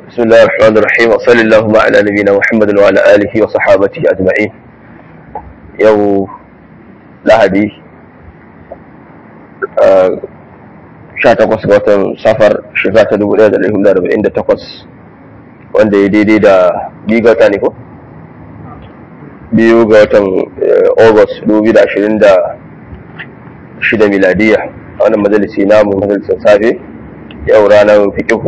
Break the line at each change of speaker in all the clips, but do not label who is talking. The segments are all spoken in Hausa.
بسم الله الرحمن الرحيم وصلى اللهم على نبينا محمد وعلى آله وصحابته أجمعين يو لهدي sha takwas ga watan safar shekara ta dubu ɗaya da ɗari da arba'in da takwas wanda ya daidai da biyu ga wata ne ko biyu ga watan august dubu da ashirin da shida miladiya a wannan majalisi namu majalisar safe yau ranar fiƙihu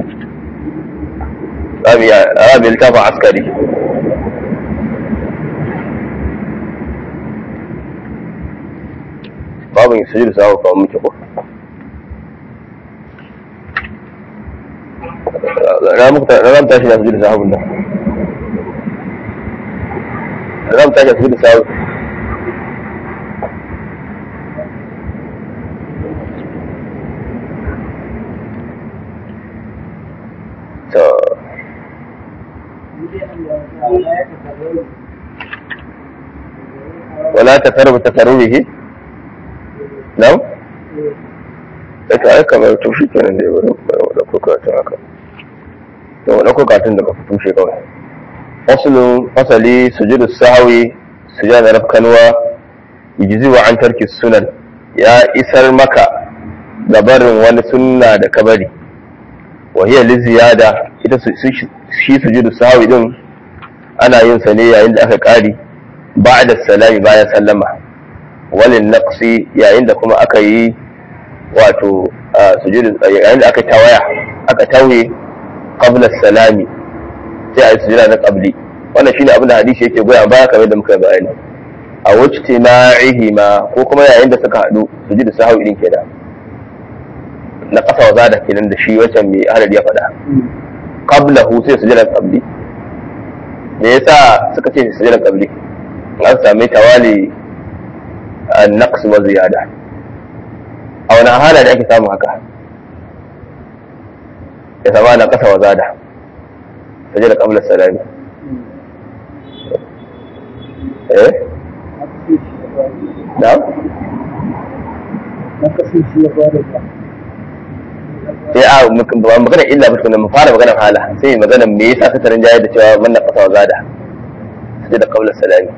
rami littafin askari babu yin sujud samu kawo muke ko ram tashi da sujud sahabun nan ram tashi da sujud sahabun to ولا تقرب تقربه نعم ita ai kamar tushe kenan da wani da kuka ta haka to wani kuka tun daga tushe kawai fasalin fasali sujudu sahwi sujada rafkanwa yujzi wa an tarki sunan ya isar maka da barin wani sunna da kabari wa hiya li ziyada ita shi sujudu sahwi din ana yin sa ne yayin da aka kari ba'da salami bayan sallama walin naqsi yayin da kuma aka yi wato sujudu yayin da aka tawaya aka tauye qabla salami sai a yi sujuda na qabli wannan shine abin da hadisi yake goya baya kamar da muka bayani a wajtima'ihi ma ko kuma yayin da suka hadu sujudu sahwi din kenan na kasa wa zada kenan da shi wancan mai hadari ya faɗa qablahu sai sujuda qabli me yasa suka ce sujuda qabli an sami tawali an-naqs wa ziyada a wani hala da ake samu haka ya sama na kasa wa zada saje da kamar salami eh na? sai a magana illa ba tukuna mu fara magana hala sai magana me yasa suka rinjaye da cewa wannan kasa wa zada saje da kamar salami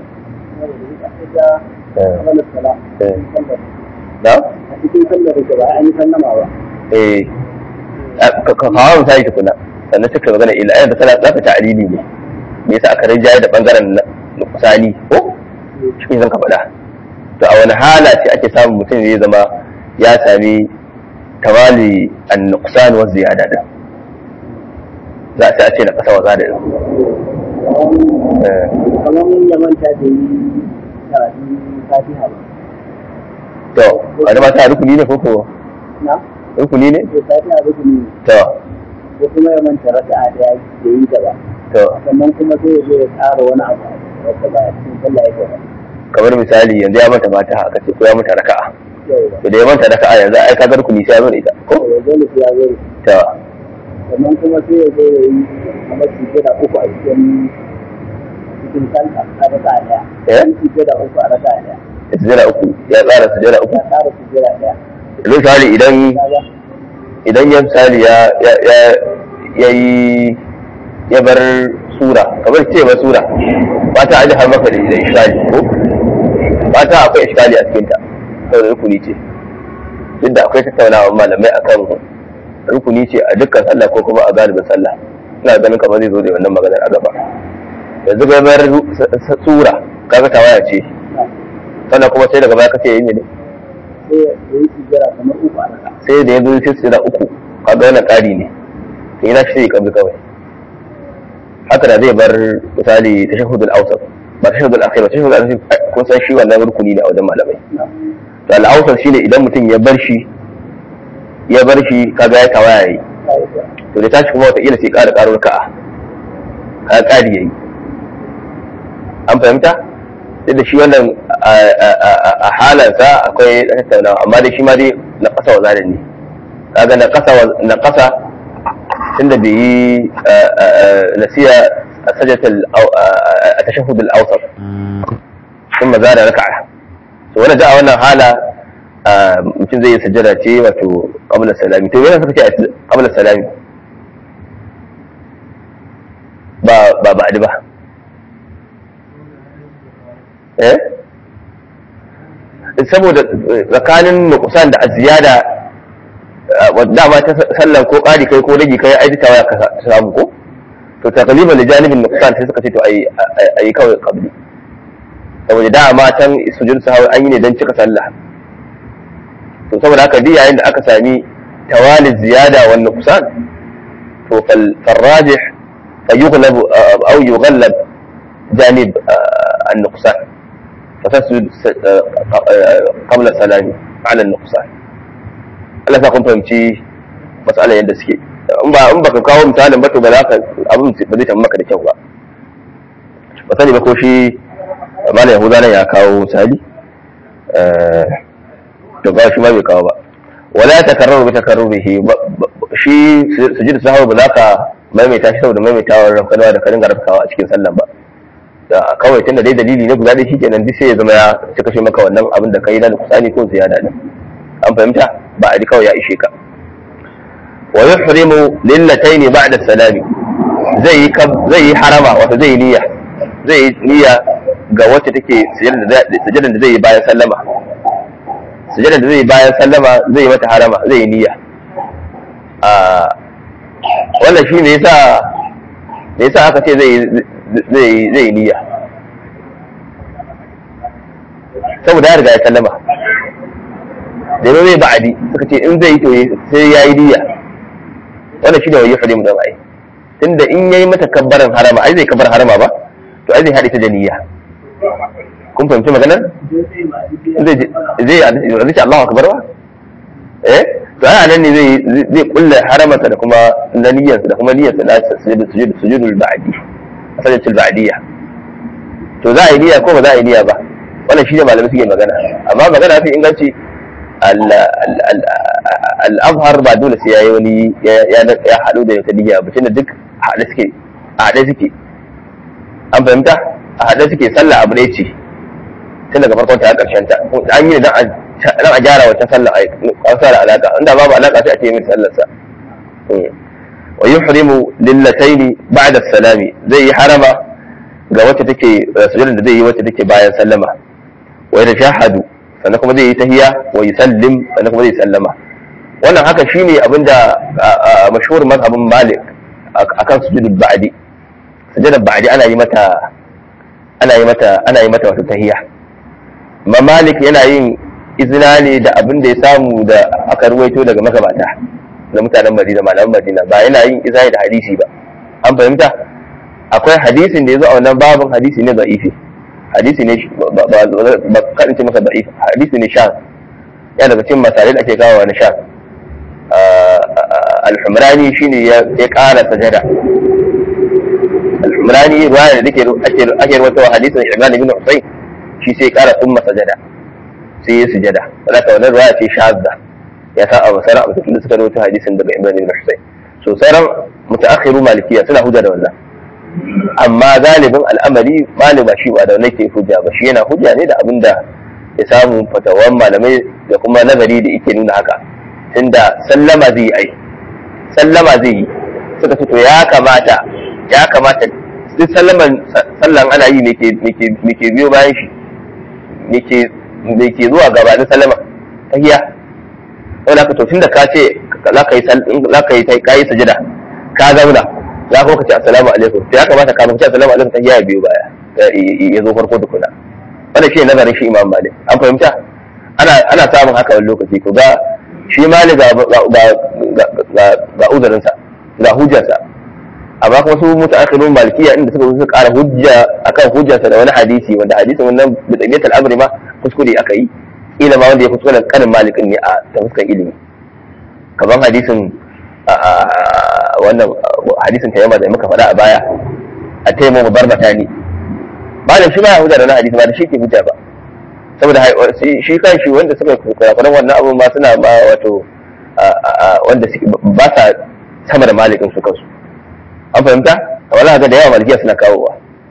na?
a cikin sallar da ba an yi sallama ba
eh ka kawo misali tukuna sannan suka magana illa ayyar da sallah zaka ta'alili ne me yasa aka rinjaye da bangaren nukusani ko shi zan ka faɗa to a wani hala ce ake samun mutum zai zama ya sami tawali an nuqsan wa ziyada din za a ce na kasa wa zada din
kamar ya manta da yi karatun fatiha ba
to wani mata rukuni ne ko ko
na
rukuni ne
ko fatiha rukuni ne
to
ko kuma ya manta raka'a daya da yi ta ba
to
sannan kuma sai ya zo ya ƙara wani abu wanda ba cikin sallah yake ba
kamar misali yanzu ya manta mata aka ce ko ya manta raka'a
yau
to da ya manta raka'a yanzu ai kaga rukuni sai ya zo da ita ko
ya zo ne sai ya zo ne
to
sannan kuma sai ya zo ya yi kamar sujjada uku a cikin cikin sallah a raka'a daya
Eh?
Yi sujjada uku a raka'a daya
sujjada uku ya tsara sujjada uku
ya ƙara sujjada daya
misali idan
kaga
idan ya misali ya ya ya ya yi ya bar sura kamar ce ba sura ba ta aji har maka da da iskali ko ba ta akwai iskali a cikin ta saboda rukuni ce duk da akwai tattaunawa malamai akan rukuni ce a dukkan sallah ko kuma a galibin sallah ina ganin kamar zai zo da wannan maganar a gaba yanzu ga bar sura kaga tawaya ce sannan kuma sai daga baya kace yin ne
sai ya yi sujjada kamar uku a raka'a
sai da ya zo sai su da uku kaga wannan ƙari ne to ina shi kabli kawai haka da zai bar misali tashahhudul awsat ba tashahhudul akhir ba tashahhudul akhir kun san shi wannan rukuni ne a wajen malamai to al awsat shine idan mutum ya bar shi ya bar shi kaga ya tawaya yayi to da tashi kuma wata ila sai ƙara ƙaro ka'a ka ƙari yayi an fahimta duk da shi wannan a halansa akwai tattaunawa amma dai shi ma dai na ƙasa wa zarin ne kaga na ƙasa na ƙasa tunda bai yi nasiya a sajatul a tashahhud al-awsat sun maza da raka'a to wannan da a wannan hala mutum zai yi sajjada ce wato qabla salami to yana suka ce qabla salami ba ba'adi ba eh saboda tsakanin nukusan da aziyada dama ta sallan ko ƙari kai ko rage kai ai tawa ka samu ko to takaliban da janibin nukusan sai suka ce to ai ai kawai qabli saboda dama can sujud sahawi an yi ne don cika sallah to saboda haka duk yayin da aka sami tawali ziyada wa nuqsan to fal rajih fa yughlab aw yughallab janib an-nuqsan fa tasjud qabla salami ala an-nuqsan Allah sa kun fahimci mas'alar yadda suke in ba in baka kawo misalin ba to ba za ka abin ba zai maka da kyau ba ba sani ba ko shi malam yahuda nan ya kawo misali to ba shi ma bai kawo ba wala takarraru bi takarrurihi shi sujud sahwa ba za ka maimaita shi saboda maimaitawar rafkanawa da karin rafkawa a cikin sallan ba da kawai tunda dai dalili ne guda ɗaya shikenan duk sai ya zama ya cika shi maka wannan abin da kai na kusani ko ziyada din an fahimta ba a kawai ya ishe ka wa yuhrimu lillatayn ba'da salami zai yi zai yi harama wato zai yi niyya zai yi niyya ga wacce take sujadar da zai yi bayan sallama sujadar da zai yi bayan sallama zai yi mata harama zai yi niyya a wannan shi ne yasa me yasa aka ce zai zai zai niyya saboda ya riga ya sallama da yau zai ba'adi suka ce in zai yi to sai ya yi niyya wannan shi ne wani fadi mu da ai tunda in yayi mata kabbaran harama ai zai kabbar harama ba to ai zai haɗe ta da niyya kun fahimci maganar zai zai zai ce Allahu akbar ba eh to ai nan ne zai zai kulla haramata da kuma na niyyarsa da kuma niyyarsa na sujud sujud sujudul ba'di sajatul ba'diyya to za a yi niyya ko ba za a yi niyya ba wannan shi ne malamai suke magana amma magana fi inganci al-azhar ba dole sai yayi wani ya haɗu da wata niyya ba tunda duk haɗe suke haɗe suke an fahimta a haɗe suke sallah abu ɗaya ce tun daga farkon ta ƙarshen ta an yi dan a gyara wata sallah a ƙasa da alaƙa inda babu alaƙa sai a ce mai sallarsa wa yuhrimu lillataini ba'da salami zai yi harama ga wacce take sujudin da zai yi wacce take bayan sallama wa yatashahadu sannan kuma zai yi tahiya wa yusallim sannan kuma zai sallama wannan haka shine abinda mashhur mazhabin malik akan sujudul ba'di sujudul ba'di ana yi mata ana yi mata ana yi mata wato tahiya amma malik yana yin izina ne da abin da ya samu da aka ruwaito daga magabata na mutanen madina malaman madina ba yana yin izina da hadisi ba an fahimta akwai hadisin da ya zo a wannan babin hadisi ne da'ifi hadisi ne ba kaɗin ce masa da'if hadisi ne shan yana daga cikin masalai da ake kawo wani shan al-humrani shine ya ƙara sajada al-humrani ruwaya da take ake rawaitowa hadisin Imran ibn Husayn shi sai ƙara umma sajada sai ya sujada wadda wannan ruwaya ce shazza ya sa abu sauran abu da suka rawaito hadisin daga Imran ibn Husayn so sauran mutaakhiru malikiya suna hujja da wannan amma galibin al'amari malama shi ba da wannan ke hujja ba shi yana hujja ne da abin da ya samu fatawan malamai da kuma nazari da yake nuna haka tunda sallama zai yi ai sallama zai yi suka ce to ya kamata ya kamata duk sallaman sallan ana yi me ke biyo bayan shi me ke zuwa gabanin sallama ta hiya wanda aka to tunda ka ce za ka yi ka yi sajida ka zauna za ka ce assalamu alaikum to ya kamata ka ce assalamu alaikum ta hiya biyo baya ya zo farko tukuna wannan shi ne nazarin shi imam malik an fahimta ana samun haka wani lokaci ko ga shi malik ga uzurinsa ga hujjarsa amma kuma su mutaakhirun malikiya inda suka suka ƙara hujja akan hujjarsa da wani hadisi wanda hadisin wannan da tabiyatul amri ma kuskure aka yi ila ma wanda ya kuskure karin malikin ne a ta fuskar ilimi kamar hadisin wannan hadisin tayyama da muka faɗa a baya a taimu barbata ne malam shi ba ya hujja da wani hadisi ba da shi ke hujja ba saboda shi kan shi wanda suka kurakuran wannan abun ma suna ma wato wanda ba sa sama da malikin su kansu an fahimta a wani haka da yawa malikiya suna kawowa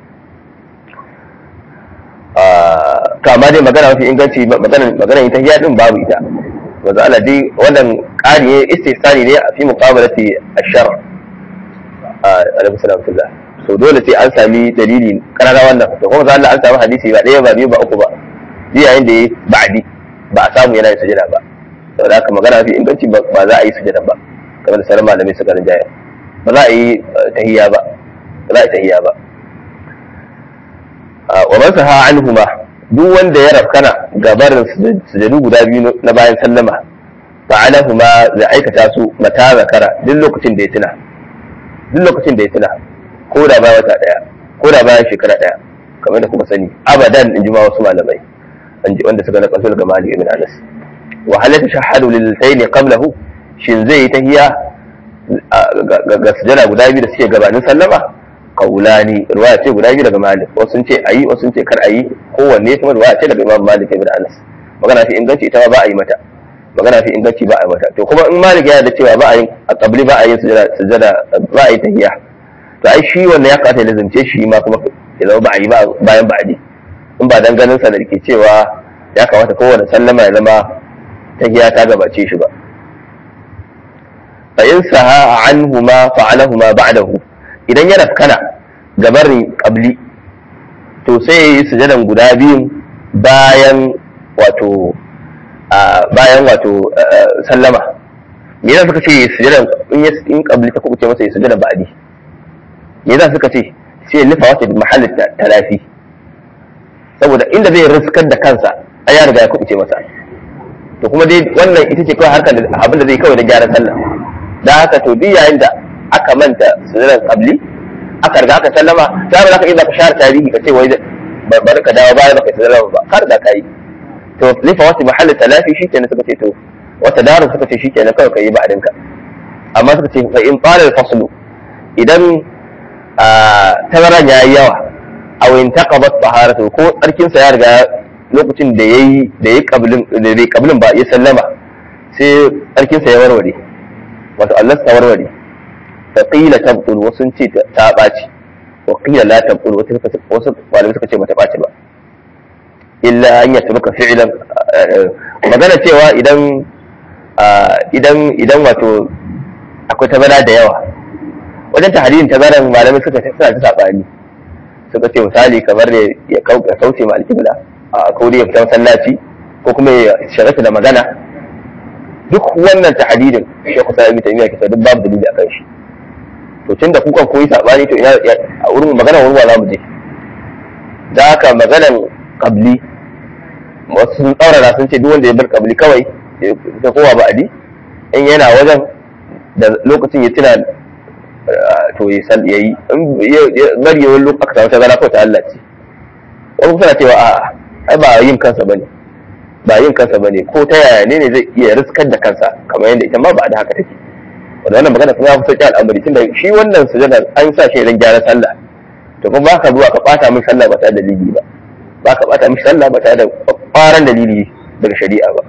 to amma dai magana mafi inganci magana ita hiya din babu ita wanzu ala dai wannan ƙari ne istisani ne a fi muqabalati ashar alaikum salam tullah so dole sai an sami dalili karara wannan to kuma za Allah an samu hadisi ba ɗaya ba biyu ba uku ba ji yayin da ya ba'di ba a samu yana yin sujada ba saboda haka magana mafi inganci ba za a yi sujada ba kamar da sauran malamai suka rinjaya ba za a yi tahiyya ba ba za a yi tahiyya ba wa man saha anhuma duk wanda ya rafkana gabarin sujadu guda biyu na bayan sallama fa'alahuma zai aikata su mata zakara duk lokacin da ya tuna duk lokacin da ya tuna ko da bayan wata daya ko da bayan shekara daya kamar da kuma sani abadan in ji ma wasu malamai wanda suka na kasul ga mali ibn anas wa hal tashahhadu lil tayn qablahu shin zai yi tahiya ga sujada guda biyu da suke gabanin sallama kaulani ruwaya ce guda biyu daga malik wasu sun ce ayi wasu sun ce kar ayi kowanne kuma ruwaya ce daga imam malik ibn anas magana fi inganci ita ba a yi mata magana fi inganci ba a yi mata to kuma in malik yana da cewa ba a yin a kabli ba a yin sujada ba a yi tahiya to ai shi wannan ya kamata ya lazimce shi ma kuma ya zama ba a yi bayan ba a ji in ba dan ganin sa da ke cewa ya kamata kowane sallama ya zama tahiya ta gabace shi ba fa in saha anhuma fa'alahuma ba'dahu idan ya rafkana gabarin kabli to sai ya yi sujadan guda biyun bayan wato bayan wato sallama me yasa suka ce sujadan in ya in kabli ta kubuce masa ya sujadan ba'di me yasa suka ce sai ya nufa wata mahallin talafi saboda inda zai riskar da kansa ai ya riga ya kubuce masa to kuma dai wannan ita ce kawai harkar abin da zai kawai da gyaran sallah da haka to duk yayin da aka manta sujudan qabli aka riga aka sallama sai ba za ka iya ka share tarihi ka ce wai bari ka dawo baya baka sallama ba ka riga ka yi to lifa wasu mahallin talafi shi kenan suka ce to wata darin suka ce shi kenan kawai ka yi ba'adinka amma suka ce fa in fara faslu idan tazaran ya yi yawa a wayin taqabat taharatu ko tsarkinsa ya riga lokacin da yayi da yayi qablin da bai qablin ba ya sallama sai tsarkinsa ya warware wato Allah ta warware faƙila tabtul wasu ce ta ɓaci wa ƙila la tabtul wasu wasu malamai suka ce bata ɓaci ba illa an yata maka fi'lan magana cewa idan idan idan wato akwai tabara da yawa wajen tahririn tabaran malamai suka suna ta sabani suka ce misali kamar da ya kauce ma alƙibla a kauri ya fita masallaci ko kuma ya shagata da magana duk wannan tahdirin shekhu sa'ib taymiya kisa duk babu dalili akan shi to tunda kukan koyi sabani to ina a wurin magana wurin wa zamu je da haka maganan qabli wasu sun tsaurara sun ce duk wanda ya bar qabli kawai ta kowa ba adi in yana wajen da lokacin ya tuna to ya san yayi in bari wani lokacin aka samu tazara ko ta Allah ce wani suna cewa a'a ai ba yin kansa bane ba yin kansa bane ko ta yaya ne ne zai iya riskar da kansa kamar yadda ita ma ba da haka take wanda wannan magana kuma ya fi sauƙi al'amari tunda shi wannan sujada an sa shi idan gyara sallah to kuma ba ka zuwa ka ɓata min sallah ba tare da dalili ba ba ka ɓata min sallah ba tare da ƙwaran dalili daga shari'a ba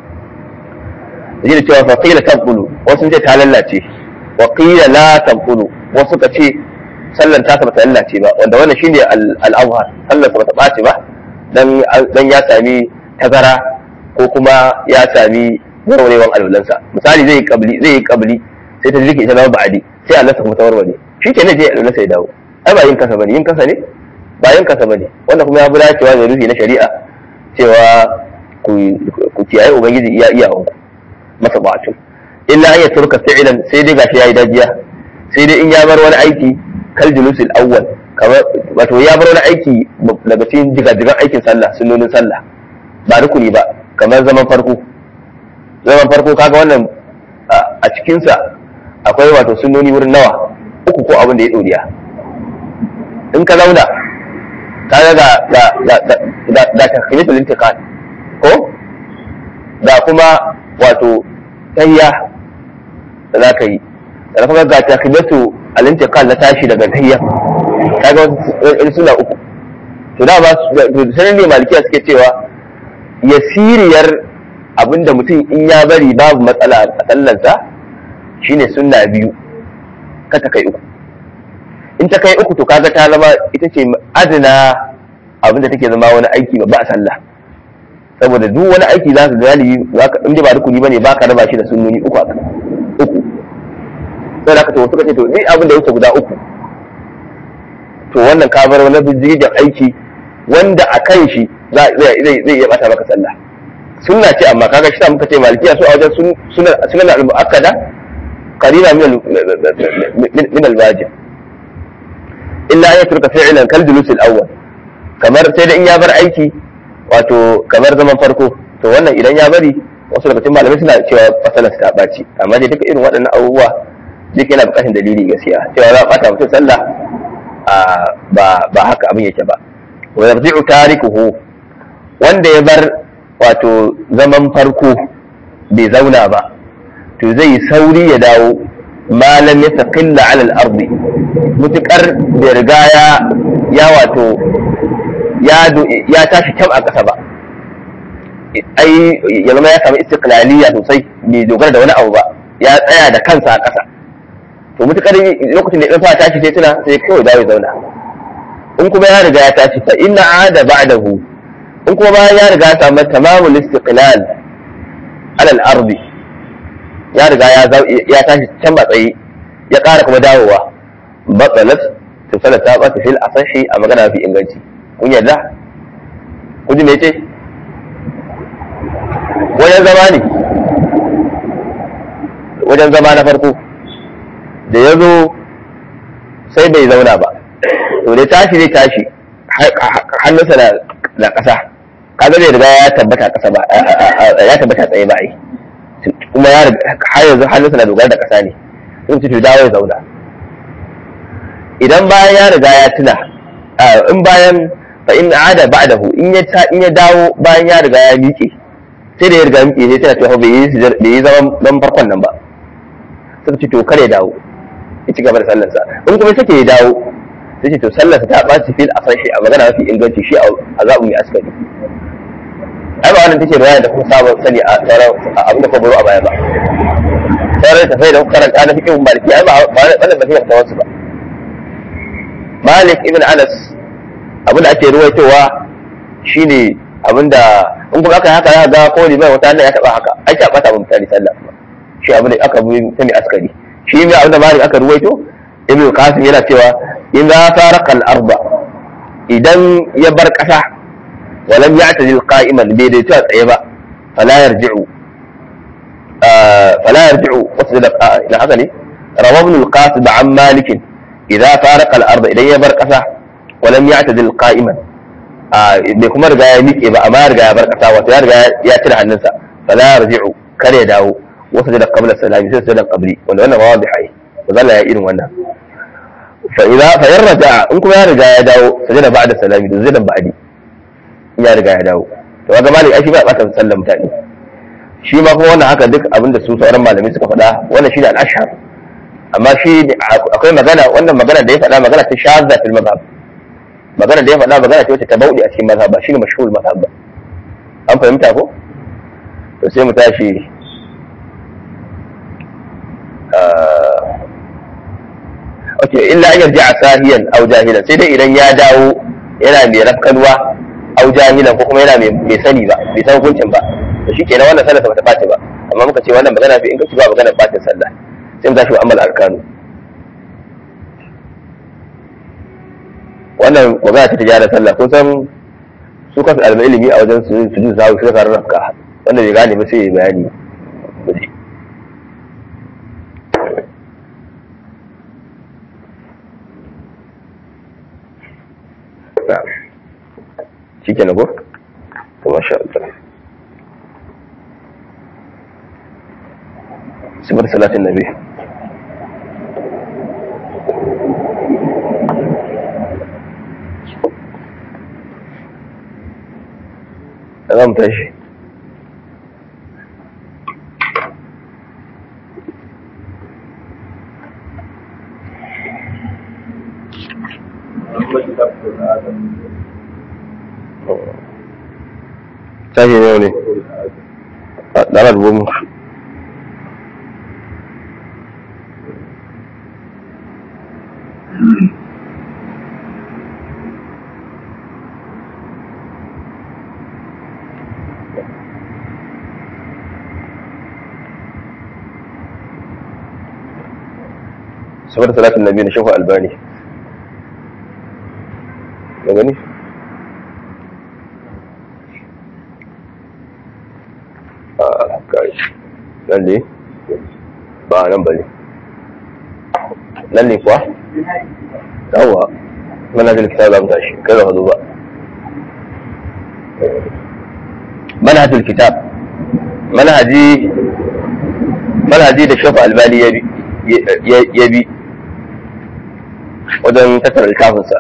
da cewa fa qila tabqulu wasu ce ta lallace wa qila la tabqulu wasu ka ce sallan ta ba ta lallace ba wanda wannan shine al-azhar sallar ba ta ɓaci ba dan dan ya sami tazara ko kuma ya sami warwarewan alwalansa misali zai yi kabli zai yi kabli sai ta rike ita zama ba'adi sai Allah ta kuma ta warware shi ke ne je alwalansa ya dawo ai ba yin kasa bane yin kasa ne ba yin kasa bane wannan kuma ya fi dacewa da rufi na shari'a cewa ku ku kiyaye ubangiji iya iyawan ku masa ba'atu illa an yaturka fi'lan sai dai gashi yayi dajiya sai dai in ya bar wani aiki kal julusil awwal kamar wato ya bar wani aiki daga cikin jigajigan aikin sallah sunnonin sallah ba rukuni ba kamar zaman farko zaman farko kaga wannan a cikinsa akwai wato sunnoni wurin nawa uku ko abin da ya ɗoriya in ka zauna kaga ga ga ga ga ga takhilatul intiqal ko ga kuma wato tayya da za ka yi da kuma ga takhilatu al-intiqal na tashi daga tayya kaga wani suna uku to da ba sanin ne malikiya suke cewa yasiriyar abinda mutum in ya bari babu matsala a sallansa shine sunna biyu ka ta kai uku in ta kai uku to kaga ta zama ita ce adana abinda take zama wani aiki ba a sallah saboda duk wani aiki za ka galibi in ba rukuni bane ba ka raba shi da sunnoni uku a uku sai da ka to suka ce to ni abin da yake guda uku to wannan ka bar wani bijigin aiki wanda a kan shi zai iya bata maka sallah sunna ce amma kaga shi muka ce malikiya su a wajen sunan sunan al-mu'akkada qarina min min al-wajib illa an yatruka fi'lan kal julus al-awwal kamar sai da in ya bar aiki wato kamar zaman farko to wannan idan ya bari wasu daga cikin malamai suna cewa fasalar ta ɓaci amma dai duka irin waɗannan abubuwa duk yana buƙatar dalili gaskiya cewa za a ɓata mutum sallah ba ba haka abin yake ba wa yarji'u tarikuhu wanda ya bar wato zaman farko bai zauna ba to zai sauri ya dawo malam ya taqilla ala al-ardi mutukar bai riga ya ya wato ya tashi kyau a ƙasa ba ai ya zama ya samu istiqlaliya sosai bai dogara da wani abu ba ya tsaya da kansa a ƙasa to mutukar lokacin da ya fara tashi sai tuna sai kawai dawo ya zauna in kuma ya riga ya tashi fa inna ada ba'dahu in kuma bayan ya riga ya samu tamamul istiqlal ala al-ardi ya riga ya tashi can ba tsaye ya ƙara kuma dawowa batsalat to salat ta ɓata fil asashi a magana fi inganci kun yarda kun ji me ce wajen zama ne wajen zama na farko da ya zo sai bai zauna ba to da tashi zai tashi hannunsa na ƙasa kaga bai riga ya tabbata ƙasa ba ya tabbata tsaye ba ai kuma ya har yanzu hannunsa na dogara da ƙasa ne in ci to dawo ya zauna idan bayan ya riga ya tuna in bayan fa in ada ba'dahu in ya in ya dawo bayan ya riga ya miƙe sai da ya riga miƙe sai tana cewa bai yi bai yi zaman dan farkon nan ba sai ce to kare dawo ya ci gaba da sallar sa in kuma sake ya dawo sai ce to sallar sa ta ɓaci fil asashi a magana mafi inganci shi a zaɓu mai askari ai ba wannan take ruwaya da kuma sabon sani a sauran abin da kuma baro a baya ba sauran tafai da kuka karanta na fikin maliki ai ba wannan ba sai ta wasu ba Malik ibn Anas abin da ake ruwaitowa shine abin da in kuma aka yi haka ya ga ko liman wata hannun ya taba haka ake a bata mutane sallah kuma shi abin da aka bi ta mai askari shi ne abin da Malik aka ruwaito Ibn Qasim yana cewa in za farqa al-arba idan ya bar kasa walam ya'tadil qa'iman bai dai ta tsaye ba fala yarji'u fala yarji'u wasu da ina haka ne rawa ibn al-Qasim an Malik idza farqa al-arba idan ya bar kasa walam ya'tadil qa'iman bai kuma riga ya miƙe ba amma riga ya bar kasa wato ya riga ya cire hannunsa fala yarji'u kar ya dawo wasu da qabla salami sai sai da qabli wanda wannan wawa bihai ba zalla ya irin wannan fa idza fa yarja in kuma ya riga ya dawo sai da ba'da salami da zai da ba'di in ya riga ya dawo to kaga malik ai shi ba bata sallan mutane shi ma kuma wannan haka duk abinda su sauran malamai suka faɗa wannan shi ne al-ashhar amma shi akwai magana wannan magana da ya faɗa magana ta shazza fil mazhab magana da ya faɗa magana ce wacce ta bauɗe a cikin mazhab ba shine mashhur mazhab ba an fahimta ko to sai mu tashi ok illa an yarji a sahiyan au jahilan sai dai idan ya dawo yana mai rafkalwa au jahilan ko kuma yana mai sani ba bai san hukuncin ba to shi kenan wannan sallah ba ta ɓaci ba amma muka ce wannan magana fi in ka ci ba magana ɓacin sallah sai mu tashi wa amal arkanu wannan magana ta tijara sallah kun san su kasu alma ilimi a wajen su su jin zawo su ka rarrafka wanda bai gane ba sai ya bayani shi ke nago? to masha Allah sifar salatin nabi za mu tashi tashi ne ne a ɗarar gomu saboda salatin nabi na shafa albani ka gani a kai nan ne ba nan ba ne nan ne kuwa yawa manhajul kitab za mu tashi kai da hadu ba manhajul kitab manhaji manhaji da shafa albani ya bi wajen tattara littafinsa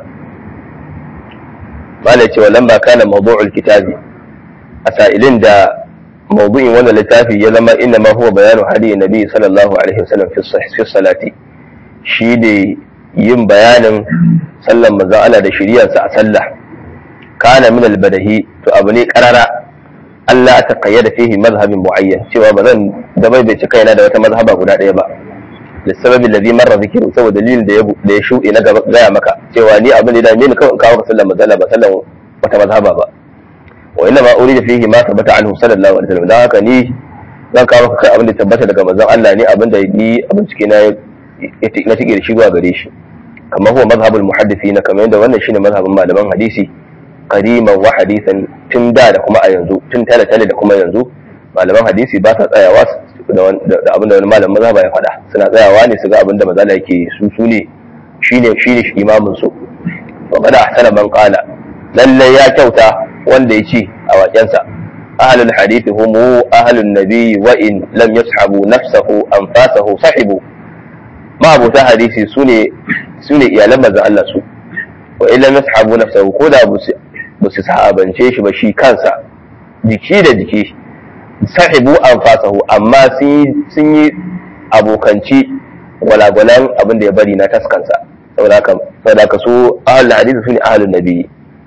ba da cewa lamba kana mawdu'ul kitabi a sa'ilin da mawdu'in wannan littafi ya zama inna ma huwa bayanu hadi nabi sallallahu alaihi wasallam fi salati shi ne yin bayanin sallan manzon Allah da shiriyarsa a sallah kana min albadahi to abu ne karara Allah ta kayyada fihi mazhabin muayyan cewa ba zan da bai bai cika yana da wata mazhaba guda ɗaya ba lissababi alladhi marra dhikru saboda dalilin da ya da ya shuɗe na gaya maka cewa ni abin da ni kawai in kawo ka sallan manzon Allah ba sallan wata mazhaba ba wa inna ma urida fihi ma tabbata anhu sallallahu alaihi wasallam dan haka ni zan kawo maka kai abin da tabbata daga manzon Allah ne abin da ni abin cike na na tike da shi zuwa gare shi kamar huwa mazhabul muhaddithin kamar yadda wannan shine mazhabin malaman hadisi qadiman wa hadithan tun da da kuma a yanzu tun tale tale da kuma yanzu malaman hadisi ba sa tsayawa da abin da wani malamin mazhaba ya faɗa suna tsayawa ne su ga abin da mazala yake su su ne shine shine imamin su wa qad ahsana man qala lalle ya kyauta wanda ya ce a waƙensa ahlul hadith hum ahlun nabi wa in lam yashabu nafsahu anfasahu sahibu ma abuta hadisi sune sune iyalan manzon Allah su wa in lam yashabu nafsahu ko da ba su sahabance shi ba shi kansa jiki da jiki sahibu anfasahu amma sun yi abokanci gwalagwalan abin da ya bari na taskansa saboda haka su ahlul hadith sune ahlun nabi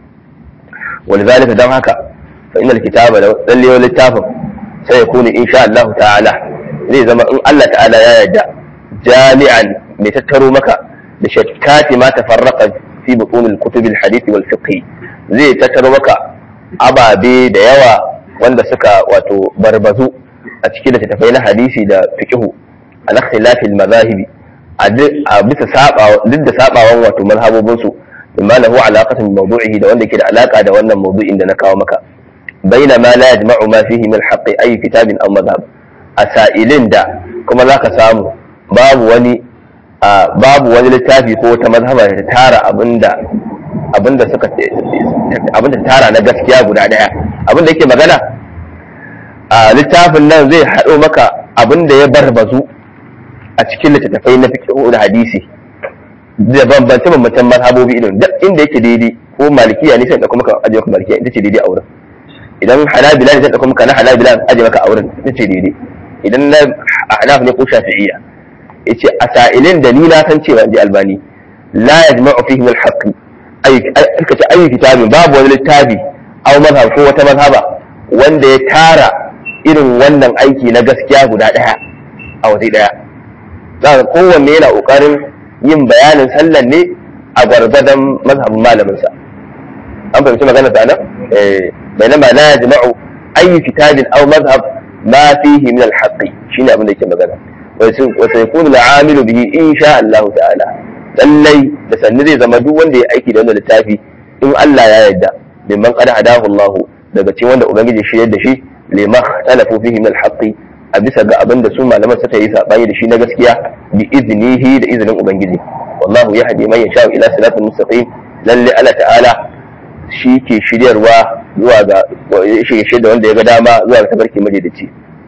ولذلك دم هكا فإن الكتاب للي للتافه سيكون إن شاء الله تعالى زي زما إن الله تعالى يا يدع جامعا لتتروا مكا لشتات ما تفرق في بطون الكتب الحديث والفقه زي تتروا مكا أبا بي ديوا wanda suka wato barbazu a cikin da tafai na hadisi da fiqhu al ikhtilafil mazahibi a bisa saba duk da sabawan wato mazhabobin su mimma lahu alaqatun bi mawdu'ihi da wanda ke da alaka da wannan mawdu'in da na kawo maka baina ma la yajma'u ma fihi min haqqi ay kitabin aw madhhab asailin da kuma zaka samu babu wani babu wani littafi ko wata mazhaba da tara abinda abinda suka abinda tara na gaskiya guda daya abinda yake magana a littafin nan zai haɗo maka abinda ya barbazu a cikin littattafai na fiqh da hadisi da bambance bambancen mazhabobi idan duk inda yake daidai ko malikiya ne sai da kuma ka aje maka malikiya ita ce daidai a wurin idan hanabila ne sai da kuma ka na hanabila aje maka a wurin ita ce daidai idan na ahnaf ne ko shafi'iyya yace a sa'ilin da ni na san cewa ji albani la yajma'u fihi min al-haqq ay ka ce ayi kitabin babu wani littafi aw mazhab ko wata mazhaba wanda ya tara irin wannan aiki na gaskiya guda daya a waje daya za kowanne yana kokarin yin bayanin sallan ne a gwargwadon mazhabin malaminsa an fahimci magana ta nan bainama la yajma'u ayi kitabin aw mazhab ma fihi min al-haqq shine abin da yake magana wa sayakunu al-amilu bihi insha Allah ta'ala lallai da sanni zai zama duk wanda ya aiki da wannan littafi in Allah ya yarda mimman qad hadahu Allah daga cikin wanda ubangiji shi yadda shi lima talafu fihi min al-haqq a bisa ga abin da su malaman suka yi sabani da shi na gaskiya bi iznihi da izinin ubangiji wallahu yahdi man yasha ila siratal mustaqim lalle Allah ta'ala shi ke shiryarwa zuwa ga shirye da wanda ya ga dama zuwa ga tabarki madaidaici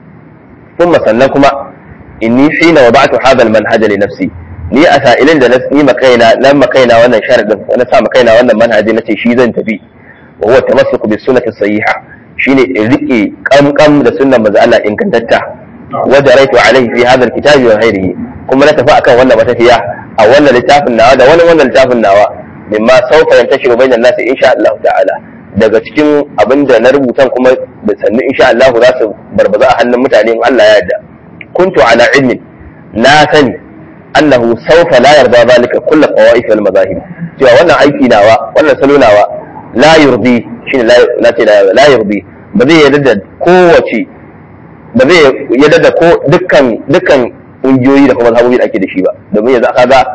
kuma sannan kuma inni hina wada'tu hadha al-manhaj li nafsi ni a sa'ilin da ni makaina nan makaina wannan sharadin na sa makaina wannan manhaji nace shi zan tafi wa huwa tamassuku bis sunnati sahiha shine in rike kamkam da sunnan manzo Allah ingantatta wa jaraitu alaihi fi hadha alkitabi wa ghairihi kuma na tafi akan wannan matafiya a wannan littafin nawa da wani wannan littafin nawa mimma sawfa yantashiru bainan nasi insha Allah ta'ala daga cikin abinda na rubutan kuma da sannu insha Allah za su barbaza a hannun mutane in Allah ya yarda kuntu ala ilmin na sani annahu sawfa la yarda zalika kullu qawaif wal madahib cewa wannan aiki nawa wannan salo nawa la yurdi shine la ce la yurdi ba zai yarda da kowace ba zai yarda da ko dukkan dukkan kungiyoyi da kuma mazhabobi da ake da shi ba domin yanzu aka ga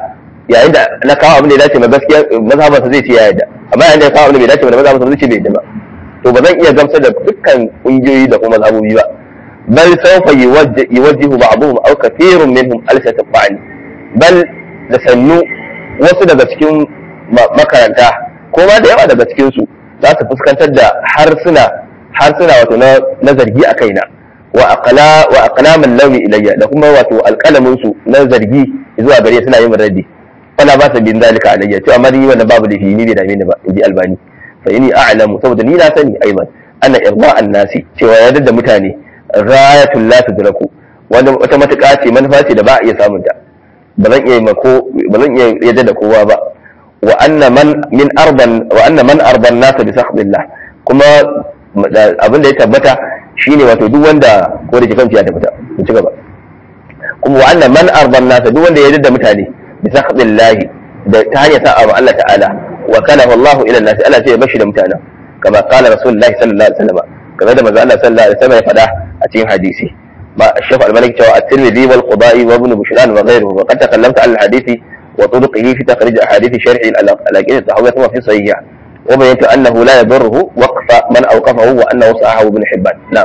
yayin da na kawo abin da ya dace ma gaskiya mazhabansa zai ce ya yadda amma yayin da ya kawo abin da bai dace ma mazhabansa zai ce bai yadda ba to ba zan iya gamsar da dukkan kungiyoyi da kuma mazhabobi ba bal sawfa yuwajjihu ba'dhum aw kathirun minhum alsata ba'ni bal da sannu wasu daga cikin makaranta ko ma da yawa daga cikin su za su fuskantar da harsuna harsuna wato na zargi a kaina wa aqla wa aqlaman lawmi ilayya da kuma wato alqalamin su na zargi zuwa gare suna yin raddi wala ba sa bin zalika alayya to amma ni wannan babu lafi ni bai dame ni ba inji albani fa inni a'lamu saboda ni na sani aiman anna irda an-nasi cewa ya da mutane rayatul la tudraku wanda wata matuƙa ce manufa ce da ba a iya samun ta ba zan iya mako ba zan iya yadda da kowa ba wa anna man min arban wa anna man arban nasa bi sakhdillah kuma abin da ya tabbata shine wato duk wanda ko da kanci ya tabbata ku ci gaba kuma wa anna man arban nasa duk wanda ya yadda mutane bi sakhdillah da ta hanyar sa'a ma Allah ta'ala wa kana wallahu ila nasi Allah sai ya bashi da mutanen kama qala rasulullahi sallallahu alaihi wasallam kamar da manzo Allah sallallahu alaihi wasallam ya faɗa a cikin hadisi ما الشيخ الملك جوا الترمذي والقضاء وابن بشران وغيره وقد تكلمت عن الحديث وطرقه في تخريج احاديث شرح الاجئه التحويه ثم في صحيحه وبينت انه لا يضره وقف من اوقفه وانه صححه ابن حبان نعم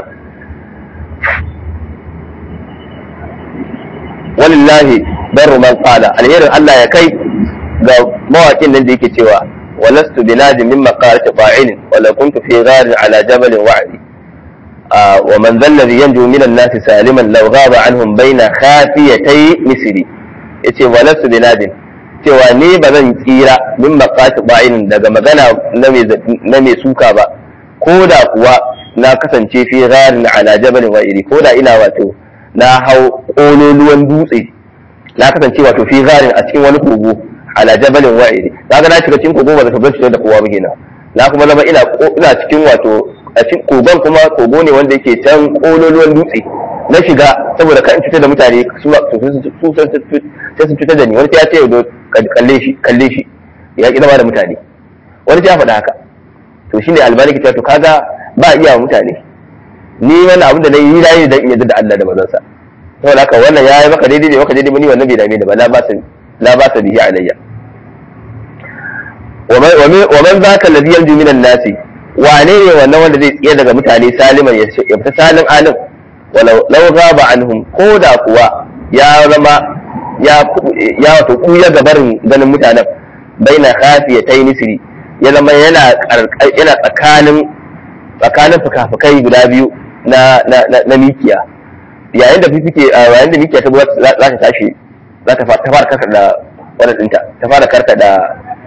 ولله بر من قال الهير الله يا كي ga mawakin nan da yake cewa walastu binadi min maqalati fa'ilin wala kuntu fi gharin ala jabalin wa'di ومن ذا الذي ينجو من الناس سالما لو غاب عنهم بين خافيتي misiri yace walasu binadin cewa ni ba zan tsira min maqati ba'in daga magana na mai suka ba ko da kuwa na kasance fi gharin ala jabalin wa'iri ko da ina wato na hau kololuwan dutse na kasance wato fi gharin a cikin wani kogo ala jabalin wa'iri kaga na shiga cikin kogo ba zaka bar da kowa ba kenan na kuma zama ina ina cikin wato a cikin kogon kuma kogo ne wanda yake can kololuwan dutse na shiga saboda kan cutar da mutane su su sai sun cutar da ni wani ya ce yau kalle shi kalle shi ya ki zama da mutane wani ya faɗa haka to shine albani ke to kaga ba iya mutane ni wannan abin da na yi na yi dan in yadda da Allah da manzansa saboda haka wannan ya yi maka daidai ne maka daidai ba ni wannan bai dame da ba la ba la ba sa bihi alayya wa man zaka alladhi yanju minan nasi wane ne wannan wanda zai tsaye daga mutane saliman ya fita salin alim walau law ghaba anhum ko da kuwa ya zama ya ya wato kuya gabarin ganin mutanen baina khafiyatai nisri ya zama yana yana tsakanin tsakanin fukafukai guda biyu na na na mikiya yayin da fifike yayin da mikiya ta za ta tashi za ta fara karkar da wannan dinta ta fara karkar da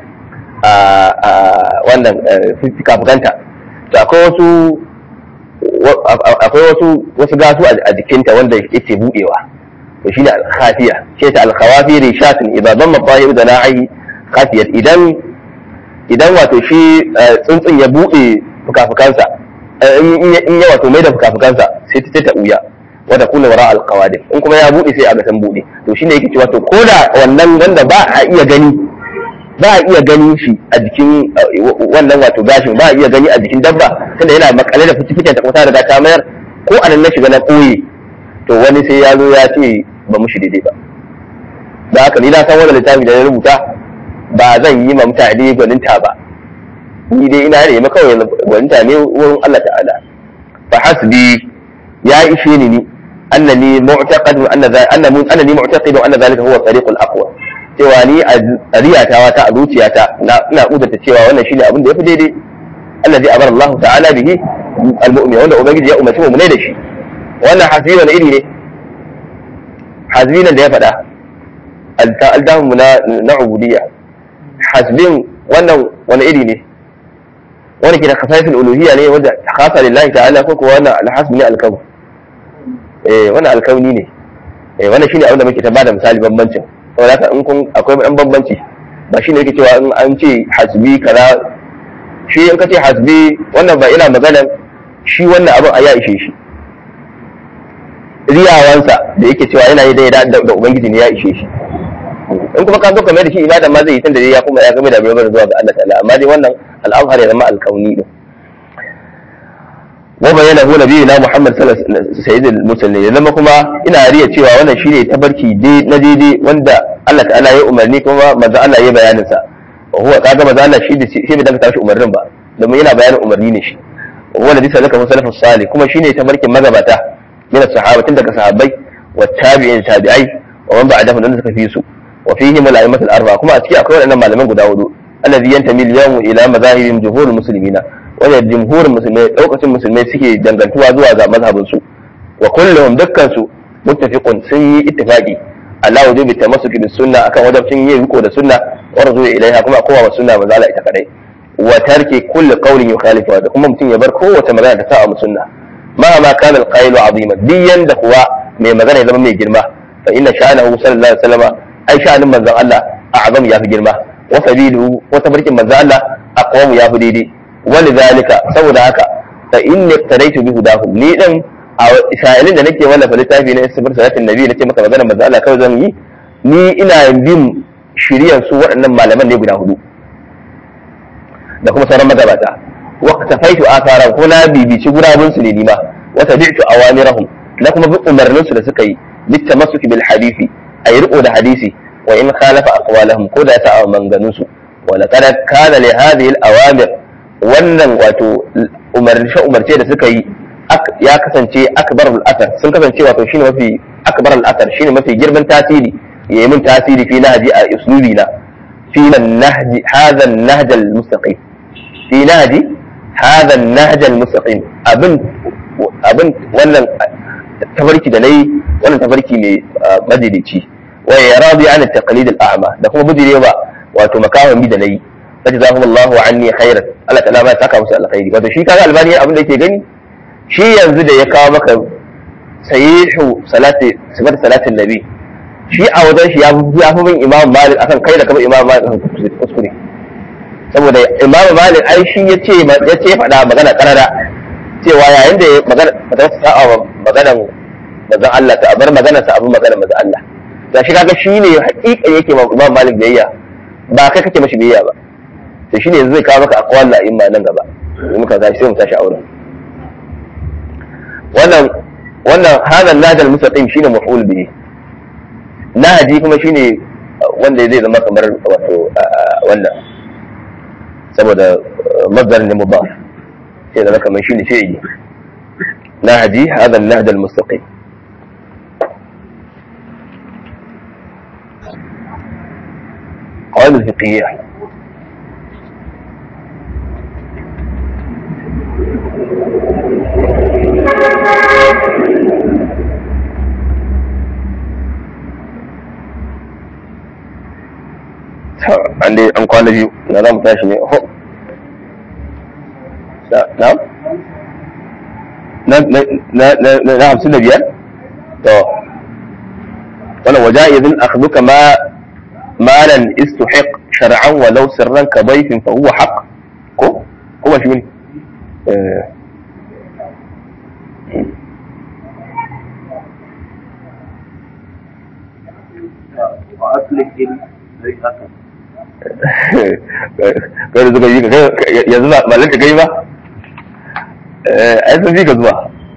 wannan fikafukanta to akwai wasu akwai wasu wasu gasu a jikinta wanda yake budewa to shine al-khafiya ce ta al-khawafi rishatun idan damma tahiru da na'i khafiyat idan idan wato shi tsuntsun ya bude fukafukansa in ya wato mai da fukafukansa sai ta ta uya wanda kuna wara al-qawadim in kuma ya bude sai a ga san bude to shine yake cewa to koda wannan wanda ba a iya gani ba a iya ganin shi a jikin wannan wato gashin ba a iya gani a jikin dabba tunda yana makale da fitifiken ta kuma ta riga ta mayar ko a nan na shiga na koye to wani sai ya zo ya ce ba mu shi daidai ba da haka ni na san wannan littafi da na rubuta ba zan yi ma mutane gwaninta ba ni dai ina ne kawai gwaninta ne wurin Allah ta'ala fa hasbi ya ishe ni ni annani mu'taqid anna annani mu'taqid anna zalika huwa tariqul aqwa cewa ni a riyatawa ta a zuciyata ina kudurta cewa wannan shine abin da yafi daidai Allah zai abar Allah ta'ala bihi al-mu'min wanda ubangiji ya umarci mu ne da shi wannan hasbi wani iri ne hasbi nan da ya faɗa aldamu na na ubudiyya hasbin wannan wani iri ne wani ke da khasaisul uluhiyya ne wanda khasa lillahi ta'ala ko kuwa wannan alhasbi ne alkawn eh wannan alkauni ne eh wannan shine abin da muke ta bada misali bambancin saboda haka in kun akwai ɗan bambanci ba shine yake cewa in an ce hasbi kaza shi in ka ce hasbi wannan ba ina maganar shi wannan abin a ya ishe shi riyawansa da yake cewa yana yi da da ubangiji ne ya ishe shi in kuma ka zo kamar da shi ibadan ma zai yi tunda ya kuma ya game da bayan zuwa ga Allah ta'ala amma dai wannan al'amhar ya zama alkauni din wa bayyana hu nabiyina Muhammad sallallahu alaihi wasallam sayyidul mursalin ya zama kuma ina riya cewa wannan shine tabarki na daidai wanda Allah ta'ala ya umarni kuma manzo Allah ya bayanin sa wa huwa kaga manzo Allah shi da shi bai daga tashi umarnin ba domin yana bayanin umarni ne shi wa huwa ladhi salaka salafus salih kuma shine tabarkin magabata min sahaba tun daga sahabbai wa tabi'in tabi'ai wa man ba'dahum da suka fi su wa fihim al-a'immatul arba'a kuma a ciki akwai waɗannan malaman guda hudu alladhi yantami al-yawm ila mazahibin jumhurul muslimina wanda jumhurin musulmai daukacin musulmai suke dangantuwa zuwa ga mazhabin su wa kulluhum dukkan su muttafiqun sun yi ittifaqi ala wujubi tamassuki bis sunna akan wajibcin yin riko da sunna wa rujuu ilaiha kuma kowa wa sunna manzo Allah ita kadai wa tarki kulli qawlin yukhalifu da kuma mutum ya bar kowace magana ta sa'a sunna ma ma kana al-qailu azima diyan da kuwa mai magana ya zama mai girma fa inna sha'anahu sallallahu alaihi wasallam ai sha'anin manzon Allah a'zam ya fi girma wa sabilu wa tabarkin manzon Allah aqwamu ya fi daidai ولذلك saboda haka fa inni iqtadaitu bi hudahum ni din a sa'ilin da nake wallafa littafi na istifar salatin nabi nace maka magana manzo Allah kawai zan yi ni ina bin shiriyan su waɗannan malaman ne guda hudu da kuma sauran magabata wa tafaitu athara ko na bibici gurabun su ne nima wa tabi'tu awamirahum na kuma bi umarnin su da suka yi bitamassuki bil hadisi ay riko da hadisi wa in khalafa aqwalahum ko da ta manganun su wa laqad kana li hadhihi al awamir wannan wato umarce umarce da suka yi ya kasance akbar al-athar sun kasance wato shine mafi akbar al-athar shine mafi girman tasiri yayi min tasiri fi nahji a uslubi na fi nahji hadha an-nahj al-mustaqim fi nahji hadha an-nahj al-mustaqim abin abin wannan tafarki da nayi wannan tafarki ne madalici wa yaradi an at-taqlid al-a'ma da kuma bujirewa wato makawan bi da nayi fajzahum Allahu anni khairan Allah ta'ala ma ya saka musu alkhairi wato shi kaga albani abin da yake gani shi yanzu da ya kawo maka sayihu salati sifat salatin nabi shi a wajen shi ya fi bin imam malik akan kai da kaba imam malik akan kuskure saboda imam malik ai shi ya ce ya ce faɗa magana karara cewa yayin da magana ta sa'a maganan manzon Allah ta bar magana sa abin magana manzon Allah da shi kaga shi ne haƙiƙa yake ma imam malik biyayya ba kai kake mashi biyayya ba to shine yanzu zai kawo maka aqwal la imma nan gaba in muka tashi sai mu tashi auren wannan wannan hada nadal mustaqim shine maf'ul bihi nahji kuma shine wanda zai zama kamar wato wannan saboda masdar ne mudaf sai zama kamar shine fi'ili nahji hada nadal mustaqim قواعد الفقهية an dai an kwana biyu na za mu tashi ne ho na na na hamsin da biyar to wannan waja'izin akhduka ma malan istuhiq shar'an walau sirran ka bayfin fa huwa haqq ko kuma shi ne kai da suka yi ka yanzu ba malar ka kai ba ai sun fi ka zuwa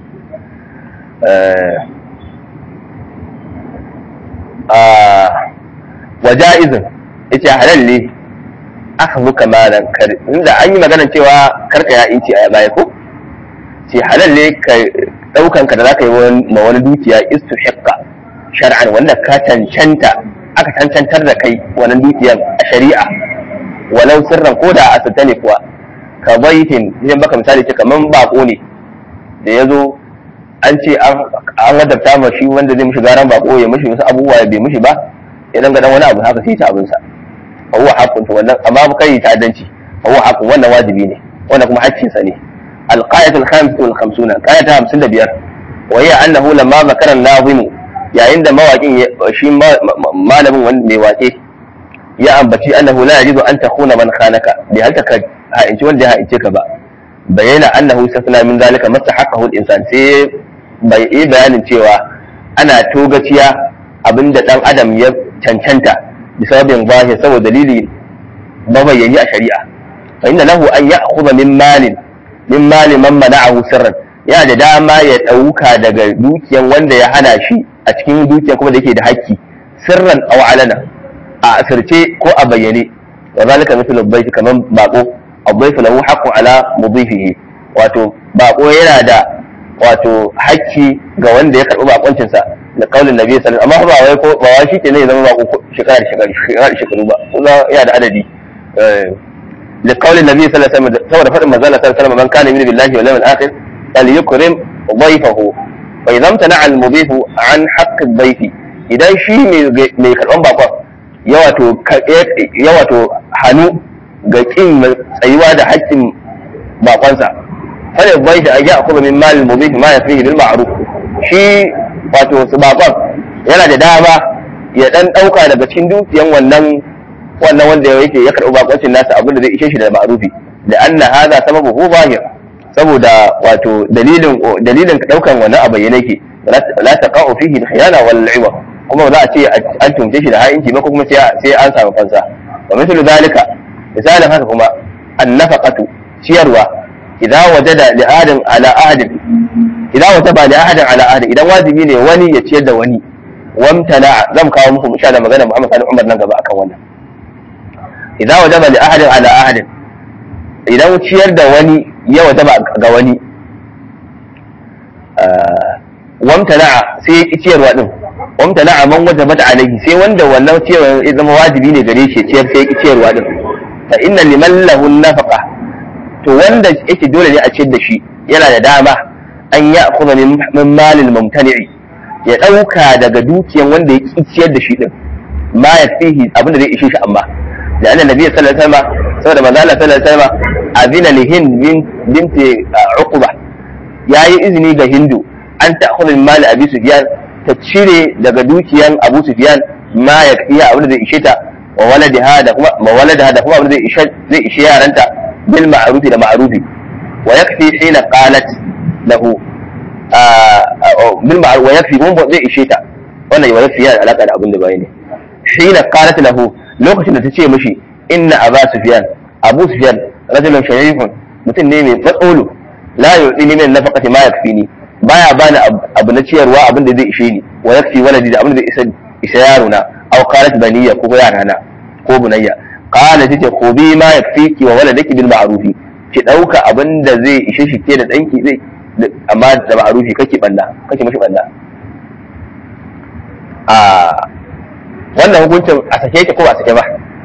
wa ja'izin yace halal ne aka muka malan kar inda an yi magana cewa karka ya inci a baya ko ce halal ne ka daukan ka da zaka yi ma wani dukiya istuhiqqa shar'an wanda ka cancanta aka cancantar da kai wannan dukiyan a shari'a walau sirran ko da asirta ne kuwa ka baitin idan baka misali ce kaman bako ne da ya zo an ce an wadabta ma shi wanda zai mishi garan bako ya mishi wasu abubuwa ya bai mishi ba ya danga dan wani abu haka sai ta abinsa fa huwa haqqun to wannan amma ba kai ta'addanci fa huwa haqqun wannan wajibi ne wannan kuma haƙƙin sa ne القاعدة الخامسة والخمسون قاعدة خمسين بيار وهي أنه لما ذكر الناظم yayin da mawaƙin shi malamin mai waƙe ya ambaci annahu la yajidu an takhuna man khanaka bi halka ka ha'inci wanda ya ha'ince ka ba bayyana annahu safna min zalika mastahaqqahu al-insan sai bai yi bayanin cewa ana togaciya abinda dan adam ya cancanta bi sababin zahir saboda dalili mabayyani a shari'a fa inna lahu an ya'khudha min malin min mali man mana'ahu sirran yana da dama ya ɗauka daga dukiyan wanda ya hana shi a cikin dukiyan kuma da yake da haƙƙi sirran aw alana a asirce ko a bayyane wa zalika mithlu bayt kaman bako abayfu lahu haqqun ala mudhifihi wato bako yana da wato hakki ga wanda ya karbi bakoncin sa da kaulin nabi sallallahu alaihi wasallam amma ba wai ko ba wai shi ke ne zama bako shekara da shekara shekara da shekaru ba kuma yana da adadi da kaulin nabi sallallahu alaihi wasallam saboda fadin manzo sallallahu alaihi wasallam man kana yu'minu billahi wal yawmil akhir falyukrim ضيفه فإذا امتنع المضيف عن حق الضيف idan shi mai karban bakon ya wato hannu ga kin tsayuwa da haƙƙin bakonsa fara bai da ajiya kuma min malin mubih ma yafihi bil ma'ruf shi wato su bakon yana da dama ya dan dauka daga cikin dukiyan wannan wannan wanda yake ya karbi bakoncin nasa abin da zai ishe shi da ma'rufi da anna hadha sababu zahir saboda wato dalilin dalilin daukan wannan a bayyane ke la taqa'u fihi al-khiyana wal 'iwa kuma za a ce an tumce shi da ha'inci ba kuma sai an samu fansa wa mithlu zalika misalin haka kuma an-nafaqatu ciyarwa idza wajada li ahadin ala ahadin idza wajaba li ahadin ala ahadin idan wajibi ne wani ya ciyar da wani wamtana zan kawo muku insha Allah magana Muhammad sallallahu Umar nan gaba akan wannan idza wajaba li ahadin ala ahadin idan ciyar da wani ya wajaba ga wani wamtana'a sai ya ki ciyarwa din wamtana'a man wajabat alayhi sai wanda wannan ciyarwa ya zama wajibi ne gare shi ciyar sai ya ki ciyarwa din fa inna liman lahu nafaqa to wanda yake dole ne a ciyar da shi yana da dama an ya kuma min malil mumtani'i ya dauka daga dukiyan wanda ya ki ciyar da shi din ma ya fihi abinda zai ishe shi amma da annabi nabi sallallahu alaihi wasallam saboda manzo Allah sallallahu alaihi wasallam azina lihin binti uqba yayi izini ga hindu an ta'khudhu min mali abi sufyan ta cire daga dukiyan abu sufyan ma ya fiya abinda zai ishe ta wa waladiha da kuma ma waladaha da kuma abinda zai ishe zai ishe yaranta bil ma'rufi da ma'rufi wa yakfi hina qalat lahu bil ma'ruf wa yakfi kuma zai ishe ta wannan wa yakfi yana alaka da abinda bai ne hina qalat lahu lokacin da ta ce mishi inna aba sufyan abu sufyan rajulun sharifun mutum ne mai matsolo la yu'tini min nafaqati ma yakfini baya bani abu na ciyarwa abin da zai ishe ni wa yakfi waladi da abin da zai isa isa yaro na aw qalat baniya ko yara na ko bunayya qala tace ko bi ma yakfiki wa waladaki bil ma'rufi ki dauka abin da zai ishe shi ke da danki zai amma da ma'rufi kake banda kake mashi banda a wannan hukuncin a sake ki ko ba sake ba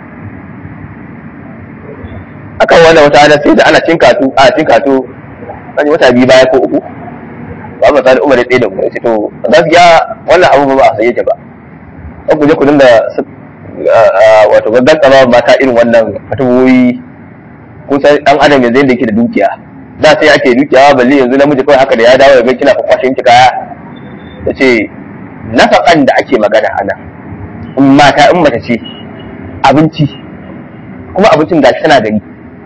akan wannan wata hada sai da ana cin katu a cin katu an wata biyu baya ko uku ba mu tsari umar ɗaya da mu sai to gaskiya wannan abu ba a saye ta ba an ku je ku dinga wato gaggan tsama mata irin wannan fatawoyi kun san dan adam yanzu yadda yake da dukiya da sai ake dukiya balle yanzu namiji kawai haka da ya dawo ya ga kina kwashin ki kaya ta ce nafaƙan da ake magana ana in mata in mace ce abinci kuma abincin gashi tana gani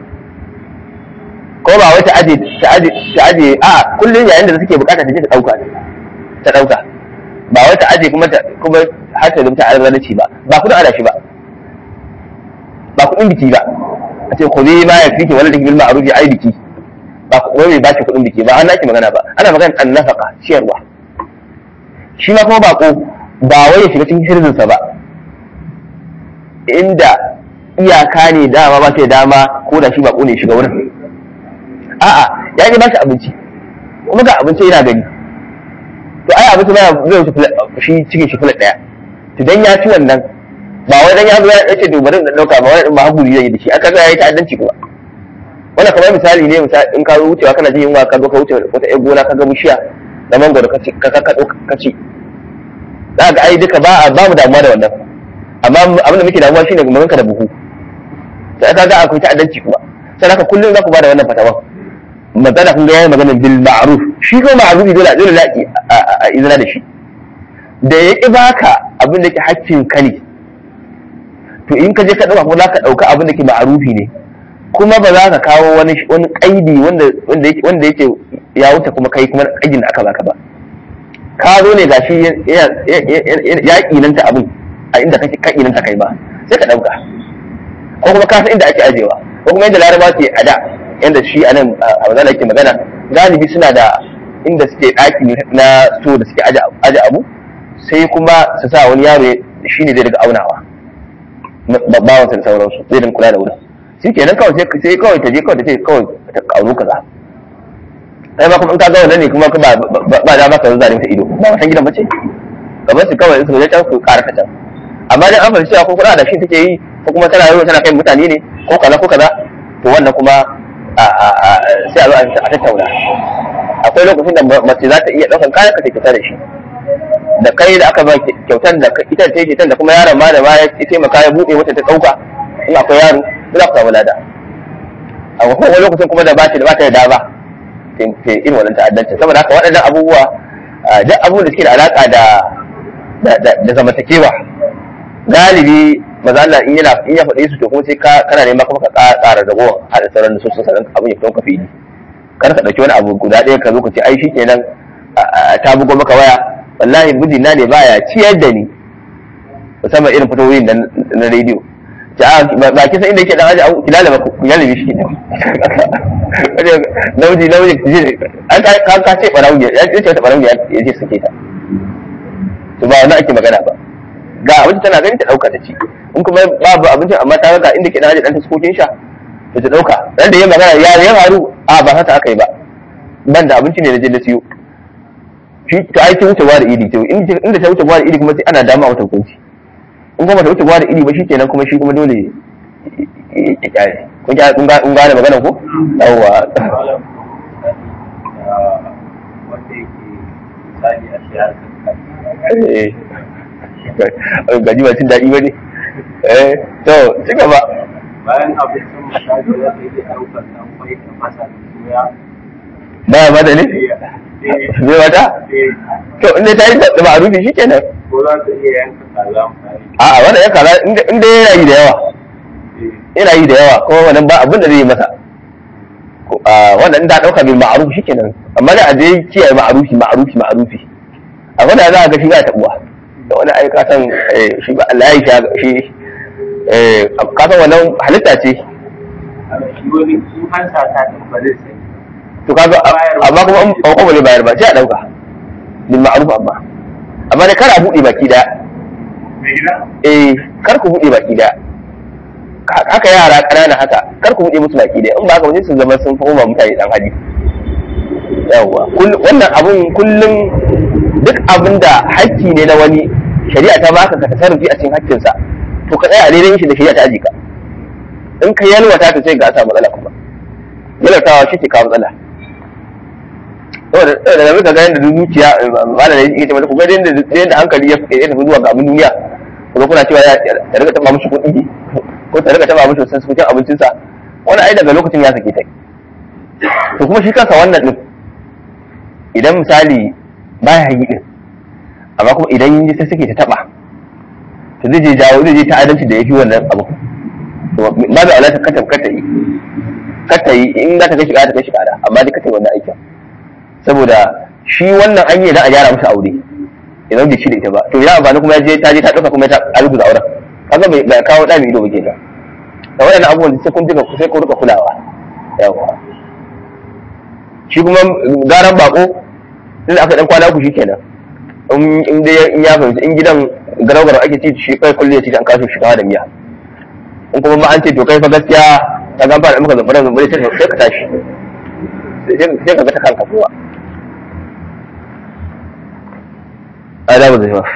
ko ba wai ta aje ta aje ta aje a kullun yayin da suke bukata ta je ta dauka ta dauka ba wai ta aje kuma ta kuma har ta rubuta arzalci ba ba kudin adashi ba ba kudin biki ba a ce ku ma ya fiki wala bil ma'ruf ai biki ba ku wai ba ki kudin biki ba an naki magana ba ana magana an nafaka ciyarwa shi ma kuma bako ba wai ya shiga cikin sirrinsa ba inda iyaka ne dama ba sai dama ko da shi bako ne shiga wurin a'a ya ji ba shi abinci kuma ga abinci yana gani to ai abinci ba zai wuce shi cikin shi fulat daya to dan ya ci wannan ba wai dan ya zo ya ce to bari na dauka ba wai ba hakuri zai yi da shi aka ga yayi ta'addanci kuma wannan kamar misali ne misali in ka wucewa kana jin yunwa ka zo ka wuce wata ƴar gona ka ga bishiya na mangoro ka ci ka ka ka ci za ga ai duka ba ba mu damuwa da wannan amma abin da muke damuwa shine mun ka da buhu sai ka ga akwai ta'addanci kuma sai haka kullum za ku bada wannan fatawa magana kun ga yayi magana bil ma'ruf shi ko ma'rufi dole dole la a izina da shi da ya ki baka abin da ke hakkin ka ne to in ka je ka dauka ko za ka dauka abin da ke ma'rufi ne kuma ba za ka kawo wani wani kaidi wanda wanda yake wanda yake ya wuce kuma kai kuma kaidin da aka baka ba ka zo ne gashi ya kinanta abin a inda kake ka kinanta kai ba sai ka dauka ko kuma ka san inda ake ajewa ko kuma yadda laraba ke a da yadda shi a nan a mazala yake magana galibi suna da inda suke ɗaki na so da suke aje abu sai kuma su sa wani yaro shi ne zai daga aunawa bawansa da sauransu zai din kula da wurin shi kenan kawai sai sai kawai ta je kawai ta ce kawai ta karu kaza sai ma kuma in ka ga wannan ne kuma ba ba da maka zare mata ido ba san gidan bace kamar su kawai su je can su ƙara ta can amma dan an fahimci cewa ko kula da shi take yi ko kuma tana yi tana kai mutane ne ko kaza ko kaza to wannan kuma sai a zo a tattauna akwai lokacin da mace za ta iya ɗaukan kayan ka ta kyauta da shi da kai da aka ba kyautar da ita ta kyautar da kuma yaron ma da ba ya taimaka ya buɗe wata ta ɗauka in akwai yaro za ku samu lada a wani lokacin kuma da ba ta da ba ta da dama ta irin wannan ta'addancin saboda haka waɗannan abubuwa duk abubuwan da suke da alaƙa da da zamantakewa galibi maza Allah in yana in ya faɗe su to kuma sai ka kana neman kuma ka ƙara ragowar hada sauran da sosan sanan abin ya fito ka fili kar ka ɗauki wani abu guda ɗaya ka zo ka ce ai shikenan ta bugo maka waya wallahi mijina ne baya ciyar da ni musamman irin fitowoyin da na rediyo ba ki san inda yake dan aji ki lalaba ku lalaba shi ne nauji nauji an ka ka ce barauni ya ce ta barauni ya ce sake ta to ba wannan ake magana ba ga abinci tana gani ta dauka ta ci in kuma babu abincin amma ta ga inda ke dan aji dan ta sukokin sha to ta dauka dan da ya magana ya ya faru a ba haka aka yi ba ban da abinci ne na je na siyo shi to ai ta wuce wa da idi to inda ta wuce wa da idi kuma sai ana dama wata hukunci in kuma ta wuce wa da idi ba shikenan kuma shi kuma dole ya kyale kun ga kun ga kun gane magana ko yawa
wanda yake misali a siyasar
eh gaji ba cin daɗi ba ne eh to ci gaba
bayan abincin misali za ka iya ɗaukar ɗan kwai da masa da soya
baya mata ne zai wata to inda ta yi da ma'arufi shi kenan
ko za ka iya yanka kaza misali
a'a wannan ya kaza inda yana yi da yawa yana yi da yawa kuma wannan ba abin da zai yi masa wannan da ɗauka bil ma'ruf shi kenan amma da a je kiyaye ma'arufi ma'arufi ma'arufi a wanda za a ga shi ba tabuwa da wani ai ka san shi ba Allah ya shi eh ka san wannan halitta ce
shi wani in an sa ta tambarin sai
to kaga amma kuma an ko ba bayar ba sai a dauka bil ma'ruf amma amma da kar a bude baki daya
mai gida
eh kar ku bude baki daya haka yara ƙanana haka kar ku bude musu baki daya in ba haka wani su zama sun fahimta mutane dan hali yawa wannan abun kullum duk abin da hakki ne na wani shari'a ta baka ka tasarrufi a cikin hakkinsa to ka tsaya a daidai shi da shari'a ta ajika in ka yalwata ta ce ga a samu matsala kuma yalwatawa shi ke kawo matsala saboda da muka ga yadda zuciya malam ne yake mata kuma yadda yadda hankali ya ya tafi zuwa ga abin duniya kuma kuna cewa ya ta rika taba mushi kuɗi ko ta rika taba mushi wasu cikin abincinsa wani ai daga lokacin ya sake ta to kuma shi kansa wannan din idan misali baya yi din amma kuma idan yi sai suke ta taba to zai je jawo zai je ta adalci da yafi wannan abu to ba da alaka kata kata yi kata yi in za ta kai shiga ta kai shiga da amma dai kata yi wannan aikin saboda shi wannan an yi da a gyara masa aure idan bai shi da ita ba to ya amfani kuma ya je ta je ta dauka kuma ta alguza auren kaga bai bai kawo da mai ido ba kenan da waɗannan abubuwan sai kun duka sai kun rika kulawa yawa shi kuma garan bako sai aka dan kwana uku shikenan in dai in ya fahimci in gidan garau-garau ake ci shi kai kulle ci an kaso shiga da miya in kuma ma an ce to kai fa gaskiya ta ga fara maka zambara zambara sai sai ka tashi sai ka ga ta kanka kowa adabu da yawa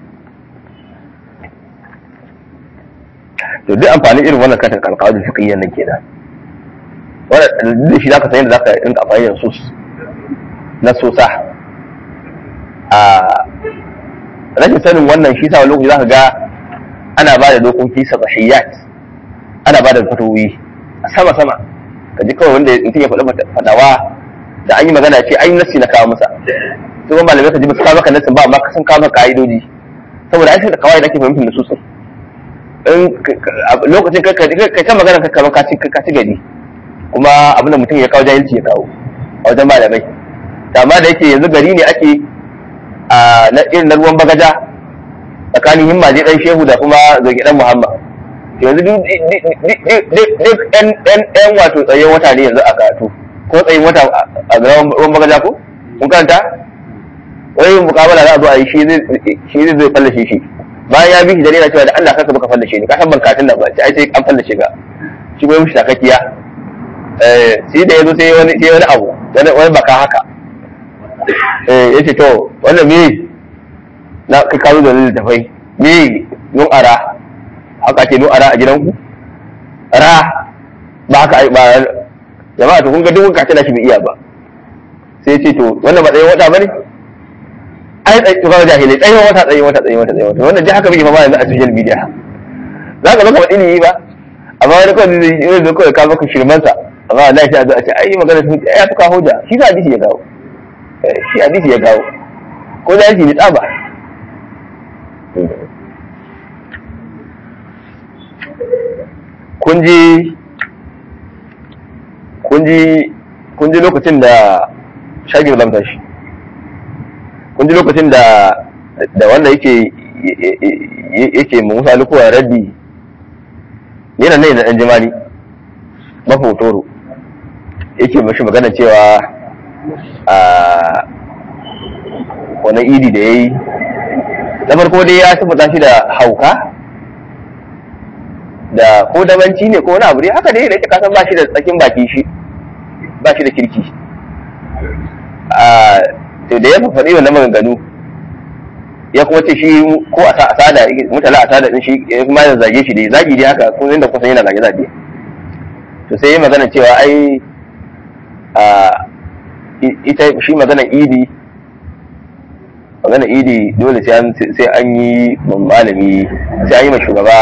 to duk amfani irin wannan katin kalkawa da fiqhiyyan nan kenan wannan da shi zaka san yadda zaka rinka amfani da sus na sosa a rashin sanin wannan shi sa lokaci za ka ga ana ba da dokoki sabahiyat ana ba da fatowi a sama sama ka ji kawai wanda mutum ya faɗi fadawa da an yi magana ce an yi nasi na kawo masa su kuma malamai ka ji ba su kawo maka nasin ba amma sun kawo maka ka'idoji saboda ai sai da kawai da ake fahimtar nasu sun in lokacin kai kai ta magana ka kamar ka ci gari kuma abin da mutum ya kawo jahilci ya kawo a wajen malamai amma da yake yanzu gari ne ake a na irin na ruwan bagaja tsakanin himma je dan shehu da kuma zoge dan muhammad yanzu duk ɗan wato tsayen wata ne yanzu a karatu ko tsayin wata a ruwan bagaja ko kun karanta wani mukabala za a zo a yi shi zai zai fallashe shi bayan ya bi shi dare yana cewa da Allah kaka baka fallashe ni ka san bankatun nan ba sai ai sai an fallashe ka shi kuma mishi takakkiya eh sai da yazo sai wani sai wani abu wani wani baka haka eh yace to wannan me na kai kawo da littafai me nun ara haka ce nun ara a gidanku ra ba haka ai ba jama'a to kun ga duk kacin shi bai iya ba sai ce to wannan ba tsayin wata bane ai tsayi to kawai jahilai tsayin wata tsayin wata tsayin wata tsayin wata wannan dai haka muke fama yanzu a social media za ka baka faɗi ne ba amma wani kawai zai yi zai kawai ka baka shirmansa amma Allah ya a ce ai magana sun ce ai ya fi kawo hujja shi sa hadisi ya kawo shi hadisi ya kawo ko da shi ne tsaba kun ji kun ji kun ji lokacin da shagir lamta shi kun ji lokacin da da wanda yake yake musa lukuwa raddi yana ne da ɗan jimali mafotoro yake mashi magana cewa a wani idi da ya yi na farko dai ya tabbata shi da hauka da ko dabanci ne ko wani abu ne haka dai da yake kasan ba shi da tsakin baki shi ba shi da kirki a to da ya faɗi wannan maganganu ya kuma ce shi ko a asada mutala asada din shi ya kuma ya zage shi dai zagi dai haka kun inda kusan yana zage zage to sai ya magana cewa ai a ita shi magana idi magana idi dole sai an sai an yi malami sai an yi ma shugaba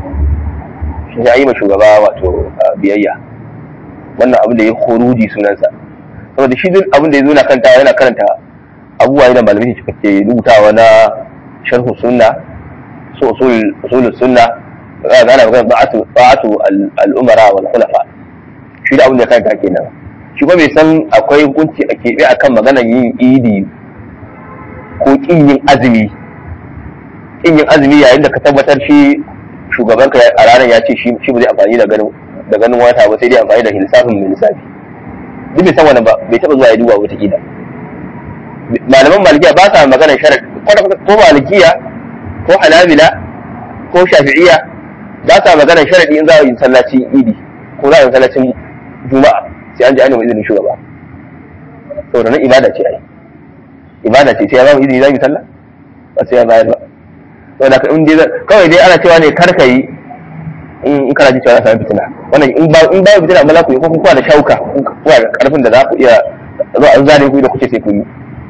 sai an yi ma shugaba wato biyayya wannan abin da ya khoruji sunansa saboda shi duk abin da ya zo na kanta yana karanta abubuwa da malamai suka ke rubutawa na sharhu sunna su usul sunna ga ana magana ba'atu ba'atu al-umara wal khulafa shi da abin da kanta kenan shi ba bai san akwai hukunci a keɓe akan maganar yin idi ko kin yin azumi kin yin azumi yayin da ka tabbatar shi shugabanka a ranar ya ce shi ba zai amfani da ganin da ganin wata ba sai dai amfani da lissafin mai lissafi duk bai san wannan ba bai taɓa zuwa ya duba wata kila malaman malikiya ba sa magana sharar ko malikiya ko hanabila ko shafi'iya ba sa magana sharadi in za a yi sallaci idi ko za a yi sallacin juma'a sai an ji an yi izinin shugaba saboda nan ibada ce ai ibada ce sai ya ba mu izini za mu yi sallah ba sai ya bayar ba saboda ka in dai kawai dai ana cewa ne kar ka yi in kana ji cewa za samu fitina wannan in ba in ba fitina ba za ku yi ko kun kuwa da shauka kuwa da karfin da za ku iya zuwa an zane ku da kuke sai ku yi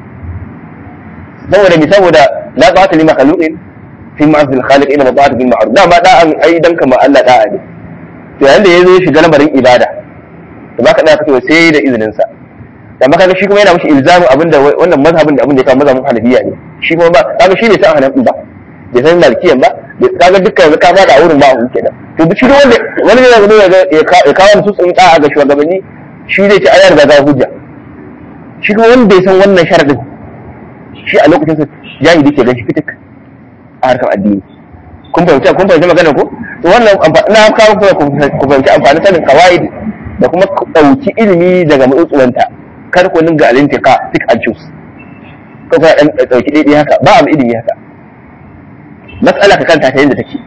saboda mi saboda la ta'ata li makhluqin fi ma'zil khaliq ila ta'ata bil ma'ruf da ma da an ai dan kama Allah da'a ne to yayin da yazo shiga lamarin ibada to baka da kace sai da izinin sa da maka shi kuma yana mishi ilzamin abinda wannan mazhabin da abinda ya kawo mazhabin hanafiya ne shi kuma ba kaga shi ne san hanafi ba bai san malikiyan ba kaga dukkan ka ba da wurin ba hu kenan to duk shi wanda wani ne ya ya kawo su tsun da'a ga shugabanni shi zai ci ayar ga hujja shi kuma wanda bai san wannan sharadin shi a lokacin sa jahili ke gashi fitik a harkar addini kun fahimci kun fahimci magana ko to wannan na kawo kuma ku fahimci amfanin sanin kawaid da kuma dauki ilimi daga matsutsuwanta kar ku dinga alintika pick and choose ko ka dan dauki daidai haka ba abu ilimi haka matsala ka kanta ta yadda take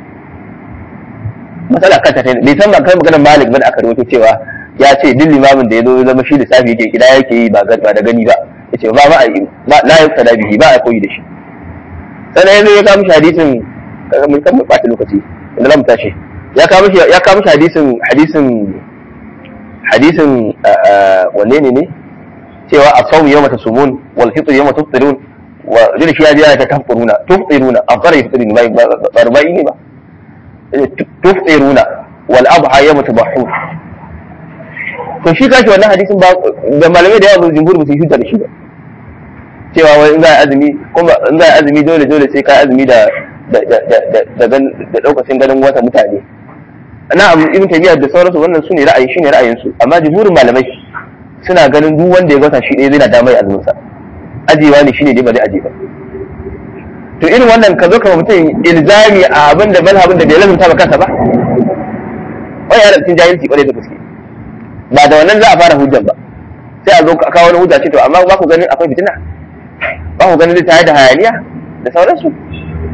matsala kanta ta yadda bai san ba kai maganar malik ba da aka rawaito cewa ya ce duk limamin da ya zo zama shi lissafi yake kida yake yi ba da gani ba yace ba ba a yi ba la ya tsada bihi ba a koyi da shi sannan yanzu ya kawo mishi hadisin kaga mun kan mu bata lokaci inda zamu tashi ya kawo mishi ya kawo mishi hadisin hadisin hadisin wanne ne ne cewa as-sawm yawma tasumun wal fitr yawma tufṭirun wa dole shi ya ji ta tafṭiruna tufṭiruna afṭara yufṭirun ba barbai ne ba tufṭiruna wal adha yawma tadhahhun to shi kashi wannan hadisin ba da malamai da yawa jumhur ba su hujja da shi ba cewa wai in za a azumi kuma in za a azumi dole dole sai ka azumi da da da da da da daukacin ganin wata mutane na abu ibn taymiya da sauransu wannan sune ra'ayi shine ra'ayin su amma jumhurin malamai suna ganin duk wanda ya gasa shi ɗaya zai na damar azumin sa ajewa ne shine dai ba zai aje ba to irin wannan ka zo ka mutum ilzami a abin da malhabin da bai lazumta ba kansa ba wani yana cikin jahilci kwarai da gaske ba da wannan za a fara hujjan ba sai a zo ka kawo wani hujja ce to amma ba ku ganin akwai fitina ba ku ganin zai tare da hayaniya da sauransu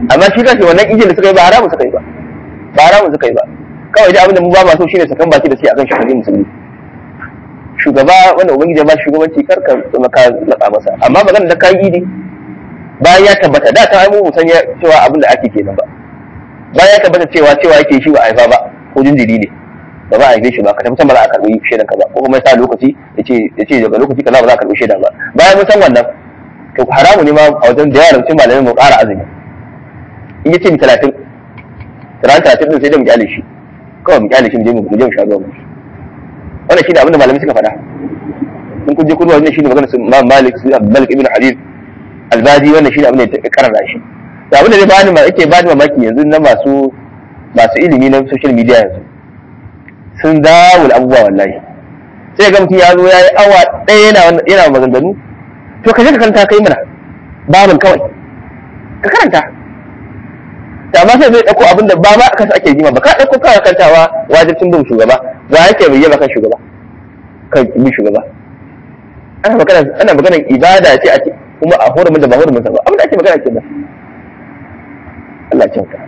amma shi kashi wannan ijin da suka yi ba haramun suka yi ba ba haramun suka yi ba kawai dai abin da mu ba ma so shine sakan baki da suke akan shugaban musulmi shugaba wanda ubangiji ya ba shi shugabanci kar ka maka matsa masa amma magana da kai idi bayan ya tabbata da ta mu san cewa abin da ake kenan ba bayan ya tabbata cewa cewa yake shi ba a haifa ba ko jinjiri ne ba ba a haife shi ba ka tafi ba za a karbi shaidan ka ba ko kuma ya sa lokaci ya ce daga lokaci kaza ba za a karbi shaidan ba bayan mun san wannan to haramu ne ma a wajen da yaran cin malamai mu ƙara azumi in ya ce mi talatin ran talatin din sai da mu kyale shi kawai mu kyale shi mu je mu je mu sha ruwan mu wannan shi ne abin da malamai suka faɗa in kun je kun wannan shi ne magana su Imam Malik su Malik ibn Habib Albadi wannan shi ne abin da ya karara shi to abin da zai bani ma yake bani mamaki yanzu na masu masu ilimi na social media yanzu sun dawo abubuwa wallahi sai ga mutum ya zo ya yi awa ɗaya yana yana maganganu to ka je ka karanta kai mana babin kawai ka karanta da ma sai zai ɗauko abin da ba ma aka ake jima ba ka ɗauko kawai kantawa wajibcin bin shugaba wa yake bai yaba kan shugaba kan bin shugaba ana magana ana magana ibada ce a ce kuma a hurumin da ba hurumin sa ba abin da ake magana kenan Allah ya kyauta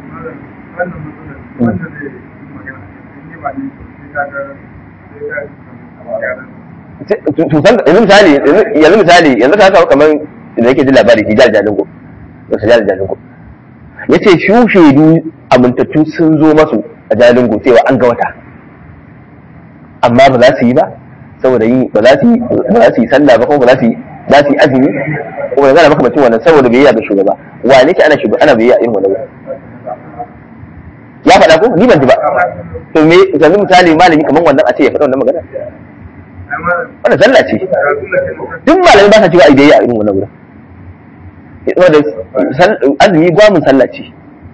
yanzu misali yanzu misali yanzu ka kawo kamar da yake ji labari hijal jalingo da su jal jalingo ya ce shu shaidu amintattu sun zo masu a jalingo cewa an ga wata amma ba za su yi ba saboda yi ba za su yi ba za su yi sallah ba kuma ba za su yi za su yi azumi kuma yanzu ana makamacin wannan saboda biyayya ga shugaba wane ce ana shugaba ana biyayya irin wannan ya faɗa ko ni ban ji ba to me yanzu misali malami kamar wannan a ce ya faɗa wannan magana wannan sallah ce duk malami ba sa cewa biyayya a irin wannan gurin saboda azumi gwamin sallah ce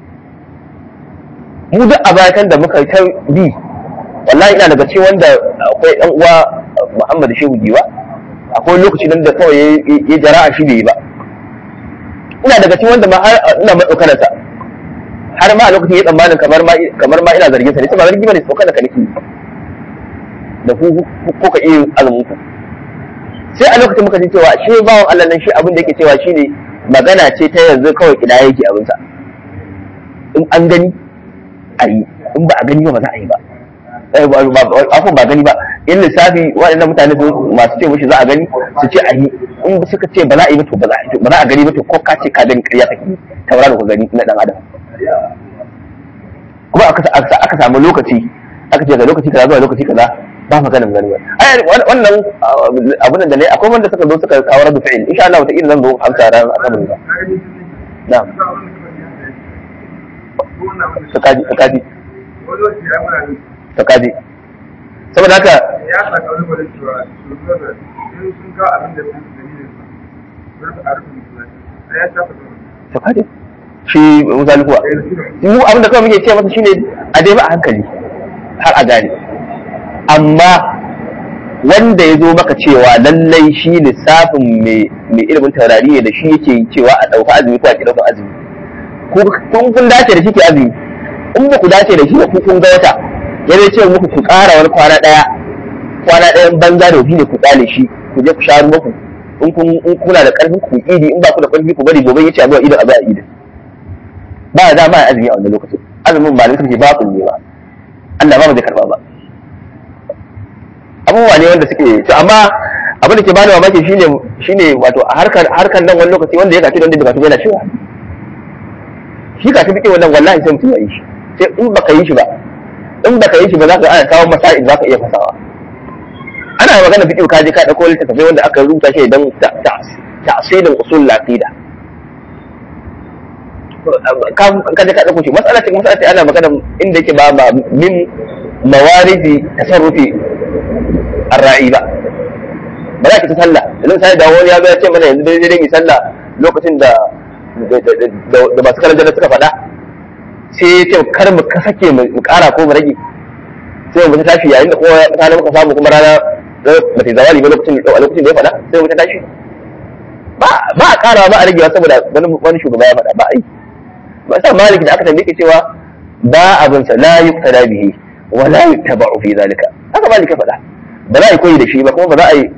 mu duk a bayan da muka ta bi wallahi ina daga cikin wanda akwai ɗan uwa Muhammad Shehu Giwa akwai lokaci nan da kawai ya jara a shi bai yi ba ina daga cikin wanda ma har ina matsaukanarsa har ma a lokacin ya tsammanin kamar ma kamar ma ina zargin sa ne ba zargi bane tsokan ka nake da ku ko ka iya azumin ku sai a lokacin muka ji cewa shi bawan Allah nan shi abin da yake cewa shine magana ce ta yanzu kawai kida yake abin sa in an gani a yi in ba a gani ba ba za a yi ba afon ba gani ba in lissafi waɗannan mutane masu ce mushi za a gani su ce a yi in suka ce ba za a yi ba to ba za a gani ba to ko ka ce ka gani ƙarya kake tauraro ka gani na dan adam kuma aka samu lokaci aka ce ga lokaci kaza zuwa lokaci kaza ba maganin gani ba ai wannan abun da ne akwai wanda suka zo suka kawo rabu fi'il insha Allah wata zan zo amsa ran asabar ba na'am sakaji sakaji sakaji saboda haka
ya sa kalubalen cewa shugaban sun kawo abin da sun dalilin sa a rufe musulunci sai ya shafa
sakaji shi misali kuwa mu abin da kawai muke ce masa shine a dai ba a hankali har a gane amma wanda ya zo maka cewa lallai shi lissafin mai ilimin taurari ne da shi yake cewa a ɗauka azumi ko a ki ɗauka azumi kun kun dace da shi ke azumi in ba ku dace da shi ba ku kun ga wata ya zai ce muku ku ƙara wani kwana ɗaya kwana ɗayan banza da ne ku tsale shi ku je ku sha ruwa in kuna da ƙarfin ku idi in ba ku da ƙarfi ku bari gobe ya ce a zuwa idan a zuwa idan ba da ma azumi a wannan lokacin azumin ba lokacin ba ku ne ba Allah ba zai karba ba abubuwa ne wanda suke to amma abin da ke bani mamaki shine shine wato a harkar harkar nan wani lokaci wanda ya kaci wanda bai kaci yana cewa shi kaci bike wannan wallahi sai mutum ya yi shi sai in baka yi shi ba in baka yi shi ba za ka ana kawo masail za ka iya fasawa ana magana fiqh ka je ka dauko littattafai wanda aka rubuta shi dan ta'silin usul al-aqida ka je ka ɗauko shi matsala ce matsala ce ana magana inda yake ba ba min mawaridi tasarrufi arra'i ba ba za ki ta sallah yanzu sai da wani ya zo ya ce mana yanzu dai dai mi sallah lokacin da da masu karanta da suka faɗa sai ya ce kar mu ka sake mu ƙara ko mu rage sai mu ta tashi yayin da kowa rana muka samu kuma rana ba ta zawali ba lokacin a lokacin da ya faɗa sai mu ta tashi ba a ƙara ba a ragewa saboda wani shugaba ya faɗa ba a yi ba sa malik da aka tambaye cewa ba abin sa la yuqtada bihi wa la yuttaba'u fi zalika haka malik ya faɗa ba za a yi koyi da shi ba kuma ba za a yi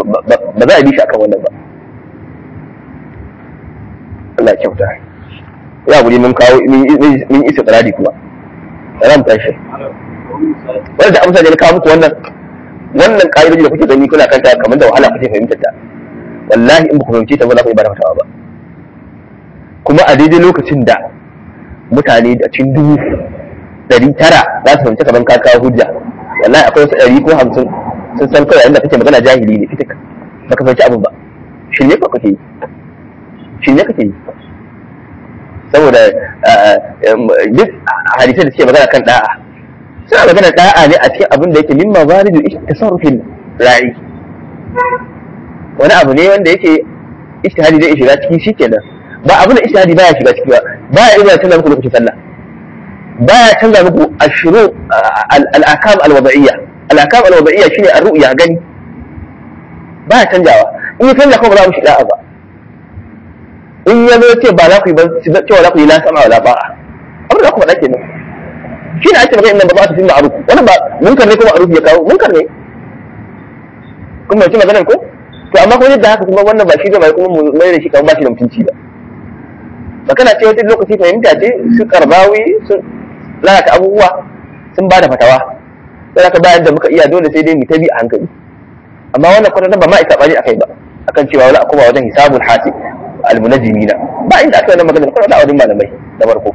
ba za a bi shi akan wannan ba Allah ya kyauta ya guri mun kawo mun isa tsirari kuma ran tashi wanda da amsa ne na kawo muku wannan wannan ka'idoji da kuke gani kuna kanta kamar da wahala kuke fahimtar ta wallahi in ba ku fahimce ta ba za ku yi ba da fatawa ba kuma a daidai lokacin da mutane da cin dubu ɗari tara za su fahimci kamar ka kawo hujja wallahi akwai wasu ɗari ko hamsin sun san kawai inda kake magana jahili ne fitik ba ka fahimci abin ba shirye ka kake yi shirye kake yi saboda duk hadisai da suke magana kan da'a suna magana da'a ne a cikin abin da yake min mawaridu tasarrufin ra'i wani abu ne wanda yake ijtihadi zai shiga ciki shikenan ba abin da ijtihadi baya shiga ciki ba baya iya canza muku lokacin sallah baya canza muku ashru al-akam al-wada'iyya al-akam al-wada'iyya shine ar-ru'ya gani baya canjawa in ya canza kuma ba za mu shiga ba in ya zo ce ba za ku yi ba cewa za ku yi la sama wala ba'a abin da ku faɗa kenan shi ne ake magana inda ba za su fi ma'aruf wannan ba munkar ne kuma ma'aruf ya kawo munkar ne kuma ci maganar ko to amma kuma yadda haka kuma wannan ba shi zai mai kuma mu mai da shi kamar ba shi da mutunci ba magana ce wata lokaci fahimta ce su karbawi su lalata abubuwa sun ba da fatawa sai aka bayan da muka iya dole sai dai mu tabi a hankali amma wannan kwata ba ma isa bani akai ba akan cewa wala kuma wajen hisabul hasib almunajjimina ba inda aka yi wannan magana kwata a wajen malamai da farko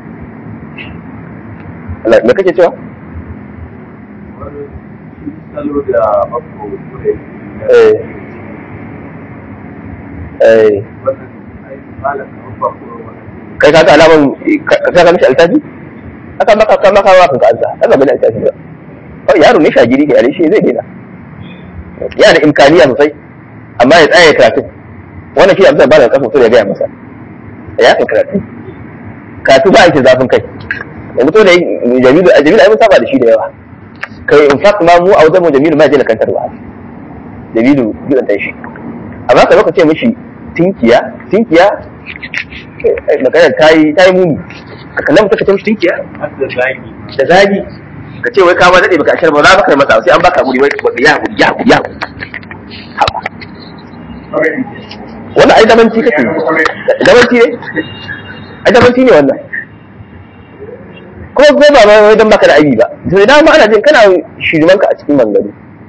me kake cewa
salo da mako kure
eh eh
wannan ai malam kamar ba ko
kai ka ga alaman ka ka mishi altafi aka maka ka maka wa kanka alta aka bani altafi ba kawai yaro ne shagiri ke yare shi zai daina yana da imkaniya sosai amma ya tsaya karatu wannan shi amsa ba da kafa sosai ya gaya masa ya kan karatu karatu ba yake zafin kai yanzu to da jamilu a jamilu ai mun saba da shi da yawa kai in fact ma mu a wajen mu jamilu ma je na kantarwa jamilu gidan shi amma ka zo ka ce mishi tinkiya tinkiya magana ta yi ta yi muni ka kallon mutum ka ce mishi tinkiya
har da zagi
da zagi ka ce wai ka ma daɗe baka ashar ba za ka masa sai an baka guri wai baka ya guri ya guri ya guri haba wannan ai damanci kake yi damanci ne ai damanci ne wannan ko ko ba ma wai dan baka da aibi ba to idan ma ana jin kana shirmanka a cikin mangaro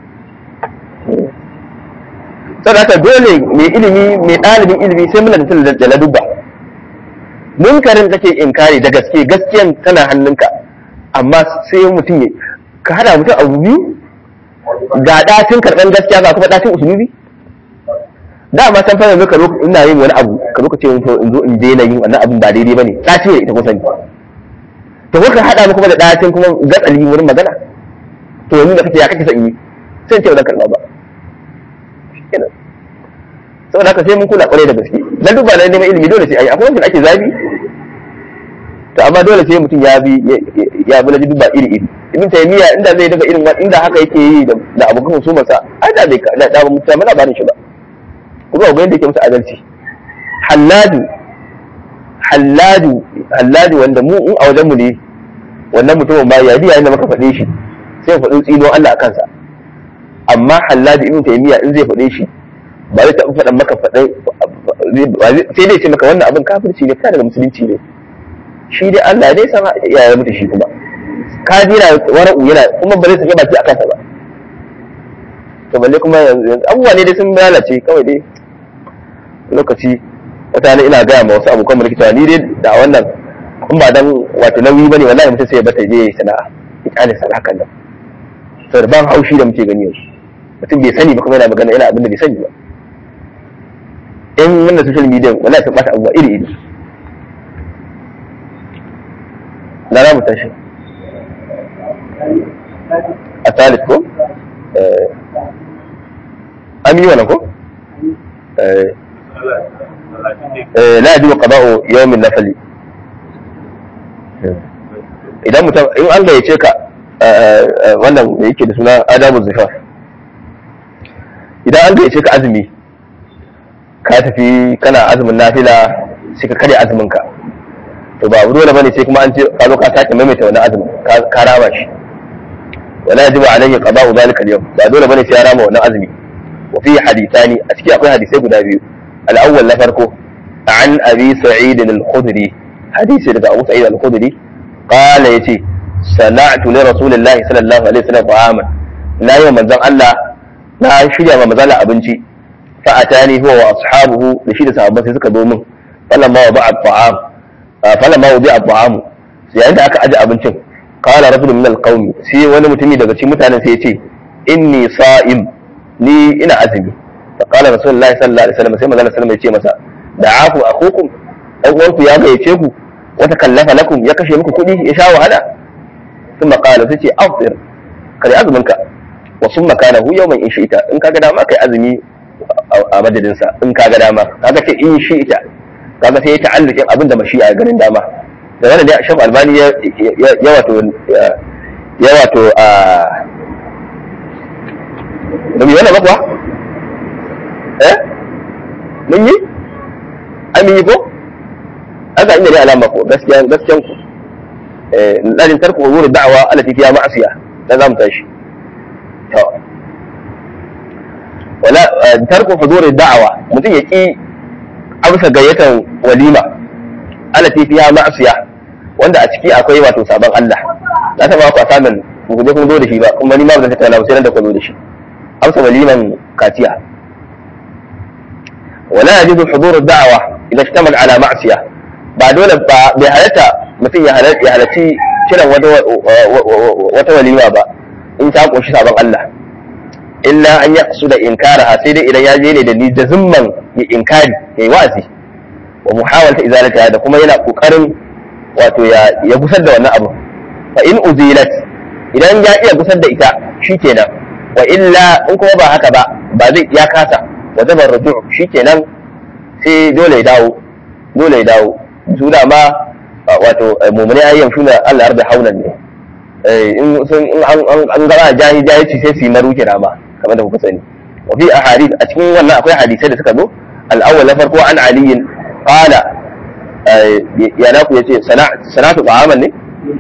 saboda haka dole mai ilimi mai ɗalibin ilimi sai muna da da ladubba munkarin kake inkari da gaske gaskiyan tana hannunka amma sai mutum ya ka hada mutum abu biyu ga ɗacin karɓar gaskiya ga kuma ɗacin usulubi da ma san fara ka ina yin wani abu ka zo ka ce in zo in daina yin wannan abin ba daidai bane ɗaci ne ita kusan to ko ka hada mu kuma da ɗacin kuma gatsali wurin magana to yanzu da kake ya kake son yi sai in ce wannan karɓa ba kenan saboda haka sai mun kula kwarai da gaske dan duk ba na neman ilimi dole sai ai akwai wanda ake zabi to amma dole sai mutum ya bi ya bi laji duba iri iri ibn taymiya inda zai daga irin inda haka yake yi da da abokan hukumar sa ai da bai da da mutum ta mana barin shi ba kuma ga yadda yake musu adalci halladu halladu halladu wanda mu in a wajen mu ne wannan mutumin ba ya biya inda muka faɗe shi sai faɗin tsino Allah a kansa amma halladu ibn taymiya in zai faɗe shi ba zai taɓa faɗan maka faɗai sai dai ce maka wannan abin kafirci ne fita daga musulunci ne shi dai Allah dai sama ya yi mutu shi kuma ka jira wara'u yana kuma ba zai sake baki a kansa ba to balle kuma yanzu abubuwa ne dai sun lalace kawai dai lokaci wata ne ina gaya ma wasu abokan mulki cewa ni dai da wannan in ba dan wato nauyi bane wallahi mutum sai ya bata je sana'a ya kyale sana'a kan nan saboda ban haushi da muke gani yanzu mutum bai sani ba kuma yana magana yana abin da bai sani ba in wannan social media wala sun bata abubuwa iri iri na za mu tashi a talis ko an yi wannan ko la yajibu qada'u yawmin nafali idan mutum in an gayyace ka wannan da yake da suna adabu zifaf idan an gayyace ka azumi ka tafi kana azumin nafila sai ka karya azumin ka to ba abu dole bane sai kuma an ce ka zo ka sake maimaita wani azumin ka rama shi wala yajibu alayhi qada'u dhalika al-yawm ba dole bane sai ya rama wannan azumi wa fi hadithani a ciki akwai hadisai guda biyu al-awwal na farko an abi sa'id al-khudri hadisi daga Abu Sa'id al-Khudri qala yace sana'tu li rasulillahi sallallahu alaihi wasallam ta'aman na yi manzon Allah na shirya ma manzon abinci fa atani huwa wa ashabuhu da shi da sahabbai sai suka zo min falamma wa ba'a ta'am falamma wa ba'a ta'am yayin da aka aje abincin qala rajulun min al-qaumi sai wani mutumi daga cikin mutanen sai ya ce inni sa'im ni ina azumi fa qala rasulullahi sallallahu alaihi wasallam sai manzon sallallahu alaihi wasallam ya ce masa da'afu akhukum dan uwanku ya gayyace ku wata kallafa lakum ya kashe muku kuɗi ya sha wahala ثم قال سيتي أفطر كان أزمنك وثم كان هو يوما إن شئت إن كان داما كي أزمي a madadinsa in ka ga dama kaga ce in shi ita kaga sai ya ta'allukin abin da mashi a garin dama da wannan dai Sheikh Albani ya ya wato ya wato a da mi wannan bakwa eh mun yi ai mun yi ko aka inda dai alama ko gaskiya gaskiyan ku لازم ترك امور الدعوه التي فيها معصيه لازم تمشي ولا ترك حضور الدعوه mutum ya ki amsa gayyatan walima alati fiha ma'siya wanda a ciki akwai wato sabon Allah na taba ku asamin ku je kun zo da shi ba kuma ni ma ba zan tattauna ba sai nan da ku zo da shi amsa waliman kaciya ولا يجوز حضور الدعوة إذا اشتمل على معصية ba dole ba bai halatta mutum ya halarci kiran wata walima ba in ta kunshi sabon Allah illa an ya su da inkara sai dai idan ya je ne da ni da zimman ya inkari ya yi wa'azi wa muhawalta izalata da kuma yana kokarin wato ya gusar da wannan abu fa in uzilat idan ya iya gusar da ita shikenan wa illa in kuma ba haka ba ba zai ya kasa wa zabar ruju shikenan sai dole ya dawo dole ya dawo su da ma wato mummuni ayyan suna Allah yarda haulan ne in sun in an gara jahi jahi ci sai su yi maru kira ma kamar da kuka sani wa fi ahadith a cikin wannan akwai hadisai da suka zo al-awwal na farko an aliyin qala ya na ku yace sana'atu ta'aman ne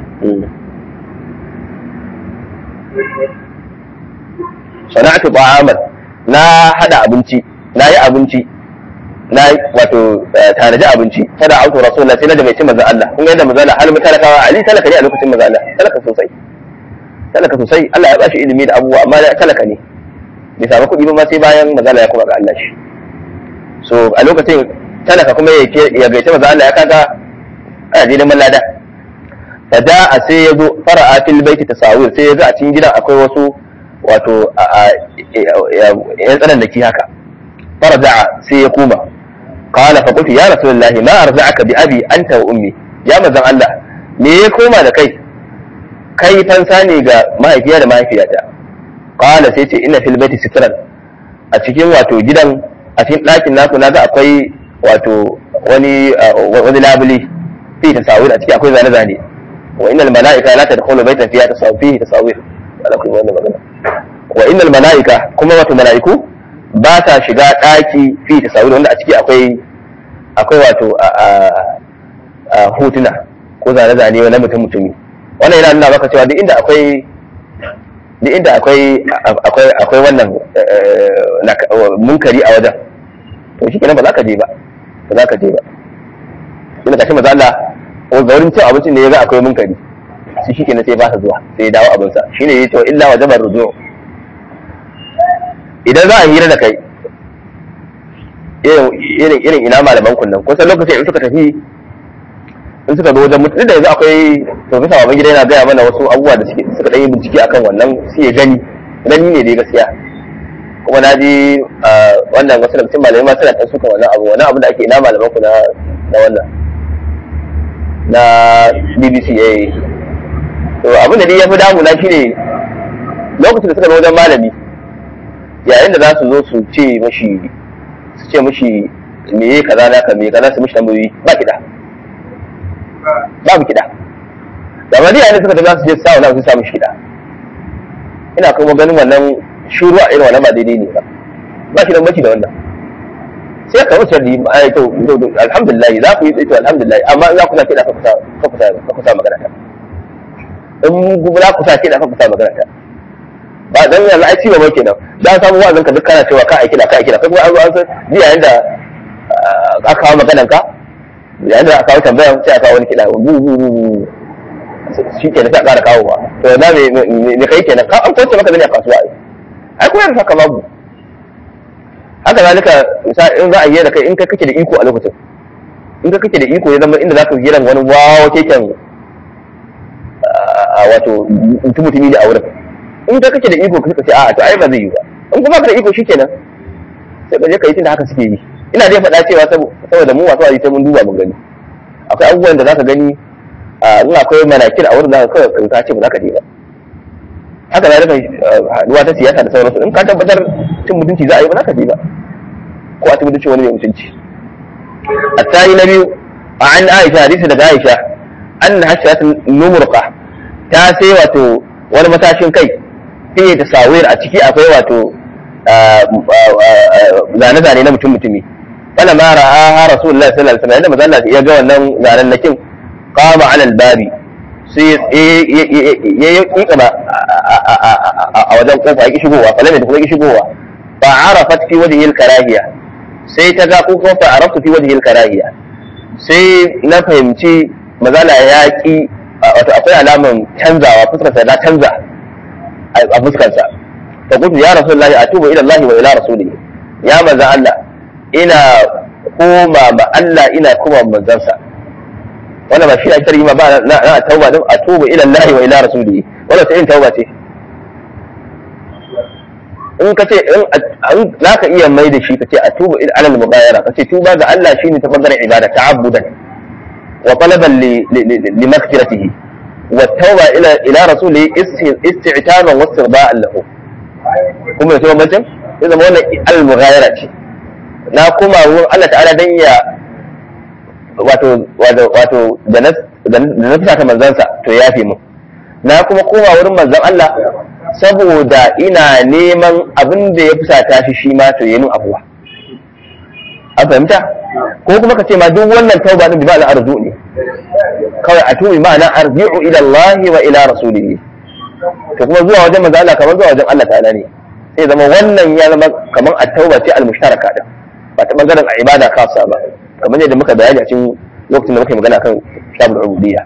sana'atu ta'aman na hada abinci na yi abinci na wato tanaji abinci fada auto rasulullah sai na da mai cin manzon Allah kun ga yadda manzon Allah halin talakawa ali talaka ne a lokacin manzon Allah talaka sosai talaka sosai Allah ya bashi ilimi da abubuwa amma talaka ne bai samu kuɗi ba ma sai bayan manzon Allah ya kuma ga Allah shi so a lokacin talaka kuma ya gaita manzon Allah ya kaga ana je neman lada fada a sai ya zo fara'a fil baiti tasawir sai ya ga a cikin gidan akwai wasu wato yan tsanan da ki haka فرجع سيقوم قال فقلت يا رسول الله ما أرجعك بأبي أنت وأمي يا مزن الله me ya koma da kai kai fansa ne ga mahaifiya da mahaifiyata qala sai ce ina fil baiti sitran a cikin wato gidan a cikin ɗakin naku na ga akwai wato wani wani labuli fi tasawir a ciki akwai zane zane wa innal malaika la tadkhulu baitan fiha tasawir fihi tasawir ala kulli wannan magana wa innal malaika kuma wato malaiku ba ta shiga ɗaki fi tasawir wanda a ciki akwai akwai wato a hotuna ko zane-zane na mutum mutumi wannan yana nuna maka cewa duk inda akwai duk inda akwai akwai akwai wannan munkari a wajen to shi kenan ba za ka je ba ba za ka je ba ina kashi maza Allah ko ga wurin cin abincin ne ya ga akwai munkari shi shi kenan sai ba sa zuwa sai ya dawo abinsa shine ya ce wa illa wajabar ruju idan za a hira da kai irin irin ina malaman kunnan kusan lokacin in suka tafi in suka zo wajen mutum da yanzu akwai profesa baban gida yana gaya mana wasu abubuwa da suka ɗan yi bincike akan wannan su ya gani gani ne dai gaskiya kuma na ji wannan wasu daga cikin malamai ma suna ɗan suka wannan abu wannan abu da ake ina malaman ku na wannan na bbc ya yi to abin da dai ya fi damuna shine lokacin da suka zo wajen malami yayin da za su zo su ce mashi su ce mashi me yi kaza naka me kaza su mashi tambayoyi ba kiɗa babu kiɗa da ma yayin da suka tafi za su je su sa wani su sa mashi kiɗa ina kuma ganin wannan shuru a irin wannan ba daidai ne ba ba shi da mace da wannan sai ka wuce da ai to alhamdulillah za ku yi to alhamdulillah amma za ku sa kiɗa ka kusa ka kusa ka kusa magana ta in za ku sa kiɗa ka kusa magana ta ba dan yanzu ai ciwo mai kenan dan samu wa'azin ka duk kana cewa ka aiki da ka aiki da kai kuma an zo an san ji yayin da aka kawo maganan ka yayin da aka kawo tambaya sai aka kawo wani kiɗa bu bu bu bu shi ke da sai a ƙara kawo ba to na me me kai kenan ka an kwace maka zane a kasuwa ai ai kuma da saka babu haka zalika misali in za a yi da kai in kai kake da iko a lokacin in ka kake da iko ya zama inda zaka giran wani wawa keken a wato mutum mutumi ne a wurin in ka kake da iko ka ce a to ai ba zai yi ba in kuma ka da iko shikenan sai ka je ka yi tunda haka suke yi ina dai faɗa cewa saboda mu masu sai mun duba mun gani akwai abubuwan da zaka gani in akwai manakir a wurin da kawai ka ce ba za ka je ba haka za ka haduwa ta siyasa da sauransu in ka tabbatar cin mutunci za a yi ba za ka je ba ko a tabbatar wani mai mutunci الثاني نبي عن عائشة حديث daga Aisha أن حشرة نمرقة ta sai wato wani matashin kai fiye ta sawir a ciki akwai wato zane-zane na mutum mutumi wala ma ra'a rasulullah sallallahu alaihi wasallam yadda manzo Allah ya ga wannan zanen nakin qama ala al-babi sai ya yi kaba a wajen kofa yake shigowa falame da kuma yake shigowa fa arafat fi wajhi al-karahiya sai ta ga ko kuma fa araftu fi wajhi al-karahiya sai na fahimci mazala ya ki wato akwai alaman canzawa fuskarsa na canza a fuskarsa fa kuntu ya rasulullahi atubu ila Allah wa ila rasulihi ya manzo Allah ina koma ba Allah ina koma manzansa wannan ba shi a shari'i ma ba na tauba din atubu ila Allah wa ila rasulihi wannan sai in tauba ce in ka ce in za ka iya mai da shi ka ce atubu ila alal mughayara ka ce tuba ga Allah shine ta bangaren ibada ta'abbudan وطلبا لمغفرته والتوبة إلى إلى رسوله استعتابا واسترضاء له kuma yaso bambancin ya zama wannan al-mughayara ce na kuma wurin Allah ta'ala dan ya wato wato wato da na da na fita manzansa to ya fi mu na kuma koma wurin manzon Allah saboda ina neman abin da ya fusata shi shi ma to yi min abuwa an fahimta ko kuma ka ce ma duk wannan tauba din bi ma'ana arzu ne kawai a tubi ma'ana arji'u ila Allah wa ila rasulihi to kuma zuwa wajen manzo Allah kamar zuwa wajen Allah ta'ala ne sai zama wannan ya zama kamar at-tauba ce al-mushtaraka din ba ta bangaren a ibada khassa ba kamar yadda muka bayani a cikin lokacin da muka yi magana kan kitabul ubudiyya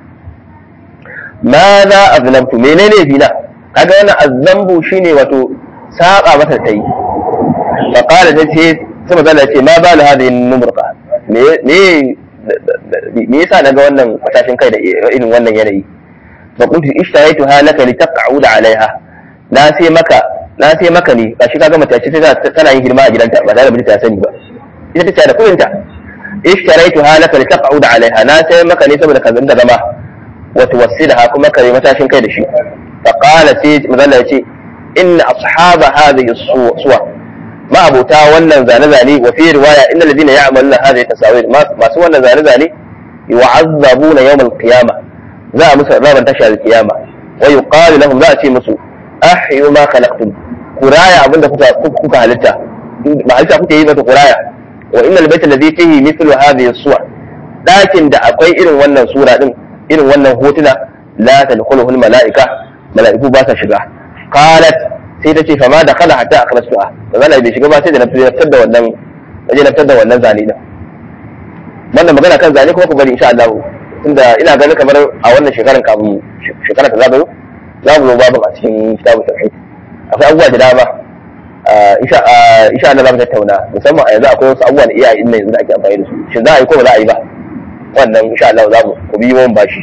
ma za azlamtu menene bina kaga wannan azambu shine wato saba masa tayi fa qala ta ce sai magana ce ma ba la hadhihi numurqa me me me yasa naga wannan matashin kai da irin wannan yanayi fa kuntu ishtaraitu halaka li taq'ud alaiha na sai maka na sai maka ne gashi kaga mace ce tana yin hidima a gidanta ba tare da mijinta ya sani ba ita ta ce da kudin ta ishtaraitu halaka li taq'ud alaiha na sai maka ne saboda ka zanga zama wa tuwassilaha kuma ka yi matashin kai da shi fa qala sai magana ce inna ashaba hadhihi suwa ma abota wannan zane-zane wa fi riwaya inna ladina ya'maluna hadhihi tasawir masu wannan zane-zane yu'azzabuna yawm al-qiyama za a musu raban tashar al-qiyama wa yuqalu lahum za a ce musu ahyu ma khalaqtum kuraya abinda kuka kuka halitta ba halitta kuke yi ba ta kuraya wa inna al-bayt alladhi fihi mithlu hadhihi as-suwar dakin da akwai irin wannan sura din irin wannan hotuna la tadkhuluhu al-mala'ika mala'iku ba sa shiga qalat sai ta ce fa ma da kala hatta akhlastuha da zalla bai shiga ba sai da na fitar da wannan waje na fitar da wannan zane din wannan magana kan zane kuma ku bari insha Allah tunda ina ganin kamar a wannan shekaran kafin shekara ta zagayo za mu zo babu a cikin kitabu tauhid akwai abubuwa da dama insha insha Allah za mu tattauna musamman a yanzu akwai wasu abubuwa da iyaye din yanzu da ake amfani da su shin za a yi ko ba za a yi ba wannan insha Allah za mu ku bi mun bashi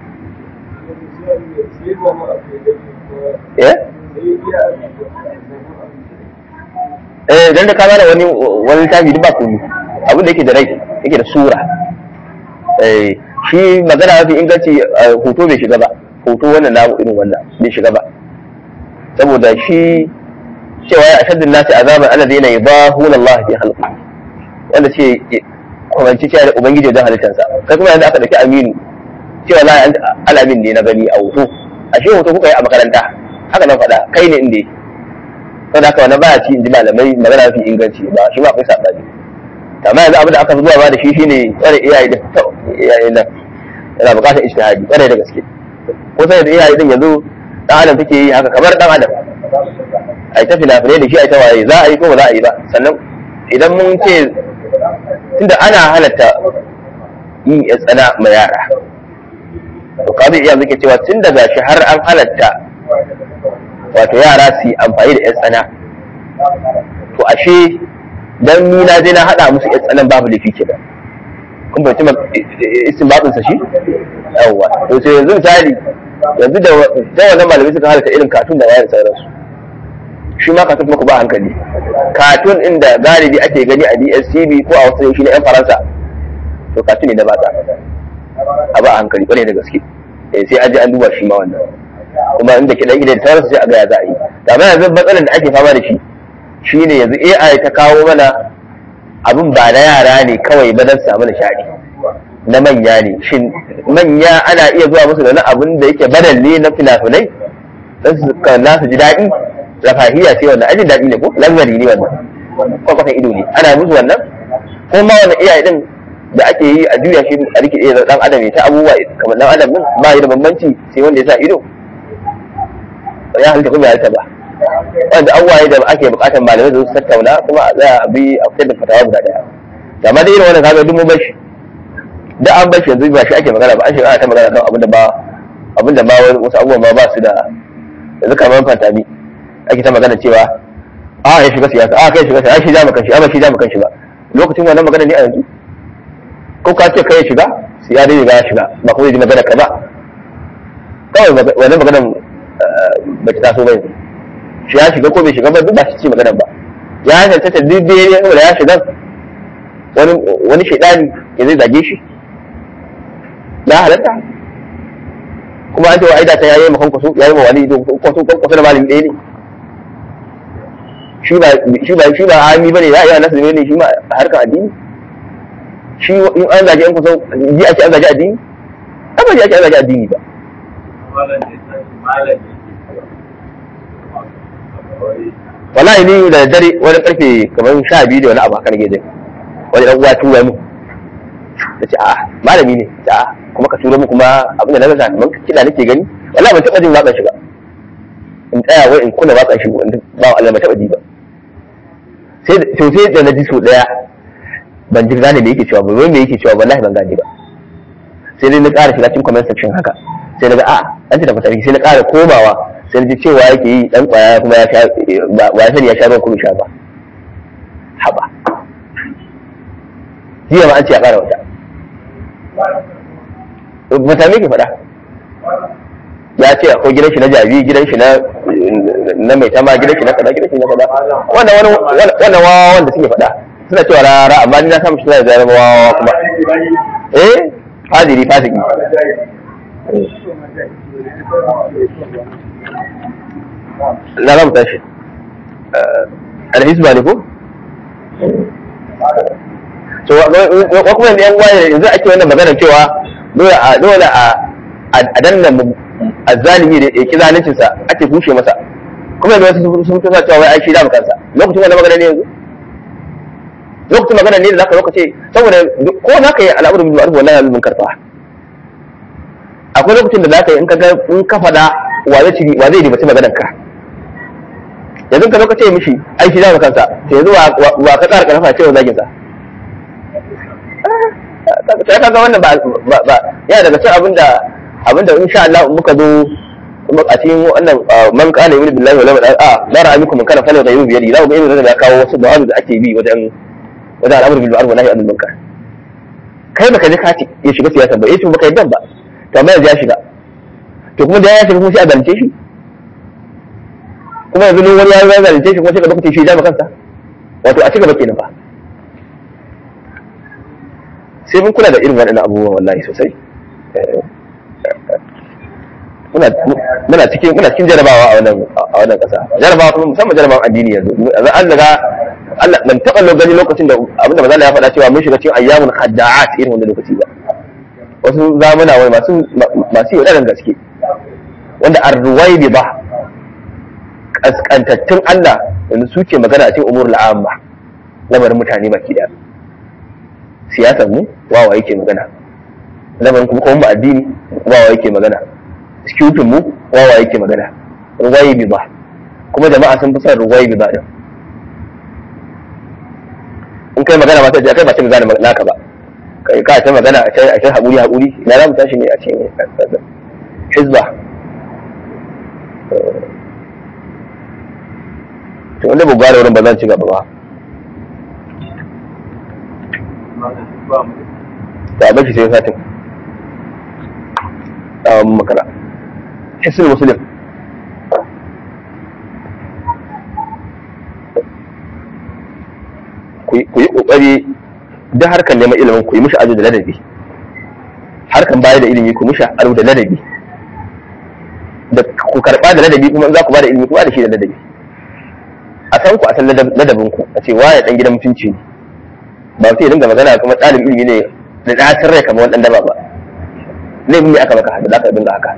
eh eh dan da ka bada wani wani littafi duk ba komai abin da yake da rai yake da sura eh shi magana mafi inganci hoto bai shiga ba hoto wannan namu irin wannan bai shiga ba saboda shi cewa ya ashaddun nasi azaban alladhina yudahuna Allah fi khalqi wanda ce kwamanci cewa da ubangiji wajen halittarsa kai kuma yanzu aka dauki aminu cewa la alamin ne na gani a hoto ashe hoto kuka yi a makaranta haka nan faɗa kai ne inda sau da haka wani baya ci in ji malamai magana mafi inganci ba shi ma akwai saɓani amma yanzu abin da aka zuwa ba da shi shine tsare iyaye din to iyaye nan yana buƙatar ijtihadi tsare da gaske ko sai da iyaye din yanzu dan adam take yi haka kamar dan adam ai ta fina-finai da shi ai ta waye za a yi ko ba za a yi ba sannan idan mun ce tunda ana halatta yin ya tsana ma yara to kabi iya muke cewa tun daga shi har an halatta wato yara su yi amfani da ya tsana to ashe dan ni na je na hada musu ya tsanan babu laifi kenan kun bai tuma istinbatin sa shi yawwa to sai yanzu misali yanzu da da wannan malamai suka halatta irin katun da wayar sauransu shi ma katun kuma ku ba hankali katun inda galibi ake gani a DSTV ko a wasu shi na yan Faransa to katun ne da ba ta a ba hankali kwarai da gaske eh sai an je an duba shi ma wannan kuma inda kiɗan idan ta sai a ga ya za a yi amma yanzu matsalar da ake fama da shi shine yanzu AI ta kawo mana abin ba na yara ne kawai ba don samu nishaɗi na manya ne shin manya ana iya zuwa musu da wani abin da yake badalle na finafinai don su kalla su ji daɗi rafahiya ce wannan ajin daɗi ne ko lamari ne wannan kwakwatan ido ne ana musu wannan ko ma wani iyaye din da ake yi a juya shi a rike da dan adam ya ta abubuwa kamar dan adam din ba yi da bambanci sai wanda ya sa ido ya halitta kuma ya halitta ba wanda abubuwa da ake bukatar malamai da su tattauna kuma a tsaya a bi a fitar da fatawa guda daya amma da irin wannan kaga duk mun bashi da an bashi yanzu ba shi ake magana ba an shiga ana ta magana kan abinda ba abinda ma wasu abubuwan ma ba su da yanzu kamar fantami ake ta magana cewa a ya shiga siyasa a kai shiga siyasa shi ja makan shi amma shi ja makan shi ba lokacin wannan magana ne a yanzu ko ka ce kai shiga siya dai ya shiga ba kuma yi magana ka ba kawai wannan maganar ba ta taso ba yanzu shi ya shiga ko bai shiga ba duk ba shi ce maganar ba ya tantance duk da ya da ya shiga wani wani shaidani ya zai zage shi ya halatta kuma an ce wa aida ta yayi makon kwaso yayi ma wani kwaso kwaso da malami ɗaya ne shi ba shi ba shi ba hami bane ya iya nasu ne shi ma a harkar addini shi in an zage an kusa ji ake an zage addini an ba ji ake an zage addini ba wallahi ni da dare wani karfe kamar sha biyu da wani abu haka nake jin wani dan uwa tura mu ta ce a malami ne ta a kuma ka tura mu kuma abin da na gaza kamar kiɗa nake gani wallahi ban taɓa jin waƙar shi ba in tsaya wai in kula waƙar shi ba Allah ban taɓa ji ba sai to sai da na ji so daya ban ji gane me yake cewa ba wai me yake cewa wallahi ban gane ba sai dai na ƙara shiga cikin comment section haka sai na ga a an ce da fasari sai na ƙara komawa sai ji cewa yake yi dan kwaya kuma ya sha ba ya sani ya sha ruwan kuma sha ba haba jiya ma an ce ya ƙara wata mata me ke faɗa ya ce akwai gidan shi na jabi gidan shi na na mai tama gidan shi na kaza gidan shi na kaza wannan wani wannan wawa wanda suke faɗa suna cewa rara amma ni na samu shi da zama wawa kuma eh fadiri fasiki na za mu tashi alhisba ne ko? so wa kuma yan waye yanzu ake wannan magana cewa dole a dole a a danna azzalimi da yake zalincin sa ake kushe masa kuma yanzu wasu sun fito cewa wai ai shi da kansa lokacin wannan magana ne yanzu lokacin magana ne da zaka lokaci saboda ko zaka yi al'amuru bil ma'ruf wallahi bil munkar fa akwai lokacin da zaka yi in ka ga in ka fada wa zai ci wa zai ribaci maganar ka yanzu ka lokaci mishi ai shi da kansa to yanzu wa ka tsara karfa cewa zagin sa sai ka ga wannan ba ba yana daga cikin abinda abinda insha Allah muka zo a cikin wannan man kana yuri billahi wala wala a la ra'a minkum kana fala ghayru bi yadi za ku ga irin da kawo wasu dawabi da ake bi wajen wajen al'amru bil ma'ruf wa nahy anil munkar kai baka ji ka ce ya shiga siyasa ba yace baka yadda ba to amma yanzu ya shiga to kuma da ya shiga kuma sai a zalunce shi kuma yanzu ne wani ya zalunce shi kuma sai ka baka ce shi da kansa wato a cigaba kenan ba sai mun kula da irin waɗannan abubuwan wallahi sosai muna cikin muna cikin jarabawa a wannan a wannan ƙasa jarabawa kuma musamman jarabawan addini yanzu yanzu an daga Allah ban taɓa gani lokacin da abinda manzo ya faɗa cewa mun shiga cikin ayyamun khadda'at irin wannan lokaci ba wasu zamuna wai masu masu yaudaran gaske wanda arruwai ba kaskantattun Allah yanzu suke magana a cikin umurul amma lamarin mutane baki daya siyasar mu wawa yake magana lamarin kuma kuma addini wawa yake magana security mu wawa yake magana ruwayi bi ba kuma jama'a sun fi son ruwayi bi ba din in kai magana ba sai kai ba ta gane naka ba kai ka ta magana a can a can haƙuri haƙuri ina za mu tashi ne a cikin hizba to wanda ba gwada wurin ba zan ci gaba ba ta bashi sai satin tsawon makara hisul muslim ku yi kokari duk harkar neman ilimin ku yi mishi ado da ladabi harkan baya da ilimi ku mishi ado da ladabi da ku karba da ladabi kuma in za ku ba da ilimi kuma da shi da ladabi a san ku a san ladabin ku a ce waye dan gidan mutunci ne ba sai ya dinga magana kuma ɗalibin ilimi ne da ɗacin rai kamar wani ɗan daba ba laifin ne aka maka haka za ka dinga haka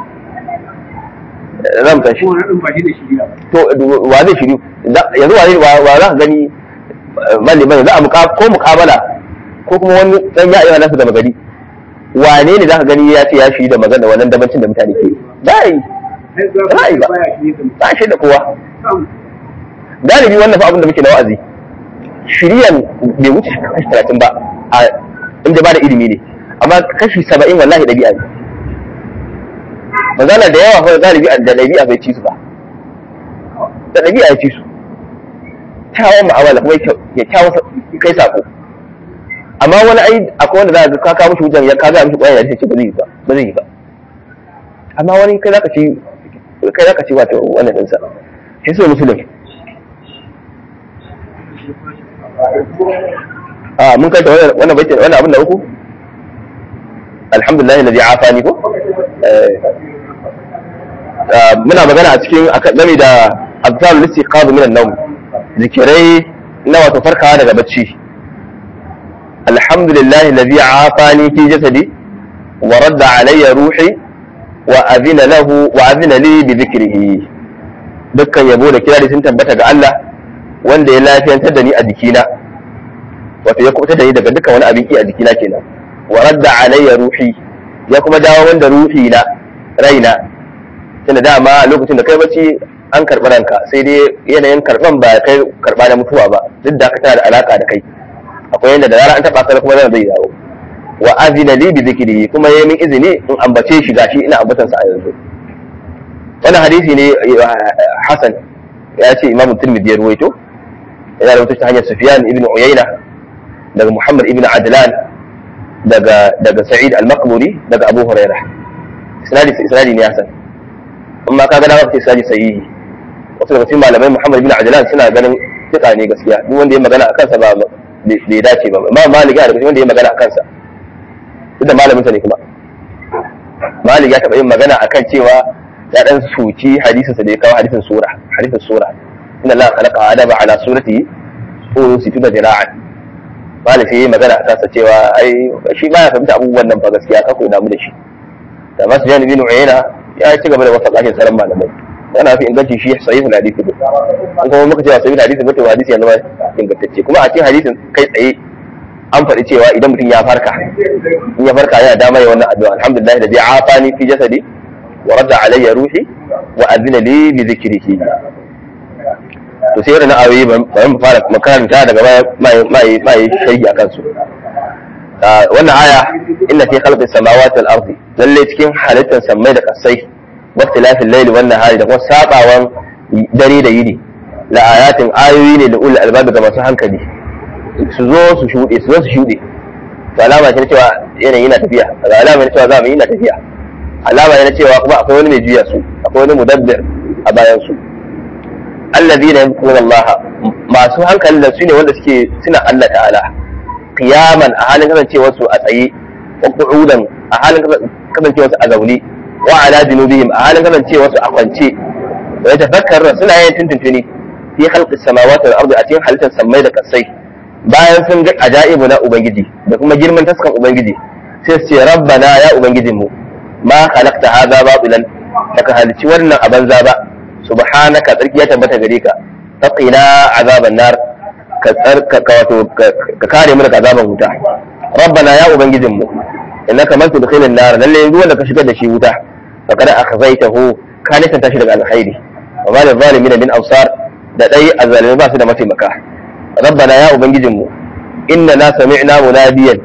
za mu tashi to wa zai shiryu yanzu wa za ka gani maliman za a muka ko mukabala ko kuma wani dan ya ayyana nasu da magani wane ne zaka gani ya ce ya shi da magana wannan dabancin da mutane ke dai rai ba ba shi da kowa galibi wannan fa abin da muke na wa'azi shiriyan bai wuce kashi talatin ba a inda ba da ilimi ne amma kashi saba'in wallahi ɗabi'a ne magana da yawa fa galibi da ɗabi'a bai ci su ba da ɗabi'a ya ci su kyawun ma'amala kuma ya kyawun kai sako amma wani ai akwai wanda za ka kawo mishi hujjan ya ka ga mishi kwaya da ce ba zai yi ba ba zai yi ba amma wani kai zaka ci kai zaka ci wato wannan dinsa shi sai musulun a mun kai wannan wannan baiti wannan abin da uku alhamdulillah alladhi afani ko muna magana a cikin game da azalul istiqaz min an-nawm zikirai na wato farkawa daga bacci alhamdulillah alladhi afani fi jasadi wa radda alayya ruhi wa azina lahu wa azina li bi dhikrihi dukkan yabo da kirari sun tabbata ga Allah wanda ya lafiyantar da ni a jikina wato ya kubuta da ni daga dukkan wani abin ki a jikina kenan wa radda alayya ruhi ya kuma dawo wanda ruhi na raina tunda dama lokacin da kai bacci an karɓi ranka sai dai yanayin karɓan ba kai karɓa na mutuwa ba duk da tana da alaka da kai akwai yadda da rana an taɓa ka kuma zan zai dawo wa azina li bi zikri kuma yayin min izini in ambace shi gashi ina ambatan sa a yanzu wannan hadisi ne Hassan ya ce Imam Tirmidhi ya ruwaito yana da ta hanyar Sufyan ibn Uyayna daga Muhammad ibn Adlan daga daga Sa'id al-Maqburi daga Abu Hurairah isnadi isnadi ne Hassan amma kaga na wata isnadi sahihi wasu daga cikin malamai Muhammad ibn Adlan suna ganin fika ne gaskiya duk wanda ya magana a kansa ba bai dace ba amma Malik ya daga wanda ya magana a kansa duk da malamin sa ne kuma Malik ya taɓa yin magana akan cewa ya dan suci hadisin sa da ya kawo hadisin sura hadisin sura inna Allah khalaqa adama ala surati uru situna dira'an Malik sai magana a kansa cewa ai shi ba ya fahimta abubuwan nan fa gaskiya ka koyi damu da shi da masu jani bin Uyayna ya ci gaba da wasa kashin sauran malamai yana fi inganci shi sahihul hadisi ne an kuma muka cewa sahihul hadisi mutum hadisi yanzu ma ingantacce kuma a cikin hadisin kai tsaye an faɗi cewa idan mutum ya farka in ya farka yana dama ya wannan addu'a alhamdulillah da bi afani fi jasadi wa radda alayya ruhi wa azina li bi dhikrihi to sai na ayoyi bari mu fara makaranta daga mai mai mai sharhi akan su wannan aya inna fi khalqi samawati wal ardi lalle cikin halittar sammai da kasai wa ikhtilafil layli wan nahari da kuma sabawan dare da yini la ayatin ayoyi ne da ulul albab ga masu hankali su zo su shuɗe su zo su shuɗe to alama ce na cewa yanayi na tafiya alama ne cewa zamani na tafiya alama ne na cewa kuma akwai wani mai juya su akwai wani mudabbir a bayan su allazina yadhkuruna Allah masu hankali da su ne wanda suke suna Allah ta'ala qiyaman a halin kasancewar su a tsaye wa qu'udan a halin kasancewar su a zaune wa ala junubihim a halin kasancewar su a kwance wa yatafakkaruna suna yin tuntuntuni fi khalqi samawati wal ardi a cikin halittar sammai da kasai bayan sun ga ajaibu na ubangiji da kuma girman taskan ubangiji sai su ce rabbana ya ubangijinmu ma khalaqta hadha batilan baka halici wannan a banza ba subhanaka tsarki ya tabbata gare ka taqina azaban nar ka tsarka wato ka kare mu daga azaban wuta rabbana ya ubangijinmu innaka man tudkhilin nar lalle yanzu wanda ka shigar da shi wuta faqad akhzaytahu ka nisanta shi daga alkhairi wa ma lil zalimin min ansar da dai azzalimi ba su da mataimaka rabbana ya ubangijinmu inna na sami'na munadiyan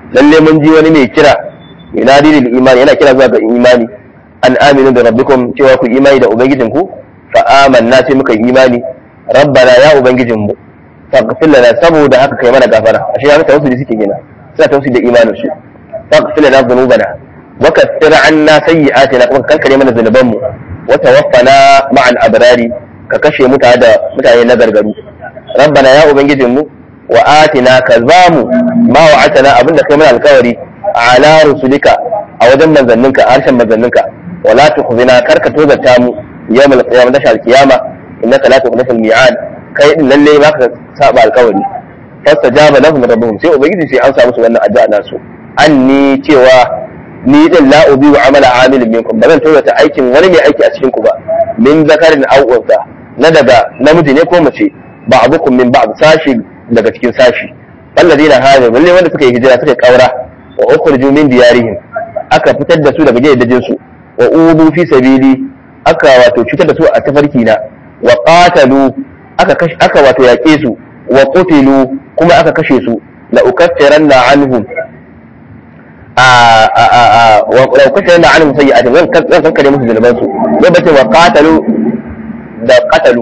lalle mun ji wani mai kira yunadi lil imani yana kira zuwa ga imani an aminu da rabbikum cewa ku imani da ubangijinku fa amanna sai muka yi imani rabbana ya ubangijinmu faghfir lana saboda haka kai mana gafara ashe ya mata wasu da suke gina suna tausi da imanin su faghfir lana dhunubana wa kaffir anna sayyi'atina kuma ka kankare mana zunubanmu wa tawaffana ma'al abrari ka kashe mu tare da mutane na gargaru rabbana ya ubangijinmu wa atina ka zamu ma wa'atana abinda kai mana alkawari ala rusulika a wajen manzanninka a harshen manzanninka wala tukhzina karka tozarta mu yawmal qiyamah tashal qiyama innaka la tukhlifu al-mi'ad kai din lalle ba ka saba alkawari fastajaba lahum rabbuhum sai ubangiji sai an samu su wannan addu'a nasu anni cewa ni din la ubi wa amala amilin minkum ba zan tozarta aikin wani mai aiki a cikin ku ba min zakarin aw unsa na daga namiji ne ko mace ba'dukum min ba'd sashi daga cikin sashi alladina hada lalle wanda suka yi hijira suka kaura wa ukhriju min diyarihim aka fitar da su daga gidajen su wa ubu fi sabili aka wato cutar da su a tafarki na wa qatalu aka kash aka wato yake su wa qutilu kuma aka kashe su la ukaffiranna anhum a a a a wa la ukaffiranna anhum sayyi'atin zan zan kankare musu zunuban su lokacin wa qatalu da qatalu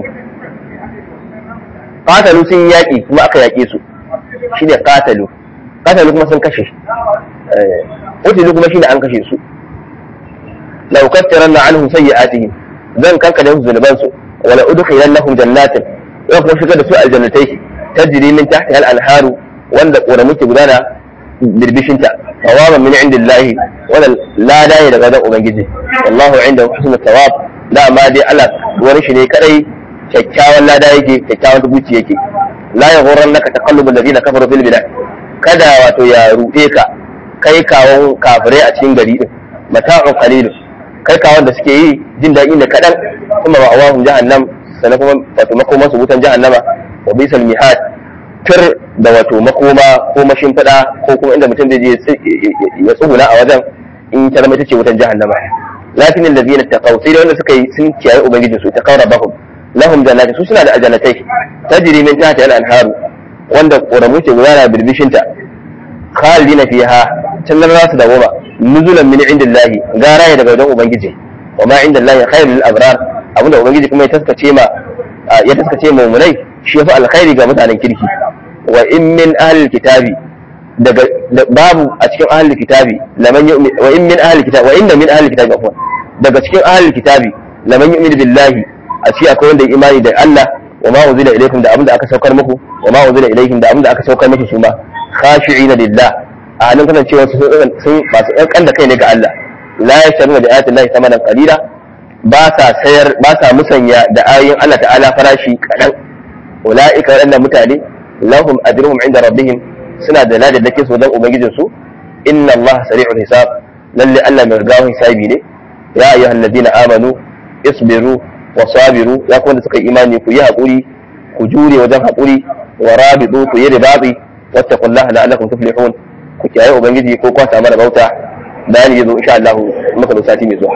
qatalu sun yaki kuma aka yake su shine qatalu qatalu kuma sun kashe eh qutilu kuma shine an kashe su la ukaffiranna anhum sayyi'atihim zan kankare musu zunuban su wala udkhilannahum jannatin zan kuma shigar da su aljannatai tajri min tahtiha al-anharu wanda ƙoramu ke gudana birbishinta tawaban min indillahi wannan lada ne daga wajen ubangiji wallahu inda husnul tawab dama dai Allah wani shi ne kadai kyakkyawan lada yake kyakkyawan tubuci yake la yaghurran naka taqallubul ladina kafaru fil bilad kada wato ya ruɗe ka kai kawon kafirai a cikin gari din mata'un qalilun kai kawon da suke yi jin daɗi ne kaɗan kuma ma'awahum jahannam sannan kuma wato makoman su wutan jahannama wa bisal mihad tur da wato makoma ko mashimfiɗa ko kuma inda mutum zai je ya tsuguna a wajen in ta zama ita ce wutan jahannama lakin allazina taqaw sai da wanda suka yi sun kiyaye ubangijin su taqaw rabbahum lahum jannati su suna da ajannatai tajri min tahtiha al-anharu wanda ƙoramu ke gudana birbishinta khalidina fiha can nan za su dawoma nuzulan min indillahi gara ya daga wajen ubangiji wa ma indillahi khairul lil abrar abinda ubangiji kuma ya taskace ma ya taskace ma mu'minai shi yafi alkhairi ga mutanen kirki wa in min ahli kitabi daga babu a cikin ahli kitabi laman yu'min wa in min ahli kitabi wa inna min ahli kitabi afwan daga cikin ahli kitabi laman yu'min billahi a cikin akwai wanda ya imani da Allah wa ma unzila ilaykum da abinda aka saukar muku wa ma unzila ilayhim da abinda aka saukar muku su ma khashi'ina lillah a halin kasancewa su sun masu ƙanƙan da kai ne ga Allah la yashtaruna da ayatin lahi thamanan qalila ba sa sayar ba sa musanya da ayoyin Allah ta'ala farashi kadan ulaika waɗannan mutane lahum ajruhum inda rabbihim suna da ladar da su wajen ubangijin su inna Allah sari'ul hisab lalle Allah mai gawon hisabi ne ya ayyuhal ladina amanu isbiru wa sabiru ya kuma da suka imani ku yi haƙuri ku jure wajen haƙuri wa rabidu ku yi ribabi wattaqullaha la'allakum tuflihun ku kiyaye ubangiji ko kwa samu bauta bayani yazo insha Allah muka da sati mai zuwa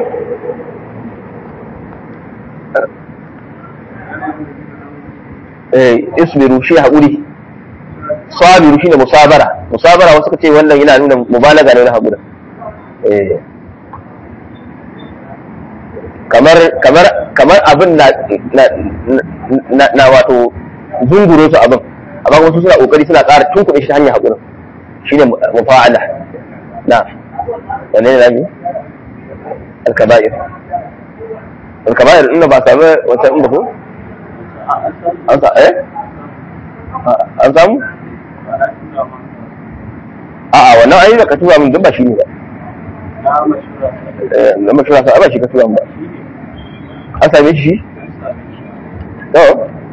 eh isbiru shi haƙuri sabiru shine musabara musabara wasu kace wannan yana nuna mubalaga ne na haƙuri eh kamar kamar kamar abin na na na wato zunguro su abin amma wasu suna kokari suna ƙara tunkuɗe shi ta hanyar haƙurin shine mufa'ala na wanne ne rami alkaba'ir alkaba'ir inda ba sami wata inda ko an sa eh an samu a'a wannan ayi da ka tura min duk ba shi ne ba na mashura sa ba shi ka tura min ba an same shi to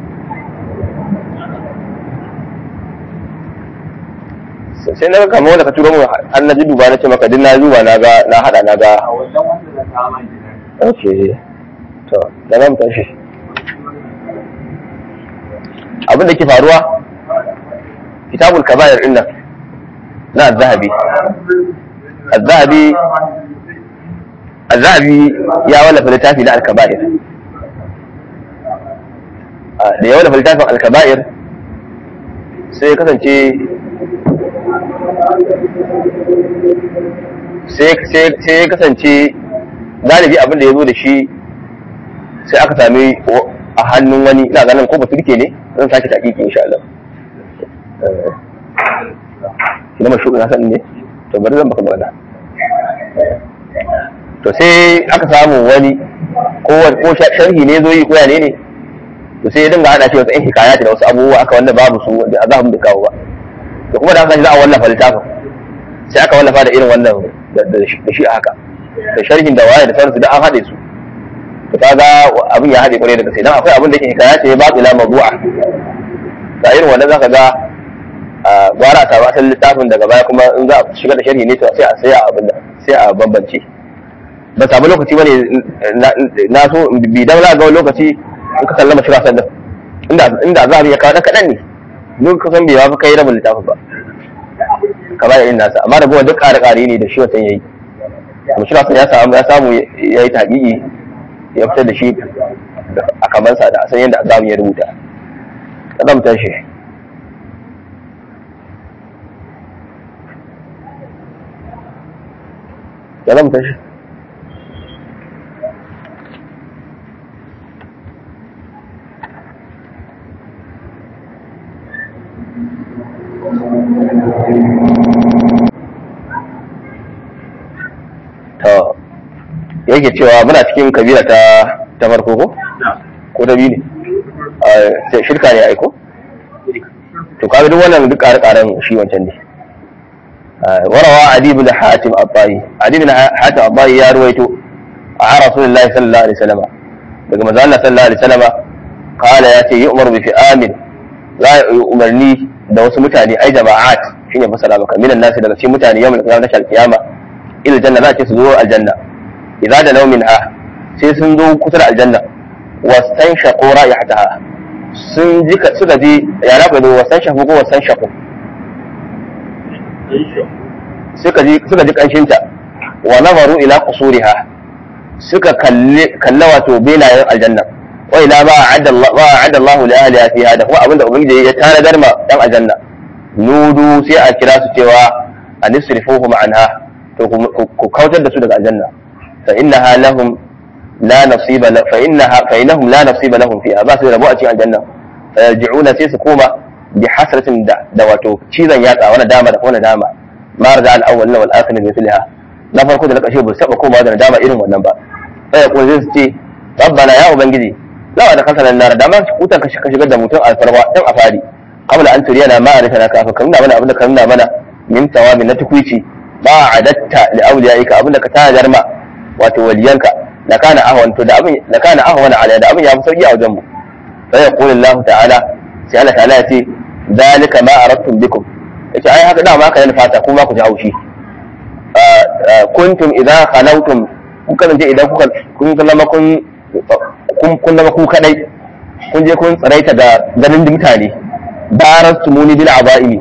sai na ga kamar wanda ka turo mu an na ji duba na ce maka din na duba na ga na hada na ga okay to da zan tashi abin da ke faruwa kitabul kaba'ir din nan na az-zahabi az-zahabi az-zahabi ya wallafa littafi na al-kaba'ir da ya wallafa littafin al-kaba'ir sai kasance sai ya kasance galibi abin da ya zo da shi sai aka sami a hannun wani ina ganin ko baturke ne zan sake taƙiƙi insha Allah shi na mashu na san ne to bari zan baka magana to sai aka samu wani ko sharhi ne zo yi ko ne ne to sai ya dinga hada shi wasu ɗan hikaya da wasu abubuwa aka wanda babu su da azabun da kawo ba to kuma da aka za a wallafa littafin sai aka wallafa da irin wannan da shi a haka da sharhin da waye da sauransu da an haɗe su to kaga abin ya haɗe kwarai da gaske dan akwai abin da ke hikaya ce ba ila mawdu'a da irin wannan zaka ga gwara ta asalin littafin daga baya kuma in za a shiga da sharhi ne to sai a sai a abin da sai a bambance ba samu lokaci bane na so bi dan za ga lokaci in ka sallama shira sannan inda inda za a ya kawo kaɗan ne duk ka san bai ba kai rabin littafin ba kamar irin nasa amma da gowa duk ƙare-ƙare ne da shi wancan yayi kuma shi ya samu ya samu ya yi taƙiƙi ya fitar da shi a kamansa da san yadda azamu ya rubuta ƙazamtar shi ƙazamtar shi to yake cewa muna cikin kabila ta ta farko ko ko ta biyu ne shirka ne aiko to kaga duk wannan duk ƙare-ƙaren shi wancan ne warawa adi bin hatim abbayi adi bin hatim abbayi ya ruwaito a rasulullahi sallallahu alaihi wasallam daga manzo Allah sallallahu alaihi wasallam qala ya ce yu'mar bi fi'amin za a yi umarni da wasu mutane ai jama'at shine fasara maka minan nasi daga cikin mutane yawmal qiyamah tashal qiyama ila janna za ce su zo aljanna idza da naumin ha sai sun zo kusa da aljanna wasan shaqu ra'ihataha sun ji suka ji ya rafa da wasan shaqu ko wasan shaqu suka ji suka ji kanshin ta wa nazaru ila qusuriha suka kalle kalla wato benayen aljanna wa ila ma a'adda Allah ma a'adda Allah li ahliha fiha da kuma abinda ubangiji ya tanadar ma dan aljanna nudu sai a kira su cewa anisrifuhum anha to ku kautar da su daga aljanna fa innaha lahum la nasiba fa innaha fa innahum la nasiba lahum fiha ba su rabu a cikin aljanna fa yarji'una sai su koma bi hasratin da da wato cizon yatsa wani dama da wani dama ma raja al awwal wal akhir min mithliha na farko da na kashe ba su taba koma da dama irin wannan ba sai ko zai su ce rabbana ya ubangiji lawa da kanka nan nar da ma kutan ka shigar da mutum alfarwa dan a fari qabla an turiyana ma arifana kafin ka nuna mana abin da ka nuna mana min tawabin na tukwici ba adatta li awliyaika abinda ka tanadar ma wato waliyanka la kana ahwan to da abin la kana ahwan ala da abin ya fi sauki a wajen mu sai yaqulu Allah ta'ala sai Allah ta'ala ya ce zalika ma aradtum bikum yace ai haka da ma ka yana fata kuma ku ji haushi kuntum idza khalawtum kun kasance idan kuka kun zama kun kun zama ku kadai kun je kun tsaraita da ganin mutane barastumuni bil abaimi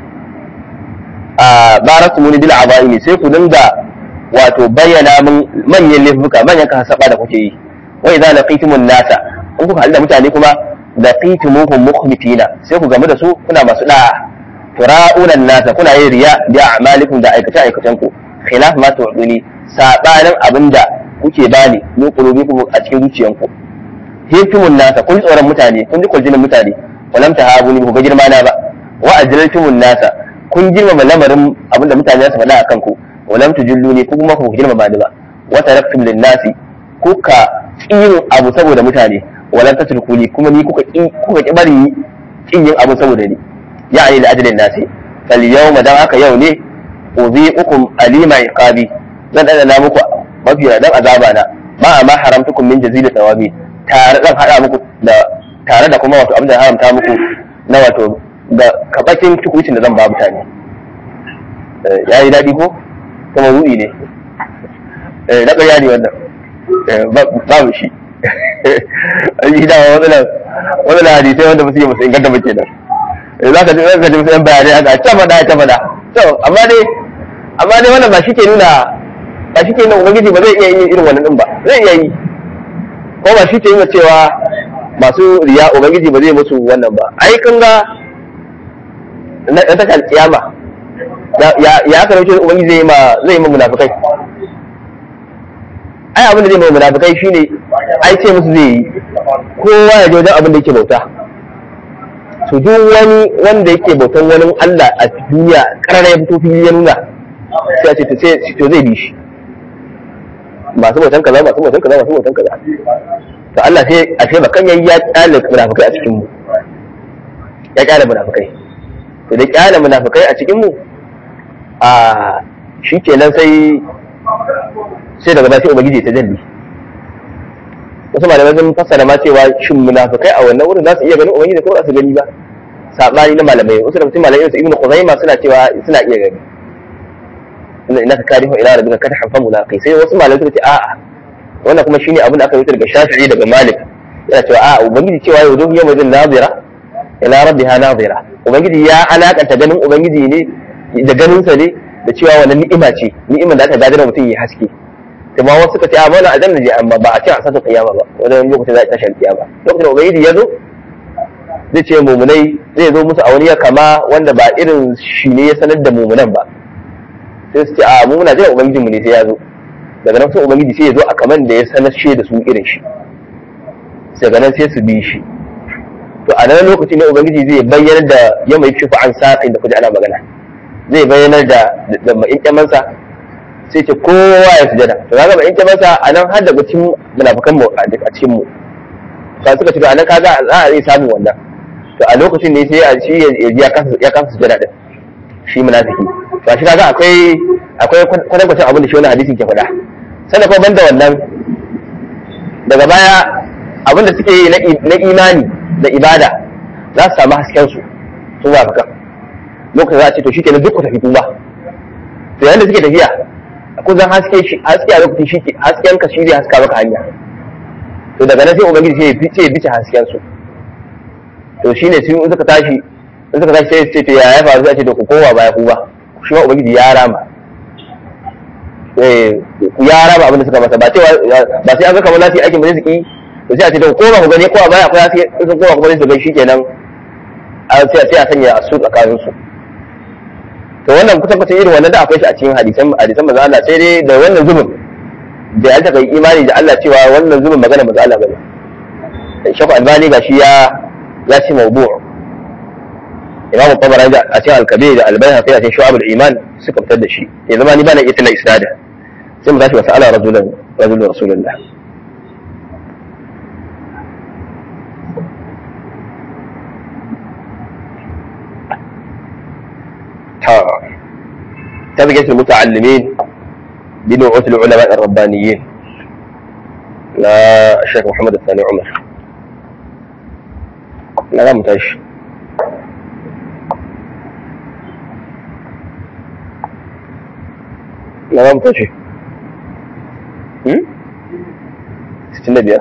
a barasu muni bil abaimi sai ku dinga wato bayyana min manyan laifuka manyan kasaba da kuke yi wa idza laqitumun nasa in kuka halda mutane kuma laqitumuhum mukhbitina sai ku gamu da su kuna masu da'a tura'una nasa kuna yin riya bi a'malikum da aikace aikacen ku khilaf ma tu'duni sabanin abinda kuke bani min qulubikum a cikin zuciyanku hiftumun nasa kun tsoron mutane kun ji kwaljinin mutane walam tahabuni ku ga girma na ba wa ajlaltumun nasa kun girmama lamarin abinda mutane za su faɗa a kanku walam tujilluni ko kuma ku girmama ni ba wa taraktum lin nasi kuka kin abu saboda mutane walam tatrukuni kuma ni kuka ki kuka ki bari kin yin abu saboda ni ya'ani la ajlin nasi fal yawma dan haka yau ne uzi'ukum alima iqabi zan dana muku mafi dan azaba na ma ma haramtukum min jazili thawabi tare zan hada muku da tare da kuma wato abin da haramta muku na wato da kabakin tukucin da zan ba mutane ya yi daɗi ko kuma ru'i ne na ƙarya ne wannan babu shi an yi dama matsalar matsalar hadisai wanda ba su yi musu inganta ba kenan za ka ji za ka ji musu yan bayanai aka ta faɗa ta faɗa to amma dai amma dai wannan ba shi ke nuna ba shi ke nuna ubangiji ba zai iya yin irin wannan din ba zai iya yi ko ba shi ke nuna cewa masu riya ubangiji ba zai musu wannan ba ai kun ga na tashar kiyama ya ya aka rauce ubangiji zai yi ma zai yi ma munafikai ai abin da zai ma munafikai shine ai ce musu zai yi kowa ya je wajen abin da yake bauta to duk wani wanda yake bautan wani Allah a duniya karara ya fito fili ya nuna sai a ce to sai to zai bi shi masu bautan kaza masu bautan kaza masu bautan kaza to Allah sai a ce bakan yayi ya kyale munafikai a cikin mu ya kyale munafikai to da kyale munafikai a cikin mu a shikenan sai sai daga baya sai ubangiji ta jalli wasu malamai sun fassara ma cewa shin munafikai a wannan wurin za su iya ganin ubangiji ko ba su gani ba sabani na malamai wasu daga cikin malamai su ibnu khuzaima suna cewa suna iya gani inna innaka karihu ila rabbika kad hafa mulaqi sai wasu malamai suka ce a'a wannan kuma shine abin da aka rubuta daga Shafi'i daga Malik yana cewa a'a ubangiji cewa yau duk yawma zin nazira ila rabbiha nazira ubangiji ya alakanta ganin ubangiji ne da ganin sa ne da cewa wannan ni'ima ce ni'imar da aka gadar mutum ya haske kuma wasu suka ce a mana a janna je amma ba a ce a sasa kiyama ba wajen lokacin za a tashi kiyama lokacin da ubangiji ya zo zai ce mumunai zai zo musu a wani ya kama wanda ba irin shi ne ya sanar da mumunan ba sai su ce a mu muna jiran ubangijin mu ne sai ya zo daga nan sai ubangiji sai ya zo a kaman da ya sanar shi da su irin shi daga nan sai su bi shi to a nan lokacin ne ubangiji zai bayyanar da ya mai kifa an sa'in da kuje ana magana zai bayyanar da da ma'inƙyamansa sai ce kowa ya sujada to kaga ma'inƙyamansa a nan har daga cikin munafukan mu a cikin mu ka suka ce a nan kaga za a iya samun wannan to a lokacin ne sai a shi ya kasa ya kasa sujada din shi munafiki to shi kaga akwai akwai kwatankwacin abin da shi wani hadisin ke faɗa sannan kuma banda wannan daga baya abin da suke yi na imani da ibada za su samu hasken su sun ba kan lokacin za a ce to shikenan duk ku tafi kuma to yanda suke tafiya kusan haske shi haske a lokacin shi hasken ka shi zai haska maka hanya to daga nan sai ubangiji sai ya bice ya bice hasken su to shine sai in suka tashi in suka tashi sai ce to ya ya faru sai ce to ku kowa baya ku ba shi ma ubangiji ya rama eh ya rama abin da suka masa ba cewa ba sai an ga kamar nasi aikin ba zai su ki to sai a ce to ko ba ku gani ko a baya akwai haske in sun kowa kuma zai su gani shikenan sai sai a sanya a su tsakanin su to wannan kusan kusan irin wannan da akwai shi a cikin hadisan hadisan manzo Allah sai dai da wannan zubin da ya taka imani da Allah cewa wannan zubin magana manzo Allah bane shafa albani gashi ya ya ce mawdu' imamu tabarani da a cikin alkabir da albayhaqi a cikin shu'abul iman suka fitar da shi ya zama ni bana iya tana isnada sai mu tashi wa sa'ala rajulan rajulun rasulullah تبقية المتعلمين بنوعة العلماء الربانيين لا الشيخ محمد الثاني عمر لا لا متعش لا لا متعش ستين بيا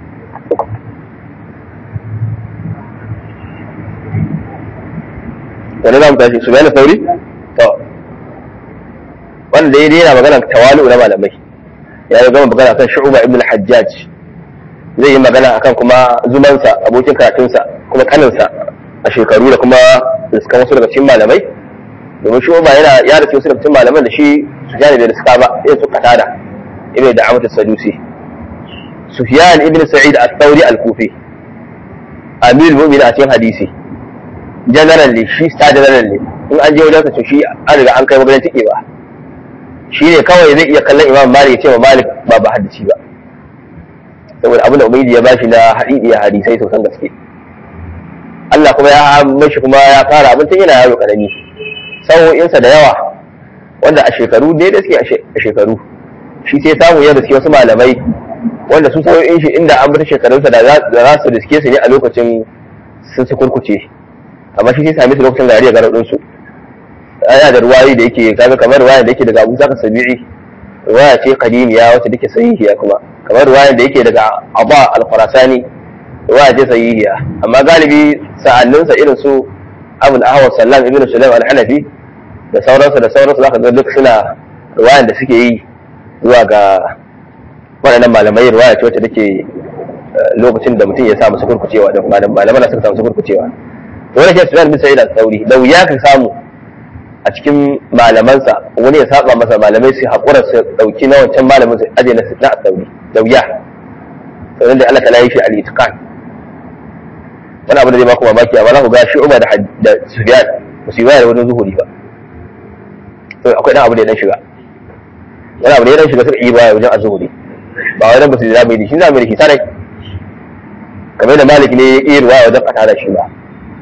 wani za mu tashi su bayan sauri? to wanda ya daina magana tawalu na malamai ya yi gama magana kan shu'uba ibn al-hajjaj zai yi magana akan kuma zumansa abokin karatunsa kuma kaninsa a shekaru da kuma riskan wasu daga cikin malamai domin shu'uba yana ya rufe wasu daga cikin malaman da shi su jani bai riska ba irin su katada ibn da amatu sadusi sufyan ibn sa'id al-thawri al-kufi amir mu'minin a cikin hadisi general ne shi star general ne in an je wajen to shi an riga an kai maganin tike ba shi ne kawai zai iya kallon imam malik ya ce ma malik ba ba hadisi ba saboda abin da ubangiji ya bashi na hadidi hadisai sosan gaske Allah kuma ya mashi kuma ya fara abin tun yana yaro karami sa'o'insa da yawa wanda a shekaru ne da suke a shekaru shi sai samu ya riske wasu malamai wanda su sa'o'in shi inda an bata shekarunsa da za su riske su ne a lokacin sun su kurkuce amma shi sai same su lokacin gari a garin su ana da ruwayi da yake kaga kamar ruwaya da yake daga Abu Zaka Sabi'i ruwaya ce qadimiya wacce take sahihiya kuma kamar ruwaya da yake daga Aba al-Khurasani ruwaya ce sahihiya amma galibi sa'annin sa irin su Abu al-Ahwas Sallam ibn Sulaim al-Hanafi da sauransu da sauransu zaka ga duk suna ruwayan da suke yi zuwa ga waɗannan malamai ruwaya ce wacce take lokacin da mutum ya samu su kurkucewa da malaman suka samu su kurkucewa to wani ke Sufyan bin Sa'id al-Thawri da wuya ka samu a cikin malamansa wani ya saba masa malamai su haƙura su ɗauki na wancan malamin su aje na na sauri da wuya sannan da Allah ta layi shi al-itqan wani abu da zai baku mamaki amma za ku ga Shu'ba da da Sufyan ba su yi wayar wajen zuhuri ba to akwai dan abu da ya dan shiga wani abu da ya dan shiga suka yi baya wajen azhuri ba wai dan ba su yi zamani da shi zamani da shi sarai kamar da Malik ne ya yi ruwaya wajen kata da shi ba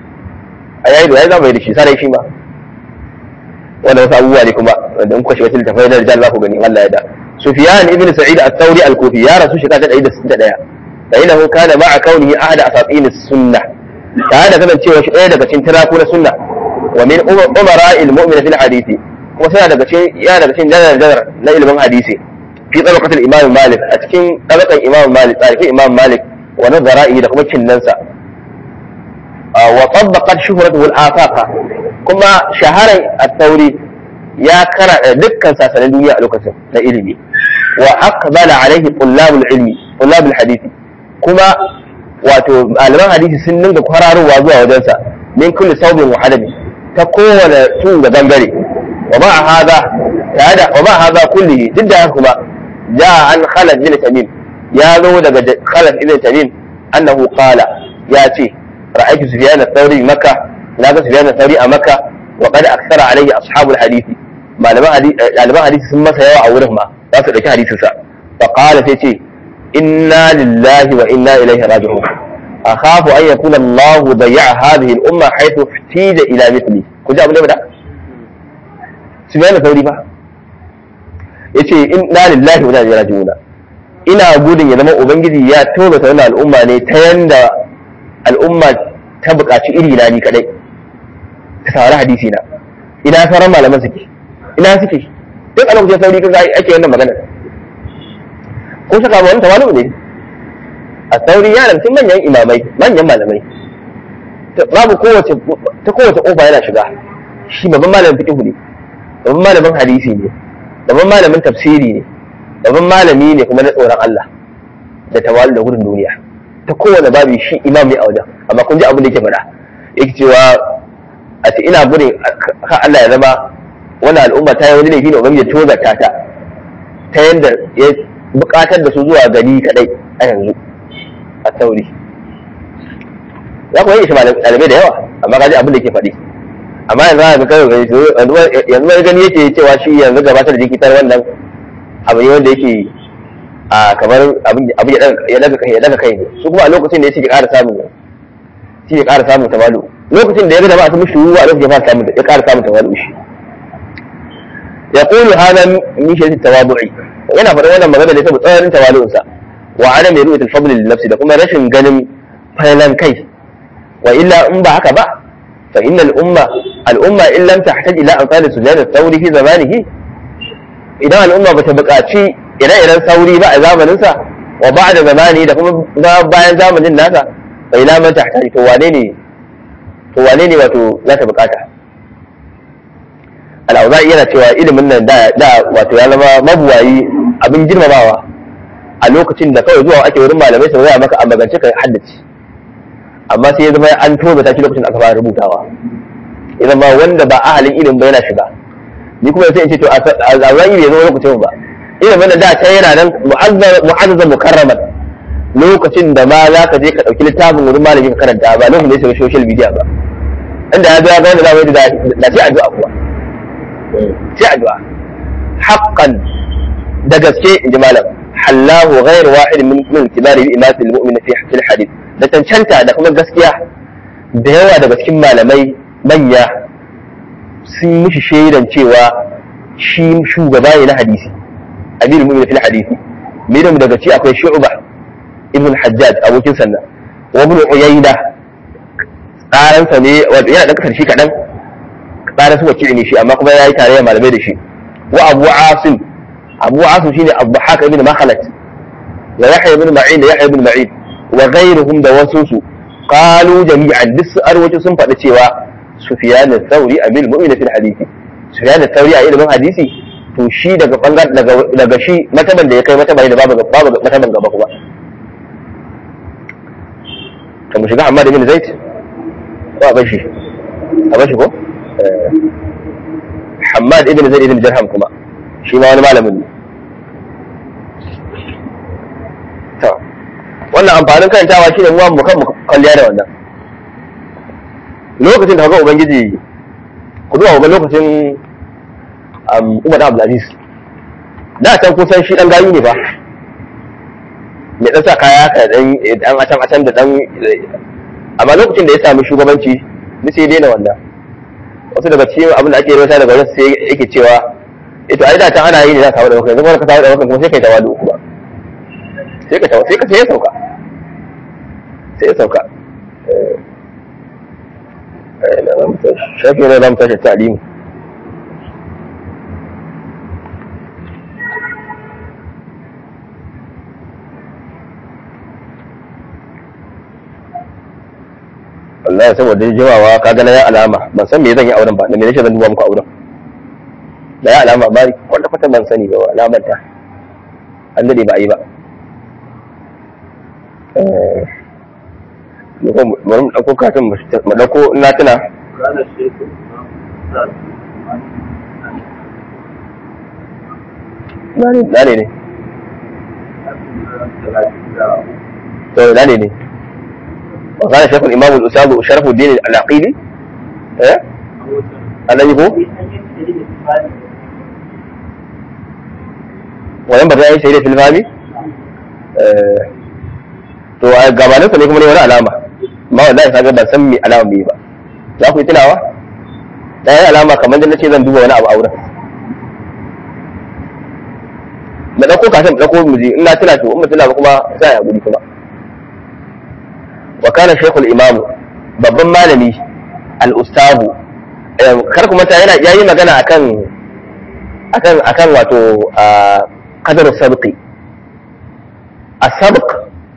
a yayi ruwaya zamani da shi sarai shi ma wanda wasu abubuwa ne kuma wanda in kuka shiga cikin tafai na rijal za ku gani Allah ya da Sufyan ibn Sa'id al-Thawri al-Kufi ya rasu shekara ta 161 fa innahu kana ma'a kaunihi ahad asatin as-sunnah tare da kasancewa shi ɗaya daga cikin tiraku na sunna wa min umara al-mu'min fil hadisi kuma sai daga cikin ya daga cikin janar janar na ilimin hadisi fi tabaqatil imam Malik a cikin tabaqan imam Malik tarihi imam Malik wa nazara'i da kuma cinnansa wa tabbaqat shuhratuhu al-afaqa kuma shaharar at-tauri ya kara dukkan sasanin duniya a lokacin na ilimi wa aqbala alaihi tullabul ilmi tullabul hadisi kuma wato malaman hadisi sun dinga kwararowa zuwa wajensa min kulli saubin wa hadami ta kowane tun da bangare wa ma hada tare wa ma hada kulli duk da haka kuma ja an khalad bin tamim ya zo daga khalad ibn tamim annahu qala ya ce ra'aytu sufyan ath-thawri makkah na ga sufyan ath-thawri a makkah wa qad akthara alayhi ashabul hadisi malaman hadisi sun masa yawa a wurin ma za su ɗauki hadisinsa fa qala sai ce inna lillahi wa inna ilaihi raji'un akhafu an yakuna Allah dayya'a hadhihi al-umma haythu ihtija ila mithli ku ji abin da bada su bayyana sauri fa yace inna lillahi wa inna ilaihi raji'un ina gudun ya zama ubangiji ya tobe ta wannan al'umma ne ta yanda al'umma ta buƙaci iri na ni kadai ta saurari hadisi na ina sauran malaman suke ina suke duk a lokacin sauri kan ake wannan magana ko saka ba wani tawalu ne a sauri ya cikin manyan imamai manyan malamai babu kowace ta kowace kofa yana shiga shi babban malamin fiqh ne babban malamin hadisi ne babban malamin tafsiri ne babban malami ne kuma na tsoron Allah da tawalu da gudun duniya ta kowane babu shi imam ne a wajen amma kun ji abin da yake faɗa yake cewa a ce ina gudun ka Allah ya zama wani al'umma ta yi wani laifi ne ubangiji ya tozarta ta ta yadda ya bukatar da su zuwa gani kadai a yanzu a sauri ya kuma yi shi ɗalibai da yawa amma kaji abin da ke faɗi amma yanzu aka kai gani yanzu wani gani yake cewa shi yanzu gabatar da jikitar wannan abu ne wanda yake a kamar abin ya daga kai ya daga kai ne su kuma a lokacin da ya ce ya ƙara samun shi ya ƙara samun tamalu lokacin da ya ga da ba su mishi ruwa a lokacin ya fara samun ya ƙara samun tamalu shi يقول هذا من شدة التواضع yana faɗin wannan magana ne saboda tsananin tawalu'unsa wa adam ya rubuta al-fadl lil nafsi da kuma rashin ganin failan kai wa illa in ba haka ba fa inna al-umma al-umma in lam tahtaj ila amsal sujud al-thawri fi zamanihi idan al-umma bata buƙaci ire-iren sauri ba a zamanin sa wa ba'da zamani da kuma bayan zamanin nasa fa ila man tahtaj to wane ne to wane ne wato za ta buƙata al'auza'i yana cewa ilimin nan da wato ya zama mabuwayi abin girmamawa a lokacin da kawai zuwa ake wurin malamai sau maka a magance ka haddace amma sai ya zama an tobe ta shi lokacin da aka fara rubutawa ya zama wanda ba ahalin ilimin ba yana shiga ni kuma sai in ce to al'auza'i bai zo lokacin ba ilimin da da ta yana nan mu'azzaza mukarraman lokacin da ma za ka je ka ɗauki littafin wurin malami ka karanta ba lokacin da ya shiga social media ba inda ya zo ya ga wanda za mu yi da sai addu'a kuwa sai addu'a haqqan da gaske in ji malam hallahu ghayr wahid min min kibari bi imati almu'min fi fil hadith da cancanta da kuma gaskiya da yawa daga cikin malamai manya sun mishi shaidan cewa shi shugaba ne na hadisi amirul mu'min fil hadisi mirin daga ci akwai shu'ba ibn hajjaj abokin sannan wa ibn uyayna tsaransa ne wato yana da kasar shi kadan tsara su wakili ne shi amma kuma ya yi tarayyar malamai da shi wa abu asim abu asim shine abu haka ibn makhalat wa yahya ibn ma'in da yahya ibn ma'in wa ghayruhum da wasu su qalu jami'an duk su arwaci sun faɗi cewa sufyan al-thawri amil mu'min fil hadisi sufyan al-thawri a ilimin hadisi to shi daga bangar daga daga shi mataban da ya kai mataban da babu babu mataban gaba kuma to mu shiga amma da bin zaid ko a bashi a bashi ko Hammad ibn Zaid ibn Jarham kuma shi ma wani malamin ne to wannan amfanin karantawa shine mu mu kan mu kalliya da wannan lokacin da kaga ubangiji ku duba ga lokacin Umar Abdulaziz da can kusan shi dan gayu ne ba mai dan sa kaya ka dan dan acan acan da dan amma lokacin da ya sami shugabanci ni sai daina wannan wasu daga cikin abin da ake rasa daga wasu sai yake cewa ito ai da can ana yi ne za ka kawo da wakan yanzu kuma ka kawo da wakan kuma sai kai tawadu kuma sai ka tawa sai ka sai ya sauka sai ya sauka shafi ne za mu tashi ta'alimu wallahi saboda jimawa ka ga na ya alama ban san me zan yi auren ba da me nake zan duba muku auren da ya alama ba kwata kwata ban sani ba alamar ta an dade ba a yi ba bari mu ɗauko katin mu ɗauko na tuna Dane ne. To, dane ne. وكان شيخ الإمام الأستاذ شرف الدين العقيلي إيه؟ الذي هو وينبغي أن يشهد في الفهم to a gabaninsa ne kuma ne wani alama ma wallahi kaga ban san me alama me ba za ku yi tunawa da yi alama kamar da nace zan duba wani abu a wurin da dauko kafin da dauko muji ina tuna to in mutuna ba kuma sai ya gudi kuma wa kana shaykhul imam babban malami al-ustahu kar kuma ta yana yayi magana akan akan akan wato qadar sabqi as-sabq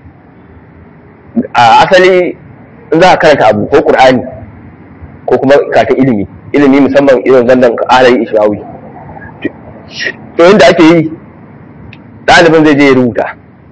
a asali in za ka karanta abu ko qur'ani ko kuma kata ilimi ilimi musamman irin zannan alayi ishrawi to inda ake yi ɗalibin zai je ya rubuta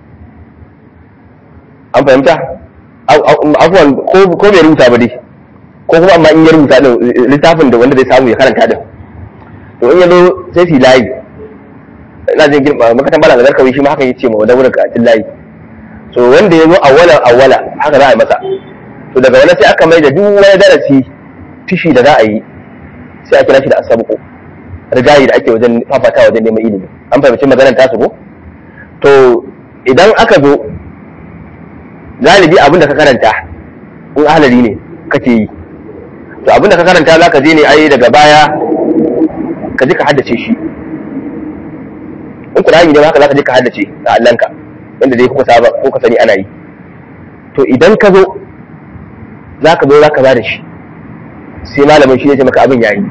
an fahimta afuwan ko bai rubuta ba dai ko kuma amma in ya rubuta din littafin da wanda zai samu ya karanta din to in ya zo sai su layi ina jin girma makatan bala da kawai shi ma haka yace ma wanda wurin karatun layi so wanda ya zo awwala awwala haka za a yi masa to daga wani sai aka mai da duk wani darasi tishi da za a yi sai a kira shi da asabuku rigayi da ake wajen fafata wajen neman ilimi an fahimci maganar tasu ko to idan aka zo galibi abin da ka karanta in ahalari ne kake yi to abin da ka karanta za ka je ne ai daga baya ka je ka haddace shi in kurani ne haka za ka je ka haddace a allanka inda dai kuka saba ko ka sani ana yi to idan ka zo za ka zo za ka ba da shi sai malamin shi ne ce maka abin yayi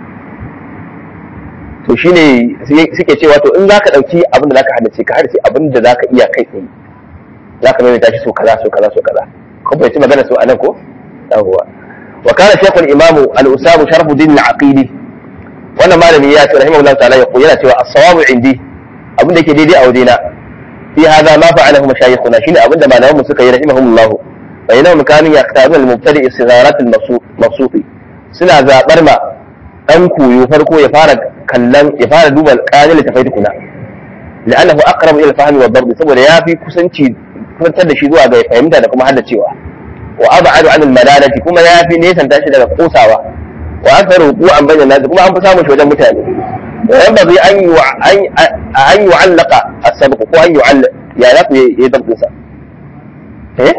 to shi ne suke cewa to in za ka ɗauki abin da za ka haddace ka haddace abin da za ka iya kai tsaye za ka maimaita shi so kaza so kaza so kaza kun fahimci magana so anan ko yawwa wa kana shaykhul imamu al-usabu sharfuddin al-aqili wannan malami ya ce rahimahullahu ta'ala ya yana cewa as-sawabu indi abin da yake daidai a wajena fi hada ma fa'alahu mashayikhuna shine abin da malaman mu suka yi rahimahumullahu fa yana kanu yaqtabun al-mubtadi istidharat al-mabsut suna zabar ma dan koyo farko ya fara kallon ya fara duba qalil tafai tukuna la'annahu aqrabu ila al-fahmi wa darb saboda yafi kusanci kusantar da shi zuwa ga fahimta da kuma haddacewa wa ab'adu an al-malalati kuma yafi nesan tashi daga kosawa wa aktharu wuqu'an bayna nas kuma an fi samun shi wajen mutane وينبغي أن أن يعلق السبق وأن يعلق يا لك يدق نساء إيه؟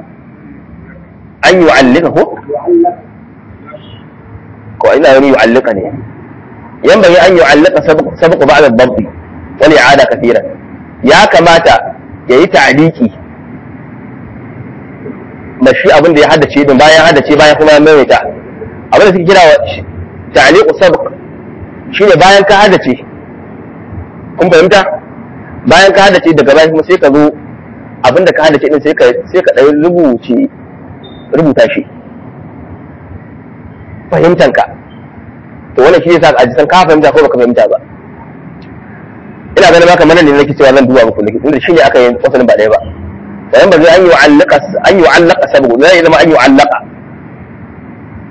أن يعلقه وإلا أن يعلقني ينبغي أن يعلق سبق, سبق بعد الضبط والإعادة كثيرا يا كماتا يا تعليقي mashi abin da ya haddace din bayan haddace bayan kuma ya maimaita abin da suke kira ta'liqu sabq shine bayan ka haddace kun fahimta bayan ka haddace daga bayan kuma sai ka zo abinda ka haddace din sai ka sai ka dai rubuce rubuta shi fahimtanka to wannan shi yasa a san ka fahimta ko baka fahimta ba ina ganin maka mana ne nake cewa zan duba muku nake tunda shine aka yi wasalin ba ɗaya ba bayan ba zai an yu'allaka an yu'allaka sabu zai zama an yu'allaka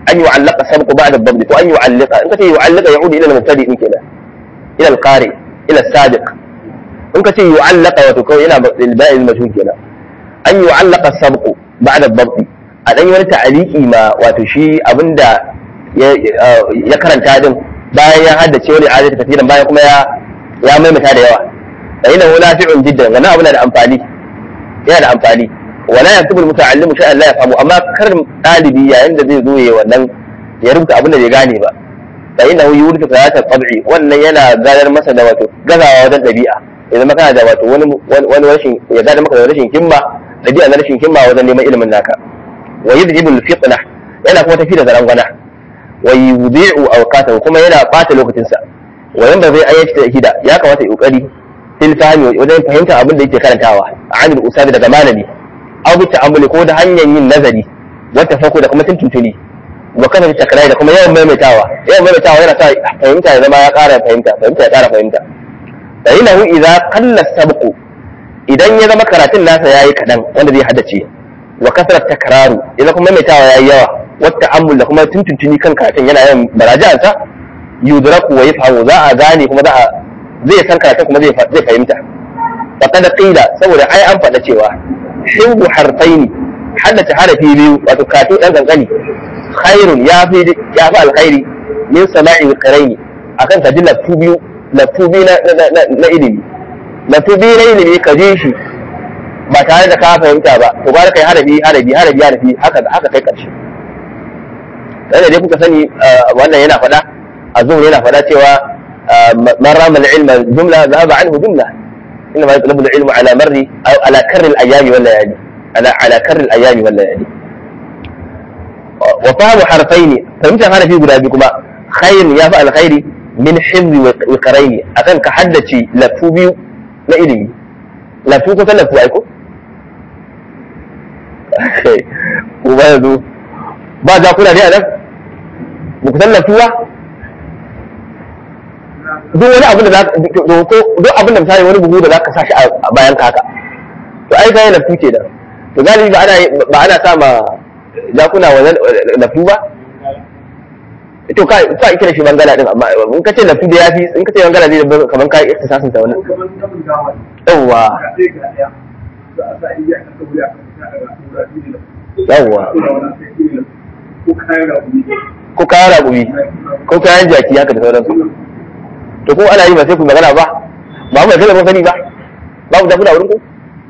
an yu'allaqa sabqu ba'da ad-dabt ko an yu'allaqa in kace yu'allaqa ya'udu ila al-mubtadi din kenan ila al-qari ila as-sabiq in kace yu'allaqa wato kawai yana ba'i al-mashhur kenan an yu'allaqa sabqu ba'da ad-dabt a dan yi wani ta'aliki ma wato shi abinda ya karanta din bayan ya haddace wani adadi kafiran bayan kuma ya ya maimaita da yawa fa inna hu nafi'un jiddan wannan abu na da amfani yana da amfani wala yaktubu al-muta'allimu shay'an la yafhamu amma kar dalibi yayin da zai zo yayi wannan ya rubuta abin da bai gane ba fa inna hu yuridu fayata tab'i wannan yana gadar masa da wato gazawa wajen dabi'a idan maka da wato wani wani rashin ya gadar maka da rashin himma dabi'a na rashin himma wajen neman ilimin naka wa yudhibu al-fitna yana kuma tafi da zarangwana wa yudhi'u awqatahu kuma yana bata lokacinsa wa yanda zai ayyace da hida ya kamata ya kokari fil fahmi wajen fahimtar abin da yake karantawa anil usabi daga malami aw bi ta'ammuli ko da hanyar yin nazari wata fako da kuma tuntuntuni wa kana da takrai da kuma yawan maimaitawa yawan maimaitawa yana sa fahimta ya zama ya ƙara fahimta fahimta ya ƙara fahimta fa innahu idza qalla sabqu idan ya zama karatun nasa yayi kadan wanda zai haddace wa kasrat takraru idan kuma maimaitawa yayi yawa wata ta'ammul da kuma tuntuntuni kan karatun yana yawan baraja'ansa yudraku wa yafhamu za a gane kuma za a zai san karatun kuma zai fahimta faqad qila saboda ai an faɗa cewa hibbu harfaini haddace harafi biyu wato katu dan kankani khairun ya fi ya fi alkhairi min sama'i qiraini akan ka ji lafu biyu lafu biyu na ilimi lafu biyu na ilimi ka ji shi ba tare da ka fahimta ba to ba kai harafi harafi harafi harafi haka haka kai karshe sai dai kuka sani wannan yana faɗa azum yana faɗa cewa man rama al-ilma jumla dhahaba anhu jumla inma yatlubu al-ilmu ala marri aw ala karri al-ayami wal layali ala ala karri al-ayami wal layali wa fahmu harfaini fahimtar harafi guda biyu kuma khair ya fi alkhairi min hifzi wa qaraini akan ka haddace lafu biyu na ilimi lafu ko san lafu ai ko ko ba yanzu ba za kuna dai a nan ba ku san lafu ba duk wani abin da za ko duk abin da misali wani buhu da za ka sa shi a bayan ka haka to ai kai lafu ke da to galibi ba ana ba ana sa ma jakuna wa lafu ba to ka ka kira shi bangala din amma in ka ce lafu da yafi in ka ce bangala ne kaman kai ihtisasin sa wannan yawa yawa ko kayan raƙumi ko kayan jaki haka da sauransu to ko ana yi ba sai ku magana ba ba mu da mun sani ba babu da wurin ku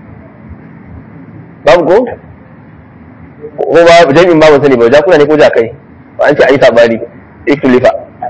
babu ko ko ba jami'in ba mun sani ba jakuna ne ko jakai ba an ce ayi sabani ikhtilafa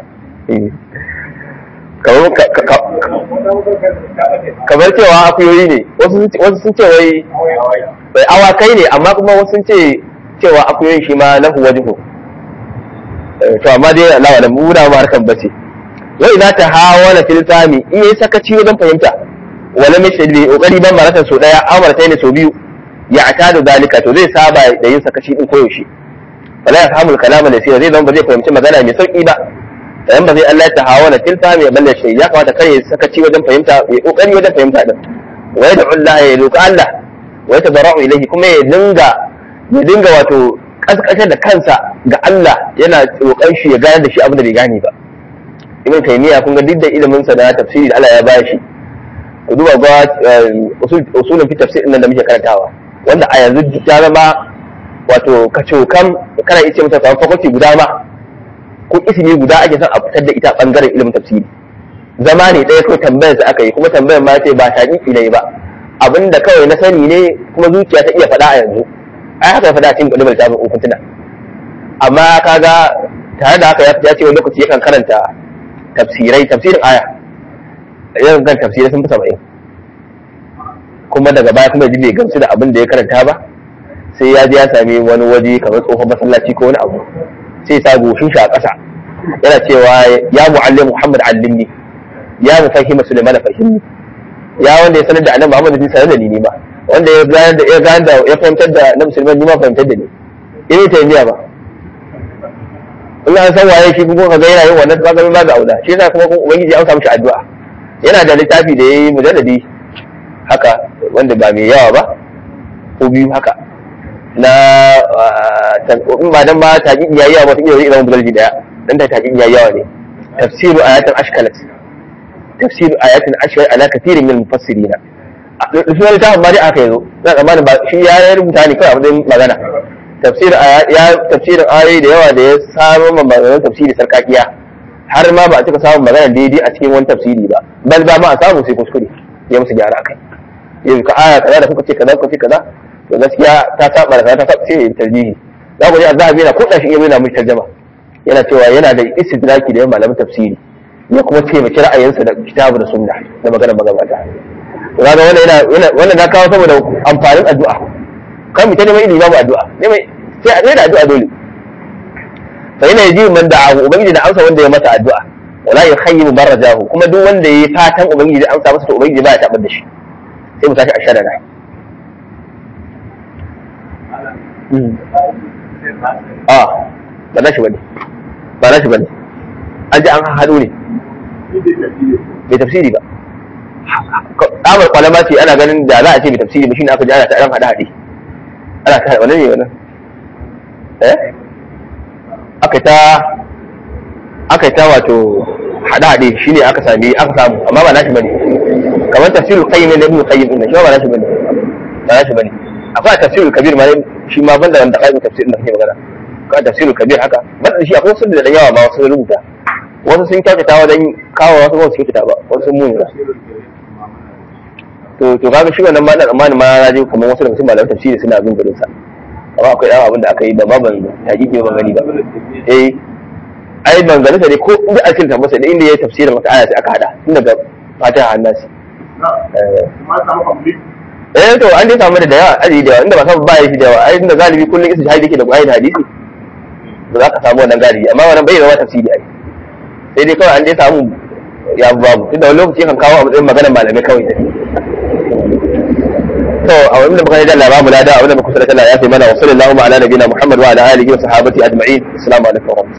kamar cewa akuyoyi ne wasu sun ce wai bai awakai ne amma kuma wasu sun ce cewa akuyoyin shi ma lahu wajhu to amma dai Allah wa mu da mu harkan bace wa idza tahawala fil fami in yayi sakaci wajen fahimta wala mai shaddi kokari ban maratan so daya amartai ne so biyu ya atadu dalika to zai saba da yin sakaci din koyaushe wala ya fahimu kalama da zai zama ba zai fahimci magana mai sauki ba dan ba zai Allah ta hawana fil fami balle shi ya kamata kar ya sakaci wajen fahimta ya kokari wajen fahimta din wa yad'u Allah ya roki Allah wa yatabarra'u ilayhi kuma ya dinga ya dinga wato kaskasar da kansa ga Allah yana roƙon shi ya gane da shi abin da bai gane ba ibn taymiya kun ga duk da ilimin sa da tafsiri da Allah ya bashi ku duba ga usulun fi tafsir nan da muke karantawa wanda a yanzu ya zama wato kacokan kana iya ce mata kamar fakulti guda ma ko ismi guda ake son a fitar da ita bangaren ilimin tafsiri zama ne ɗaya kawai tambayar sa aka yi kuma tambayar ma ce ba shaƙiƙi ne ba abinda kawai na sani ne kuma zuciya ta iya faɗa a yanzu ai haka ya faɗa cikin ƙudumar littafin ukuntuna amma kaga tare da haka ya ce wani lokaci yakan karanta tafsirai tafsirin aya yakan kan tafsirai sun fi saba'in kuma daga baya kuma ji bai gamsu da abin da ya karanta ba sai ya je ya sami wani waje kamar tsohon masallaci ko wani abu sai sa goshin shi a ƙasa yana cewa ya mu'allim Muhammad allimni ya mufahima Sulaiman fahimni ya wanda ya sanar da annabi Muhammad sai sanar da ni ma wanda ya gane da ya gane da ya fahimtar da na musulman ni ma fahimtar da ni irin ta biya ba in an san waye shi kuma ka ga yana yin wannan kaga ba da auda shi yasa kuma ubangiji an samu shi addu'a yana da littafi da yayi mujalladi haka wanda ba mai yawa ba ko biyu haka na in ba dan ma taƙi yayi yawa ba ta iya zama bugalji daya dan ta taƙi yayi yawa ne tafsiru ayatin ashkalat tafsiru ayatin ashkalat ala kathirin min mufassirina sunan littafin ma dai aka yazo na tsammanin ba shi ya rubuta ne kawai a matsayin magana tafsirin ya tafsirin ayoyi da yawa da ya samu maganar tafsiri sarkakiya har ma ba a cika samun magana daidai a cikin wani tafsiri ba bal ba ma a samu sai kuskure ya musu gyara akai yanzu ka aya kaza da kuka ce kaza kuka ce kaza to gaskiya ta saba da kaza ta saba sai ya tarjihi za ku ji azhabi yana kuɗa shi yana mishi tarjama yana cewa yana da istidraki da yawan malaman tafsiri ya kuma taimaki ra'ayinsa da kitabu da sunna da maganar magabata to kaga wannan yana wannan na kawo saboda amfanin addu'a kan mu ta neman ilimi babu addu'a neman sai a da addu'a dole fa yana yaji man da'ahu ubangiji da amsa wanda ya masa addu'a wala yukhayyibu barajahu kuma duk wanda yayi fatan ubangiji da amsa masa to ubangiji ba ya tabar da shi sai mu tashi a shadana a ba na shi bane ba na shi bane an ji an haɗu ne bai tafsiri ba tsamar kwalama ce ana ganin da za a ce bai tafsiri ba shine aka ji ana ta ɗan haɗe haɗe ana ta wani ne wannan eh aka ta aka ta wato haɗe haɗe shine aka sami aka samu amma ba nashi bane kamar tafsirul qayyim ne ibn qayyim din shi ba nashi bane ba nashi bane akwai tafsirul kabir ma shi ma banda wanda qayyim tafsir da kake magana ka tafsirul kabir haka banda shi akwai sun da yawa ba wasu rubuta wasu sun kyautata wajen kawo wasu ba su kyautata ba wasu sun muni ba to to kaga shi wannan ma da tsammanin ma na je kamar wasu daga cikin malaman tafsiri suna bin gurin sa amma akwai dan abin da aka yi da ba ban hakiki ban gani ba eh ai ban gani sa ne ko inda ake tabbata da inda yayi tafsirin wata aya sai aka hada tun daga fatiha har nasi eh to an dai samu da yawa aji da yawa inda ba samu ba shi da yawa ai inda galibi kullun isa shahidi yake da qur'ani da hadisi ba za ka samu wannan galibi amma wannan bai zama tafsiri ai sai dai kawai an dai samu ya babu tunda wani lokaci kan kawo a matsayin maganar malamai kawai to a wani da muka yi da Allah babu lada a wani da muka sadaka Allah ya sai mana wa sallallahu ala nabiyina Muhammad wa ala alihi wa sahabati ajma'in assalamu alaikum